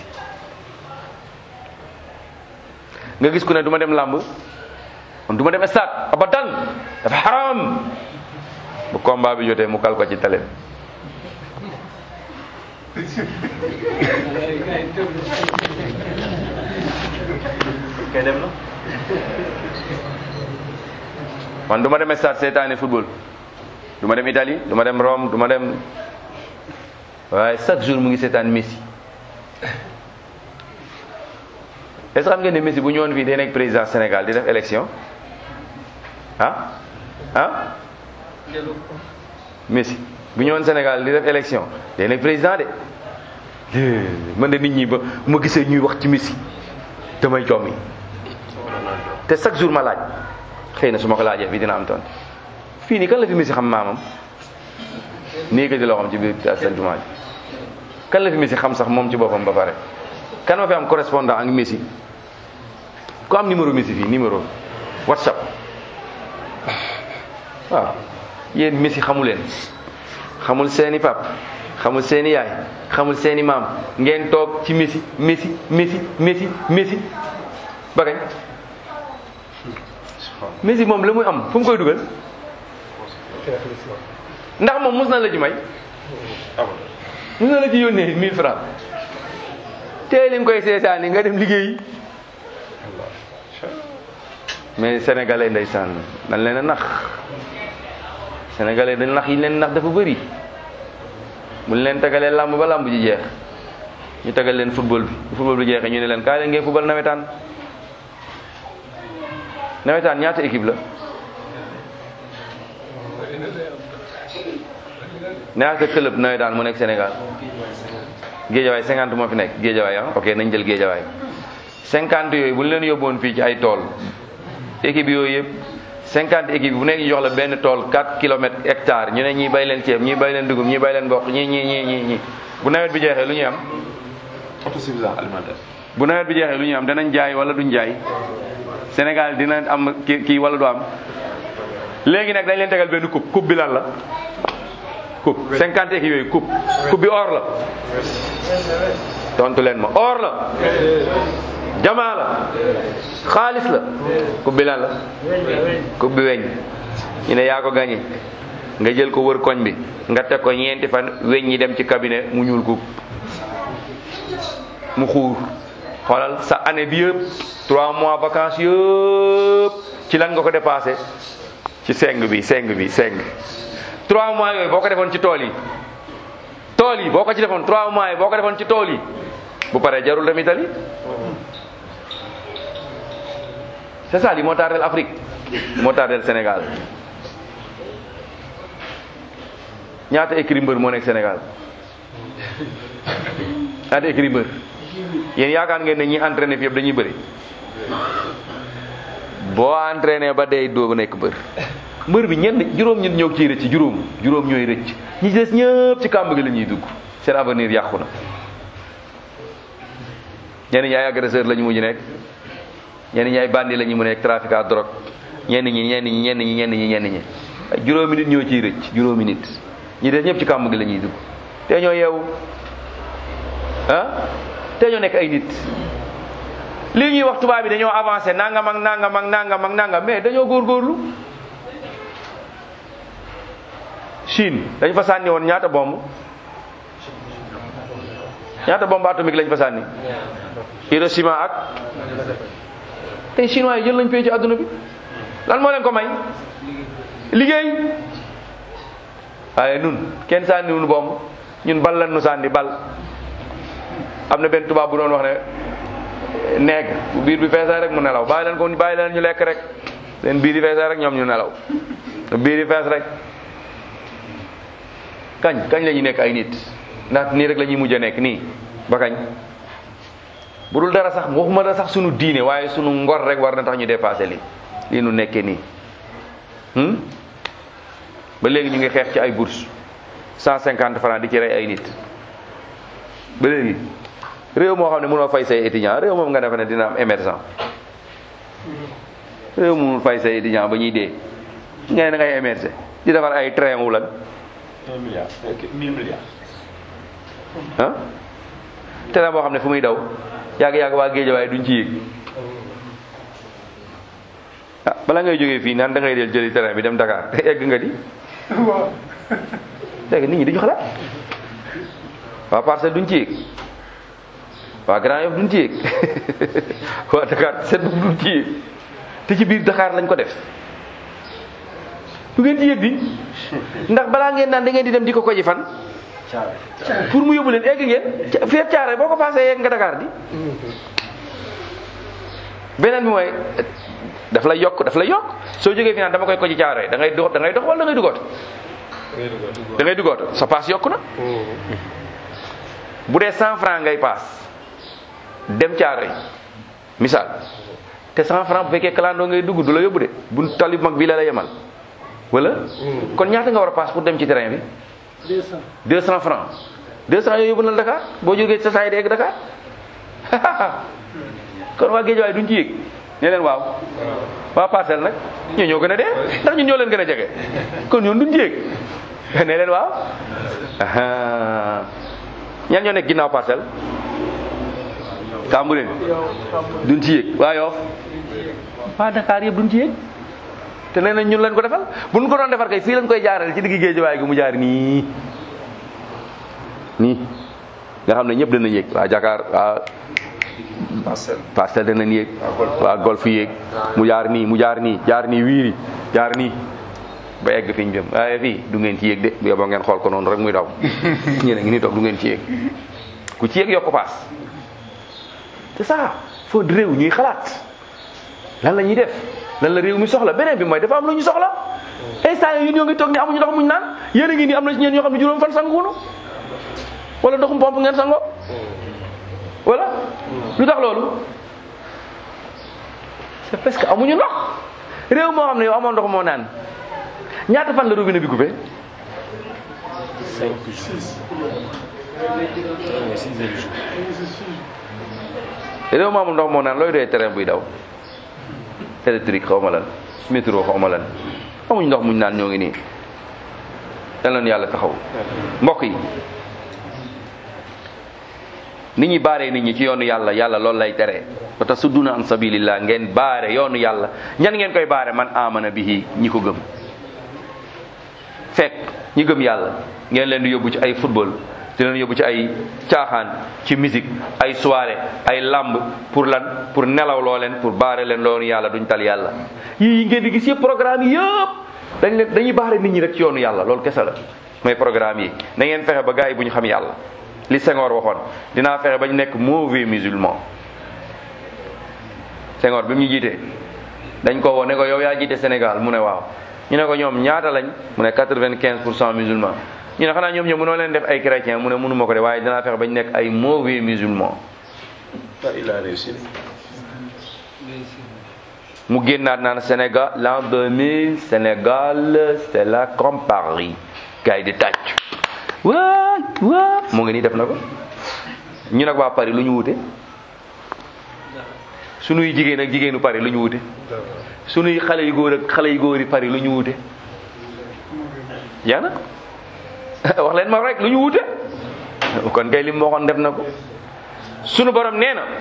nga gis ku ne du ma dem làmb man du ma dem stade abadan dafa xaram bu combat bi jotee mu kal ko ci télé kay dem na man du ma dem stade seetaani football du ma dem Italie du ma dem Rome du ma dem waaye chaque jour mu ngi seetaan Messi est-ce que xam ngeen ne Messi bu ñëwoon fii day nekk président Sénégal di def élection ah ah Messi bu ñëwoon Sénégal di def élection day nekk président de man de nit ñi ba ma gisee ñuy wax ci Messi damay jommi te chaque jour ma laaj xëy na su ma ko laajee fii dina am tontu fii nii kan la fi Messi xam maamam nii ko di loo xam ci biir seen jumaa ji kan la fi Messi xam sax moom ci boppam ba pare kan ma fi am correspondant ak Messi ku am numéro Messi fii numéro WhatsApp waaw yéen Messi xamu leen xamul seeni pap xamul seeni yaay xamul seeni maam ngeen toog ci Messi Messi Messi Messi Messi ba kañ Messi moom la muy am fu mu koy dugal ndax moom mus na la ci may mus na la ci yónnee 1000 francs tey li nga koy seetaani nga dem liggéeyi mais sénégalais ndeysaan dañ leen a nax sénégalais dañ nax yi leen nax dafa bëri bu ñu leen tegalee làmb ba làmb ji jeex ñu tegal leen football bi bu football bi jeexee ñu ne leen kaay leen ngeen football nawetaan nawetaan ñaata équipe la ñaata club nawetaan mu nekk Sénégal géejawaay cinquante moo fi nekk géejawaay ah ok nañ jël géejawaay cinquante yooyu bu ñu leen yóbboon fii ci ay tool équipe yooyu yëpp cinquante équipe bu nekk ñu jox la benn tool 4 kilomètres hectare ñu ne ñii bay leen ceeb ñii bay leen dugub ñii bay leen mboq ñii ñii ñii ñii ñii bu nawet bi jeexee lu ñuy am autosuffisance alimentaire. bu nawet bi jeexee lu ñuy am danañ jaay wala duñ jaay Sénégal dina am kii kii wala du am léegi nag dañ leen tegal benn coupe coupe bi lan la coupe cinquante ki yooyu coupe coupe bi or la tontu leen ma or la jamaa la xaalis la coupe bi lan la coupe bi weñ ñu ne yaa ko gagné nga jël ko wër koñ bi nga teg ko ñeenti fan weñ ñi dem ci cabinet mu ñuul coupe mu xuur xoolal sa année bi yëpp trois mois vacances yëpp ci lan nga ko dépassé ci seng bi seng bi seng trois mois yooyu boo ko defoon ci tool yi tool yi boo ko ci defoon trois mois yi boo ko defoon ci tool yi bu paree jarul dem Italie c'est ça li moo tardel Afrique moo tardel Sénégal ñaata écrit mbër moo nekk Sénégal ñaata écrit mbër yéen yaakaar ngeen ne ñi entraîné fi yëpp dañuy bëri boo entraîné ba day doo nekk mbër mbër bi ñenn juróom ñit ñoo ciy rëcc juróom juróom ñooy rëcc ñi des ñëpp ci kàmb gi la ñuy dugg seen avenir yàqu na ñenn ñi ay agresseur la ñu mujj nekk ñenn ñi ay bandi la ñu mu nekk trafic à drogue ñenn ñi ñenn ñi ñenn ñi ñenn ñi ñenn ñi ay juróomi nit ñoo ciy rëcc juróomi nit ñi des ñëpp ci kàmb gi la ñuy dugg te ñoo yeewu ah te ñoo nekk ay nit lii ñuy wax tubaab bi dañoo avancé nangam ak nangam ak nangam ak nangam mais dañoo góorgóorlu Chine dañ fa sànni woon ñaata bomb ñaata bombe atomique lañ fa sànni Hiroshima ak tey chinois yi jël nañ pay ci àdduna bi lan moo leen ko may liggéey waaye nun kenn sànni wunu bomb ñun bal lan nu sànni bal am na benn tubaab bu doon wax ne neeg bu biir bi feesee rek mu nelaw bàyyi leen ko bàyyi leen ñu lekk rek seen biir yi feesee rek ñoom ñu nelaw biir yi fees rek kañ kañ la ñuy nekk ay nit ndax nii rek la ñuy mujj a nekk nii ba kañ bu dul dara sax waxuma dara sax sunu diine waaye sunu ngor rek war na tax ñu dépassé lii lii nu nekkee nii ba léegi ñu ngi xeex ci ay bourse cent cinquante francs di ci rey ay nit ba léegi réew moo xam ne mënoo fay say étudiant réew moom nga defe ne dina am émergent réew mënul fay say étudiant ba ñuy dee nga ne da ngay émerger di defar ay train wu lan un milliard mille milliards. ah train boo xam ne fu muy daw yàgg-yàgg waa géej waaye duñ ci yéeg ah bala ngay jógee fii naan da ngay del jëli train bi dem Dakar egg nga di léegi nit ñi duñu xalaat waa Parcelles duñ ci yéeg waa Grand Yoff duñ ci yéeg waa Dakar seet duñ ci yéeg te ci biir Dakar lañ ko def du ngeen ci yéeg di ndax balaa ngeen naan da ngeen di dem di ko koji fan pour mu yóbbu leen egg ngeen feet caare boo ko passé yegg nga Dakar di beneen bi mooy daf lay yokk daf lay yokk soo jógee fi naan dama koy koji caare da ngay dox da ngay dox wala da ngay dugoot da ngay dugoot sa paas yokku na bu dee cent franc ngay paas dem caare misaal te cent franc bu fekkee kalandoo ngay dugg du la yóbbu de bu tali mag bi la la yemal wala kon ñaata nga war a paas pour dem ci terrain bi deux cent franc deux cent yooyu yóbbu na la Dakar boo jógee sa saa yi di egg Dakar kon waa géej waaye duñ ci yéeg ne leen waaw waa parcelle nag ñoo ñoo gën a dee ndax ñun ñoo leen gën a jege kon ñoon duñ ci yéeg ne leen waaw ñan ñoo nekk ginnaaw parcelle Cambérène duñ ci yéeg waa Yoff waa Dakar yëpp duñ ci yéeg te nee nañ ñun leen ko defal bu ñu ko doon defar kay fii lañ koy jaarale ci digg géej waaye gi mu jaar nii nii nga xam ne ñëpp danañ yéeg waa Dakar waa Parcelles. Parcelles danañ yéeg waa Golf yéeg mu jaar nii mu jaar nii jaar nii wiiri jaar nii ba egg fi ñu jëm waaye fii du ngeen ci yéeg de bu yeboo ngeen xool ko noonu rek muy daw ñeneen ngi nii toog du ngeen ci yéeg ku ci yéeg yokk paas c'est ça faut réew ñuy xalaat lan la ñuy def lan la réew mi soxla beneen bi mooy dafa am lu ñu soxla instant yi ñoo ngi toog ni amuñu ndox muñ naan yéen a ngi nii am na ci ñeen ñoo xam ne juróom fan sanguwunu wala ndoxum pompe ngeen sangoo wala lu tax loolu c'est parce que amuñu ndox réew moo xam ne yow amoon ndox moo naan ñaata fan la robinet bi coupé réew ma amul ndox moo naan looy doyee terrain buy daw électrique xaw ma lan métro xaw ma lan amuñ ndox muñ naan ñoo ngi nii yal na yàlla taxaw mbokk yi nit ñi baaree nit ñi ci yoonu yàlla yàlla loolu lay tere wa tasudduna an sabilillah ngeen baare yoonu yàlla ñan ngeen koy baare man amana bihi ñi ko gëm fekk ñi gëm yàlla ngeen leen di yóbbu ci ay football di leen yóbbu ci ay caaxaan ci musique ay soirée ay lamb pour lan pour nelaw loo leen pour baare leen loonu yàlla duñ tal yàlla yii ngeen di gis yëpp programme yi yëpp dañ leen dañuy baare nit ñi rek ci yoonu yàlla loolu kese la mooy programme yi na ngeen fexe ba gars yi bu ñu xam yàlla li Senghor waxoon dinaa fexe bañ nekk mauvais musulman Senghor bi mu ñu jiitee dañ ko woo ne ko yow yaa jiite Sénégal mu ne waaw ñu ne ko ñoom ñaata lañ mu ne quatre-vingt-quinze pour cent musulman ñu ne xanaa ñoom ñoom mënoo leen def ay chrétien mu ne mënuma ko de waaye dinaa fexe bañ nekk ay mauvais musulman il a réussi. mu génnaat naan Sénégal l'an 2000 Sénégal c'est là comme Paris gars yi di tàcc waay waay mu ngi nii def na ko ñu nag waa Paris lu ñu wute sunuy jigéen ak jigéenu Paris lu ñu wute sunuy xale yu góor ak xale yu góor yi Paris lu ñu wute yaa na wax leen ma rek lu ñu wute kon kay li mu waxoon def na ko sunu borom nee na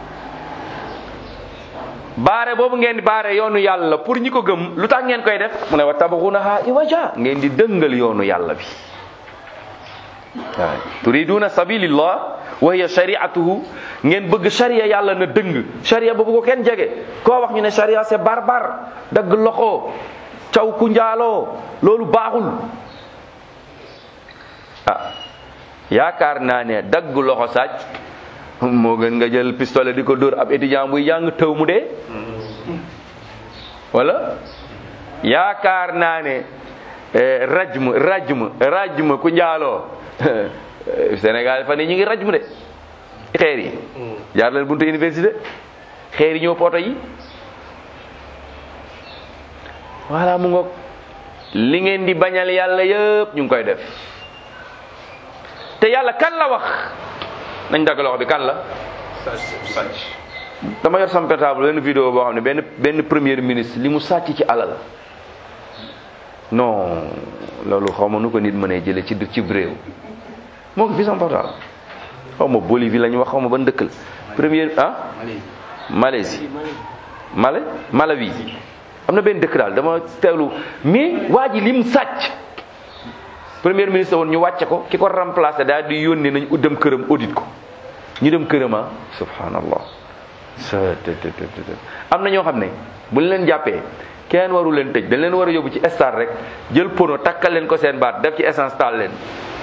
baare boobu ngeen di baare yoonu yàlla pour ñi ko gëm lu tax ngeen koy def mu ne wa tabghunaha iwaja ngeen di dëngal yoonu yàlla bi waaw turiduna sabilillah wa hiya shari'atuhu ngeen bëgg sharia yàlla na dëng sharia boobu ko kenn jege koo wax ñu ne sharia c'est barbare dagg loxo caw ku njaaloo loolu baaxul ah yaakaar naa ne dagg loxo sàcc moo gën nga jël pistolet di ko dóor ab étudiant buy jàng tëw mu dee wala yaakaar naa ne rajm rajm rajm ku njaaloo Sénégal fan yi ñu ngi rajm de xeer yi jaar leen buntu université xeer yi ñëw poto yi voilà mu ngoog li ngeen di bañal yàlla yëpp ñu ngi koy def te yàlla kan la wax nañ dagg loxo bi kan la sàcc. dama yor sama portable benn vidéo boo xam ne benn benn premier ministre li mu sàcc ci alal non loolu xaw ma nu ko nit mënee jële ci ci réew moo ngi fi sama portable xaw ma Bolivie la ñu wax xaw ma ban dëkk la premier ah Malaisie Mala Malawi am na benn dëkk daal dama teewlu mais waa ji li mu sàcc premier ministre woon ñu wàcce ko ki ko remplacé daal di yónnee nañ dem këram audit ko ñu dem këram ah subhanallah am na ñoo xam ne bu leen jàppee kenn waru leen tëj dañ leen war a yóbbu ci star rek jël pono takkal leen ko seen baat def ci essence taal leen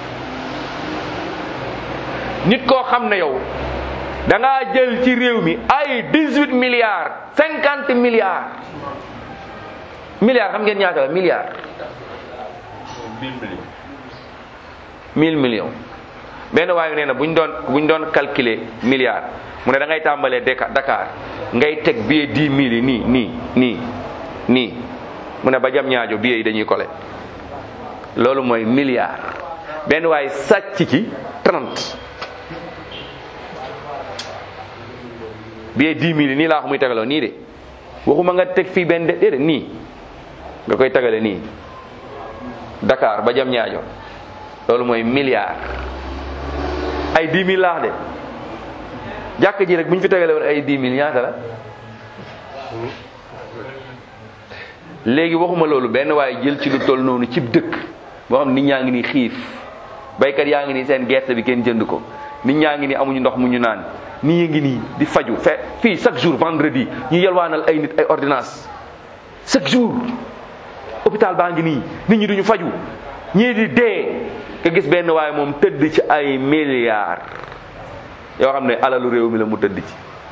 nit koo xam ne yow da ngaa jël ci réew mi ay 18 milliards 50 milliards milliards xam ngeen ñaata la milliards mille millions. 1000 millions benn waaye nee na bu ñu doon bu ñu doon calculer milliards mu ne da ngay tàmbalee Deka- Dakar ngay teg billet 10 mille yi nii nii nii nii mu ne ba jam ñaajo billet yi dañuy kole loolu mooy milliard benn waaye sàcc ci 30 billet 10 mille yi nii laa ko muy tegaloo nii de waxuma nga teg fii benn de déedéet nii nga koy tegale nii Dakar ba jam ñaajo loolu mooy milliard ay 10 mille laax de jàkk ji rek bu ñu fi tegale woon ay 10 mille ñaata la léegi waxuma loolu benn waaye jël ci lu toll noonu cib dëkk boo xam nit ñaa ngi ni xiif baykat yaa ngi ni seen gerte bi kenn jënd ko nit ñaa ngi ni amuñu ndox mu ñu naan nii ngi nii di faju fe fii chaque jour vendredi ñu yelwaanal ay nit ay ordonnance chaque jour hôpital baa ngi nii nit ñi duñu faju ñii di dee nga gis benn waaye moom tëdd ci ay milliards yoo xam ne alalu réew mi la mu tëdd ci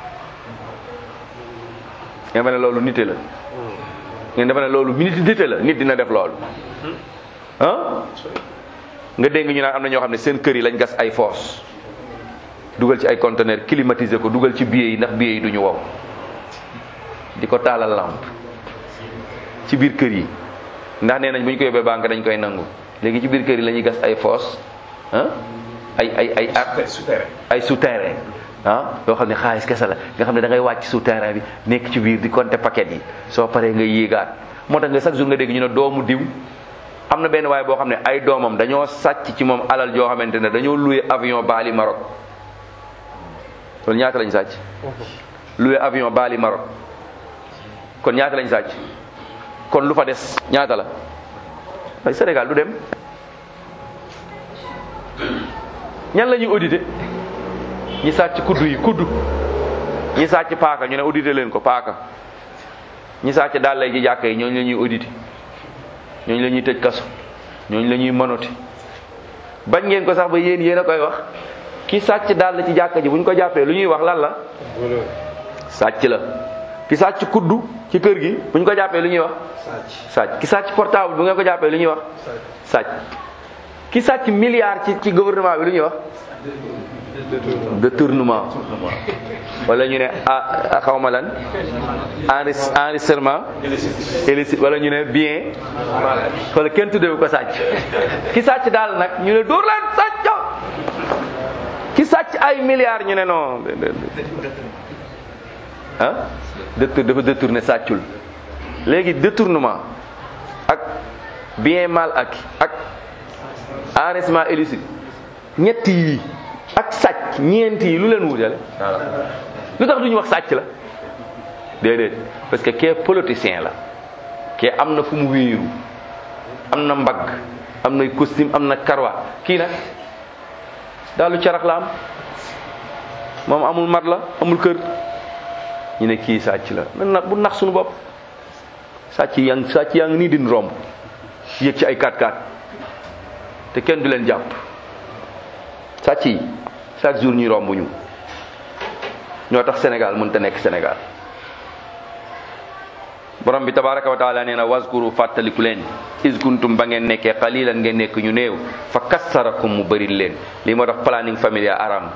nga defe ne loolu nite la ngeen defe ne loolu nit nite la nit dina def loolu ah nga dégg ñu naan am na ñoo xam ne seen kër yi lañ gas ay fosse dugal ci ay conteneur climatiser ko dugal ci billet yi ndax billet yi duñu wow di ko taalal lampe ci biir kër yi ndax nee nañ bu ñu ko yóbbee banque dañ koy nangu léegi ci biir kër yi la ñuy gas ay fosse ah ay ay ay Super, super. ay souterrain ah yoo xam ne xaalis kese la nga xam ne da ngay wàcc souterrain bi nekk ci biir di compter paquet yi soo paree nga yéegaat moo tax nga chaque jour nga dégg ñu ne doomu diw am na benn waaye boo xam ne ay doomam dañoo sàcc ci moom alal joo xamante ne dañoo loué avion Bali Maroc loolu ñaata lañ sàcc loué avion Bali Maroc kon ñaata lañ sàcc kon lu fa des ñaata la ay Sénégal du dem ñan la ñuy audité ñi sàcc kuddu yi kuddu ñi sàcc paaka ñu ne audité leen ko paaka ñi sàcc daal lay ci jàkka yi ñooñu la ñuy audité ñooñu la ñuy tëj kaso ñooñu la ñuy mënoti bañ ngeen ko sax ba yéen yéen a koy wax ki sàcc daal la ci jàkka ji bu ñu ko jàppee lu ñuy wax lan la sàcc la ki sàcc kuddu ci kër gi bu ñu ko jàppee lu ñuy wax sàcc ki sàcc portable bu ngeen ko jàppee lu ñuy wax sàcc ki sàcc milliard ci ci gouvernement bi lu ñuy wax détournement wala ñu ne ah xaw ma lan enris enregistrement illicite wala ñu ne bien wala kenn tuddewu ko sàcc ki sàcc daal nag ñu ne dóor leen sàcc ki sàcc ay milliards ñu ne non ah détour dafa détourné sàccul léegi détournement ak bien mal ak ak enregistrement illicite ñett yi ak sàcc ñeent yi lu leen wutale lu tax duñu wax sàcc la déedéet parce que kee politicien la kee am na fu mu wéeru am na mbagg am na costume am na karwa kii nag daalu carax la am moom amul mat la amul kër ñu ne kii sàcc la nan nag bu nax suñu bopp sàcc yaa ngi sàcc yaa ngi nii din romb yëg ci ay 4x4 te kenn du leen jàpp sàcc yi chaque jour ñuy romb ñu ñoo tax Sénégal mënta nekk Sénégal borom bi tabaraka wa taala nee na waskuru fàttaliku leen is kuntum ba ngeen nekkee xalilan ngeen nekk ñu néew fa kassarakum mu bëri leen lii moo tax planning familial aram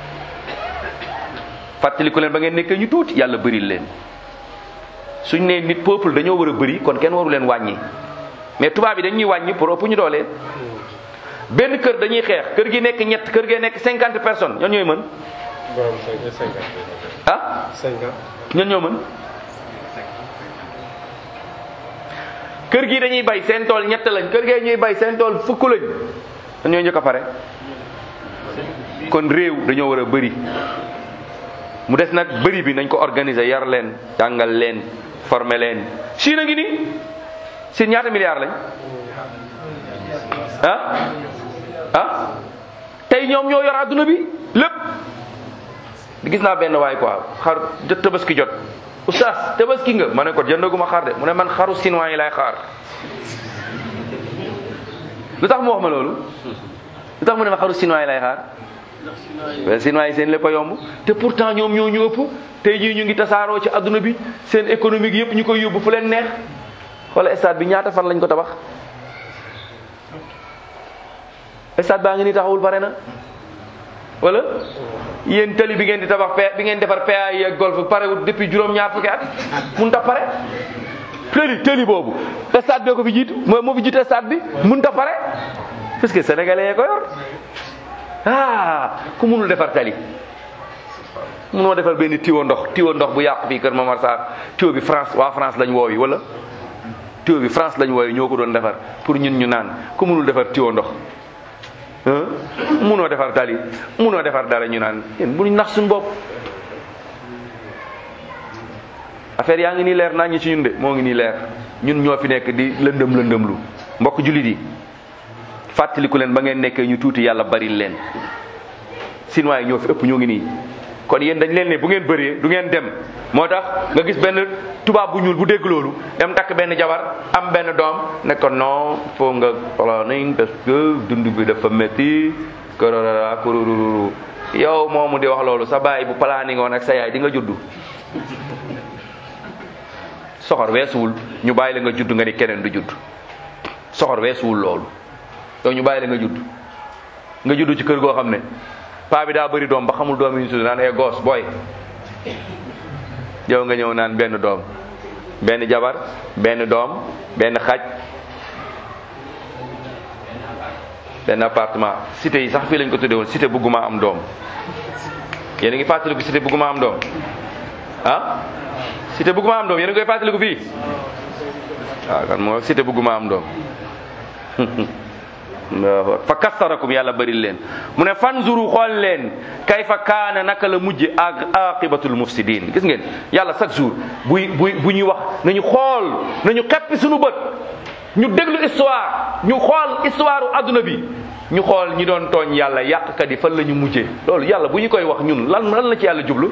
fàttaliku leen ba ngeen nekkee ñu tuuti yàlla bëri leen suñ nee nit peuple dañoo war a bëri kon kenn waru leen wàññi mais tubaab yi dañuy wàññi pour ëpp ñu doole benn kër dañuy xeex kër gi nekk ñett kër gee nekk cinquante personnes ñan ñooy mën ah ñan ñoo mën kër gi dañuy bay seen tool ñett lañ kër gee ñuy bay seen tool fukk lañ ñan ñooy njëkk a pare kon réew dañoo war a bëri mu des nag bëri bi nañ ko organiser yar leen jàngal leen former leen Chine a ngi nii Chine ñaata milliards lañ ah ah tey ñoom ñoo yor adduna bi lépp gis naa benn waay quoi xar jot tabaski jot oustaz tabaski nga ma ne ko jëndaguma xar de mu ne man xaru chinois yi lay xaar lu tax mu wax ma loolu lu tax mu ne ma xaru chinois yi lay xaar mais chinois yi seen lépp a yomb te pourtant ñoom ñoo ñu ëpp tey jii ñu ngi tasaaroo ci adduna bi seen économique yëpp ñu koy yóbbu fu leen neex wala stade bi ñaata fan lañ ko tabax stade baa ngi ni taxawul pare na wala yéen tali bi ngeen di tabax P bi ngeen defar PA yi ak golf parewut depuis juróom-ñaar fukki at mun ta pare tëli tëli boobu stade bee ko fi jiitu moo moo fi jiite stade bi mun ta pare parce que sénégalais yee ko yor ah ku munul defar tali munoo defar benn tiwo ndox tiwo ndox bu yàqu fii kër Momar Sarr tiwo bi France waa France lañ woowi wala tiwo bi France lañ woowi ñoo ko doon defar pour ñun ñu naan ku munul defar tiwo ndox munoo defar tali munoo defar dara ñu naan yéen bu ñu nax suñu bopp affaire yaa ngi nii leer naa ñi ci ñun de moo ngi nii leer ñun ñoo fi nekk di lëndëm lëndëmlu mbokk jullit yi fàttaliku leen ba ngeen nekkee ñu tuuti yàlla bari leen Chinois yi ñoo fi ëpp ñoo ngi nii kon yéen dañ leen ne bu ngeen bëree du ngeen dem moo tax nga gis benn tubaab bu ñuul bu dégg loolu dem takk benn jabar am benn doom ne ko non faut nga planning parce que dund bi dafa métti kororara kurururu yow moomu di wax loolu sa baay bu planning woon ak sa yaay di nga juddu soxor weesuwul ñu bàyyi la nga judd nga ni keneen du judd soxor weesuwul loolu yow ñu bàyyi la nga judd nga judd ci kër goo xam ne paa bi daa bëri doom ba xamul doom yi ñu tudd naan ay goos booy yow nga ñëw naan benn doom benn jabar benn doom benn xaj benn appartement cité yi sax fii lañ ko tuddee woon cité bëgguma am doom yéen a ngi fàttaliku cité bëgguma am doom ah cité bëgguma am doom yéen a ngi koy fàttaliku fii waaw kan moo cité bëgguma am doom fa kassarakum yàlla bëri leen mu ne fanzuru xool leen kayfa kaana naka la mujj ak aqibatul mufsidin gis ngeen yàlla chaque jour buy buy bu ñuy wax nañu xool nañu xeppi suñu bët ñu déglu histoire ñu xool histoire u adduna bi ñu xool ñi doon tooñ yàlla yàqkat yi fan la ñu mujjee loolu yàlla bu ñu koy wax ñun lan lan la ci yàlla jublu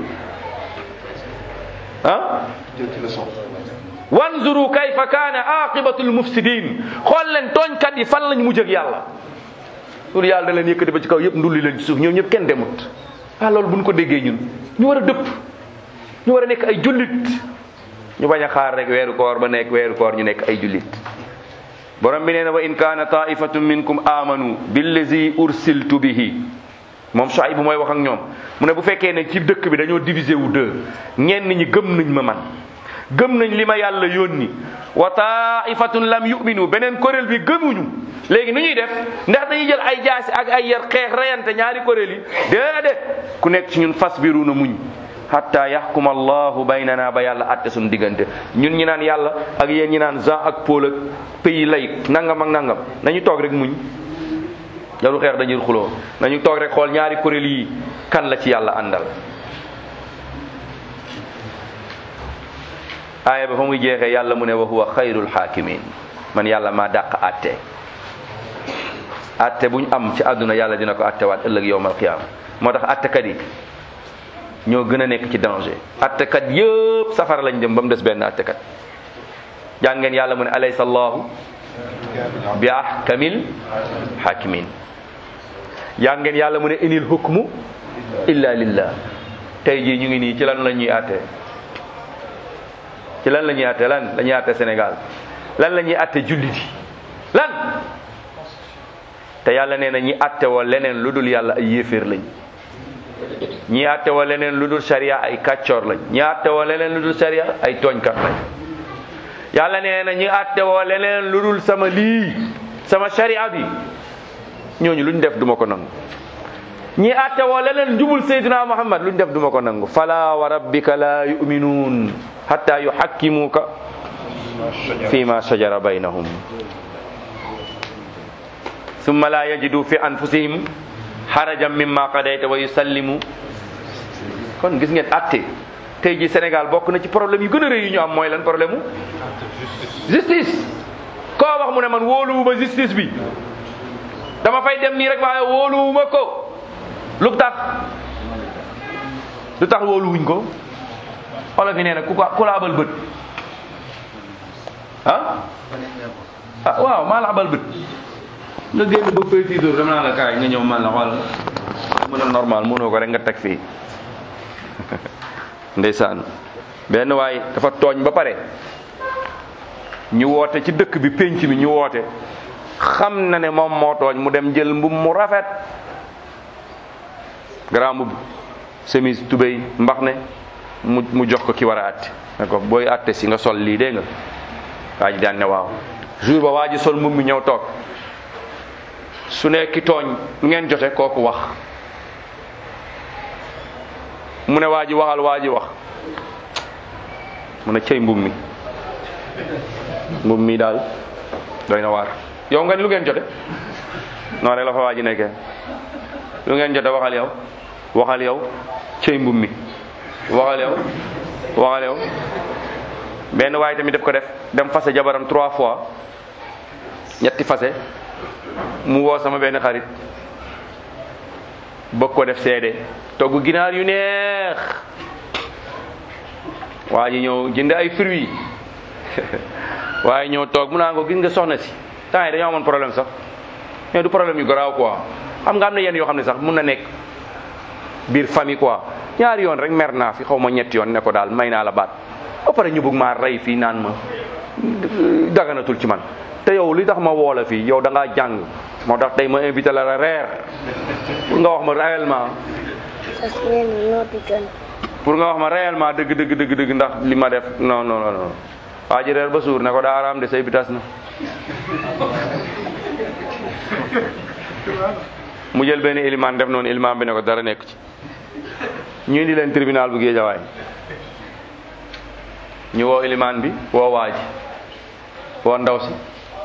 ah wanzuru kayfa kaana aqibatul mufsidin xool leen tooñkat yi fan lañ mujj ak yàlla loolu yàlla da leen yëkkati ba ci kaw yëpp ndulli leen ci suuf ñoom ñëpp kenn demut ah loolu buñ ko déggee ñun ñu war a dëpp ñu war a nekk ay jullit ñu bañ a xaar rek weeru koor ba nekk weeru koor ñu nekk ay jullit borom bi nee na wa in kaana taifatun minkum amanu billazi ursiltu bihi moom Shuayb bu mooy wax ak ñoom mu ne bu fekkee ne ci dëkk bi dañoo divisé wu deux ñenn ñi gëm nañ ma man gëm nañ li ma yàlla yónni wa taifatun lam yuminu beneen kuréel bi gëmuñu léegi nu ñuy def ndax dañuy jël ay jaasi ak ay yar xeex reyante ñaari kuréel yi déedéet ku nekk ci ñun fasbiru na muñ hatta yaxkuma allahu baynana ba yàlla atte suñu diggante ñun ñi naan yàlla ak yéen ñi naan Jean ak Paul ak pays laïque nangam ak nangam nañu toog rek muñ jarul xeex dañuy xuloo nañu toog rek xool ñaari kuréel yi kan la ci yàlla àndal aaya ba fa muy jeexee yàlla mu ne wa huwa xayrul xaakimin man yàlla maa dàq atte atte buñ am ci àdduna yàlla dina ko attewaat ëllëg yowmal qiyaama moo tax attekat yi ñoo gën a nekk ci danger attekat yëpp safara lañ jëm ba mu des benn attekat jàngeen yàlla mu ne alaysa allahu bi ahkamil hakimin jàngeen yàlla mu ne inil hukmu illa lillah tey jii ñu ngi nii ci lan la ñuy atte ci lan la ñuy atte lan la ñuy atte Sénégal lan la ñuy atte jullit yi lan te yàlla nee na ñi atte woo leneen lu dul yàlla ay yéeféer lañ ñi atte woo leneen lu dul sharia ay kàccoor lañ ñi atte woo leneen lu dul sharia ay tooñkat lañ yàlla nee na ñi atte woo leneen lu dul sama lii sama sharia bi ñooñu luñ def duma ko nangu ñi atte woo leneen njubul sayyidina muhammad luñ def duma ko nangu fala wa rabbika la yu'minun hatta yuhakkimuka fi ma shajara baynahum summa la yajidu fi anfusihim harajan mimma qadayta wa yusallimu kon gis ngeen atte tey ji Sénégal bokk na ci problème yu gën a rëy yu ñu am mooy lan problème mu justice koo wax mu ne man wóoluwuma justice bi dama fay dem nii rek waaye wóoluwuma ko lu tax lu tax wóoluwuñ ko olof yi nee na ku ko ku la abal bët ah ah waaw maa la abal bët nga génn ba fay six heures dama naa la kaay nga ñëw man la xool mën a normal mënoo ko rek nga teg fii ndeysaan benn waay dafa tooñ ba pare ñu woote ci dëkk bi pénc mi ñu woote xam na ne moom moo tooñ mu dem jël mbub mu rafet grand mbub chemise tubéy mbax ne mu mu jox ko ki war a àtte ne ko booy àtte si nga sol lii dégg nga waa ji daan ne waaw jour ba waa ji sol mbub mi ñëw toog su ne ki tooñ ngeen jote kooku wax mu ne waa ji waxal waa ji wax mu ne cëy mbub mi mbub mi daal doy na waar yow nga ni lu ngeen jote noonu rek la fa waa ji nekkee lu ngeen jote waxal yow waxal yow cëy mbub mi waxal yow waxal yow benn waaye tamit def ko def dem fase jabaram trois fois ñetti fase mu woo sama benn xarit bëgg ko def seede togg ginaar yu neex waa ji ñëw jënd ay fruits waaye ñëw toog mu naa ko gis nga soxna si temps yi dañoo amoon problème sax mais du problème yu garaaw quoi xam nga am na yenn yoo xam ne sax mun na nekk biir famille quoi ñaari yoon rek mer naa fi xaw ma ñetti yoon ne ko daal may naa la baat ba pare ñu bëgg maa rey fii naan ma daganatul ci man te yow li tax ma woo la fii yow da ngaa jàng moo tax tey ma invité la la reer pour nga wax ma réellement Sas nee na noo di gën. pour nga wax ma réellement dëgg dëgg dëgg dëgg ndax li ma def non non non non waa ji reer ba suur ne ko daa araam de say bi tas na mu jël benn ilimaan def noonu ilimaan bi ne ko dara nekk ci ñu indi leen tribunal bu géejawaay ñu woo ilimaan bi woo waa ji woo ndaw si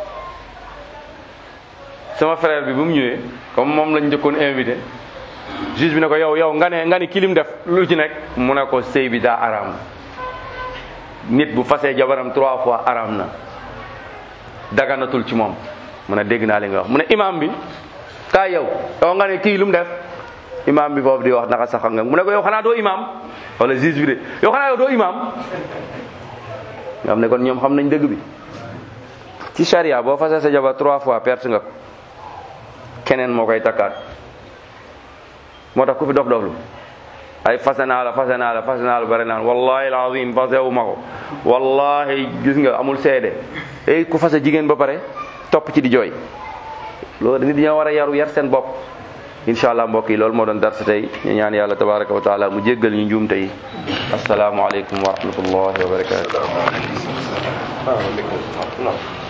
sama frère bi bu mu ñëwee comme moom lañ njëkkoon invité juge bi ne ko yow yow nga ne nga ni kilim def lu ci nekk mu ne ko sëy bi daa araam nit bu fasee jabaram trois fois araam na daganatul ci moom mu ne dégg naa li nga wax mu ne imam bi kaay yow yow nga ne kii lu mu def imam bi foofu di wax naka sax nga mu ne ko yow xanaa doo imam wala juge bi de yow xanaa yow doo imam nga xam ne kon ñoom xam nañ dëgg bi ci charia boo fasee sa jabar trois fois perte nga ko keneen moo koy takkaat moo tax ku fi dof doflu ay fase naa la fase naa la fase naa la bare naan wallahi alazim fasewu ma ko wallahi gis nga amul seede ey ku fase jigéen ba pare topp ci di jooy loolu nit ñoo war a yaru yar seen bopp incha allah mbokk yi loolu moo doon darsa tey ñu ñaan yàlla tabaraka wa taala mu jéggal ñu njuumte yi asalaamu aleykum wa rahmatullahi wa barakatuh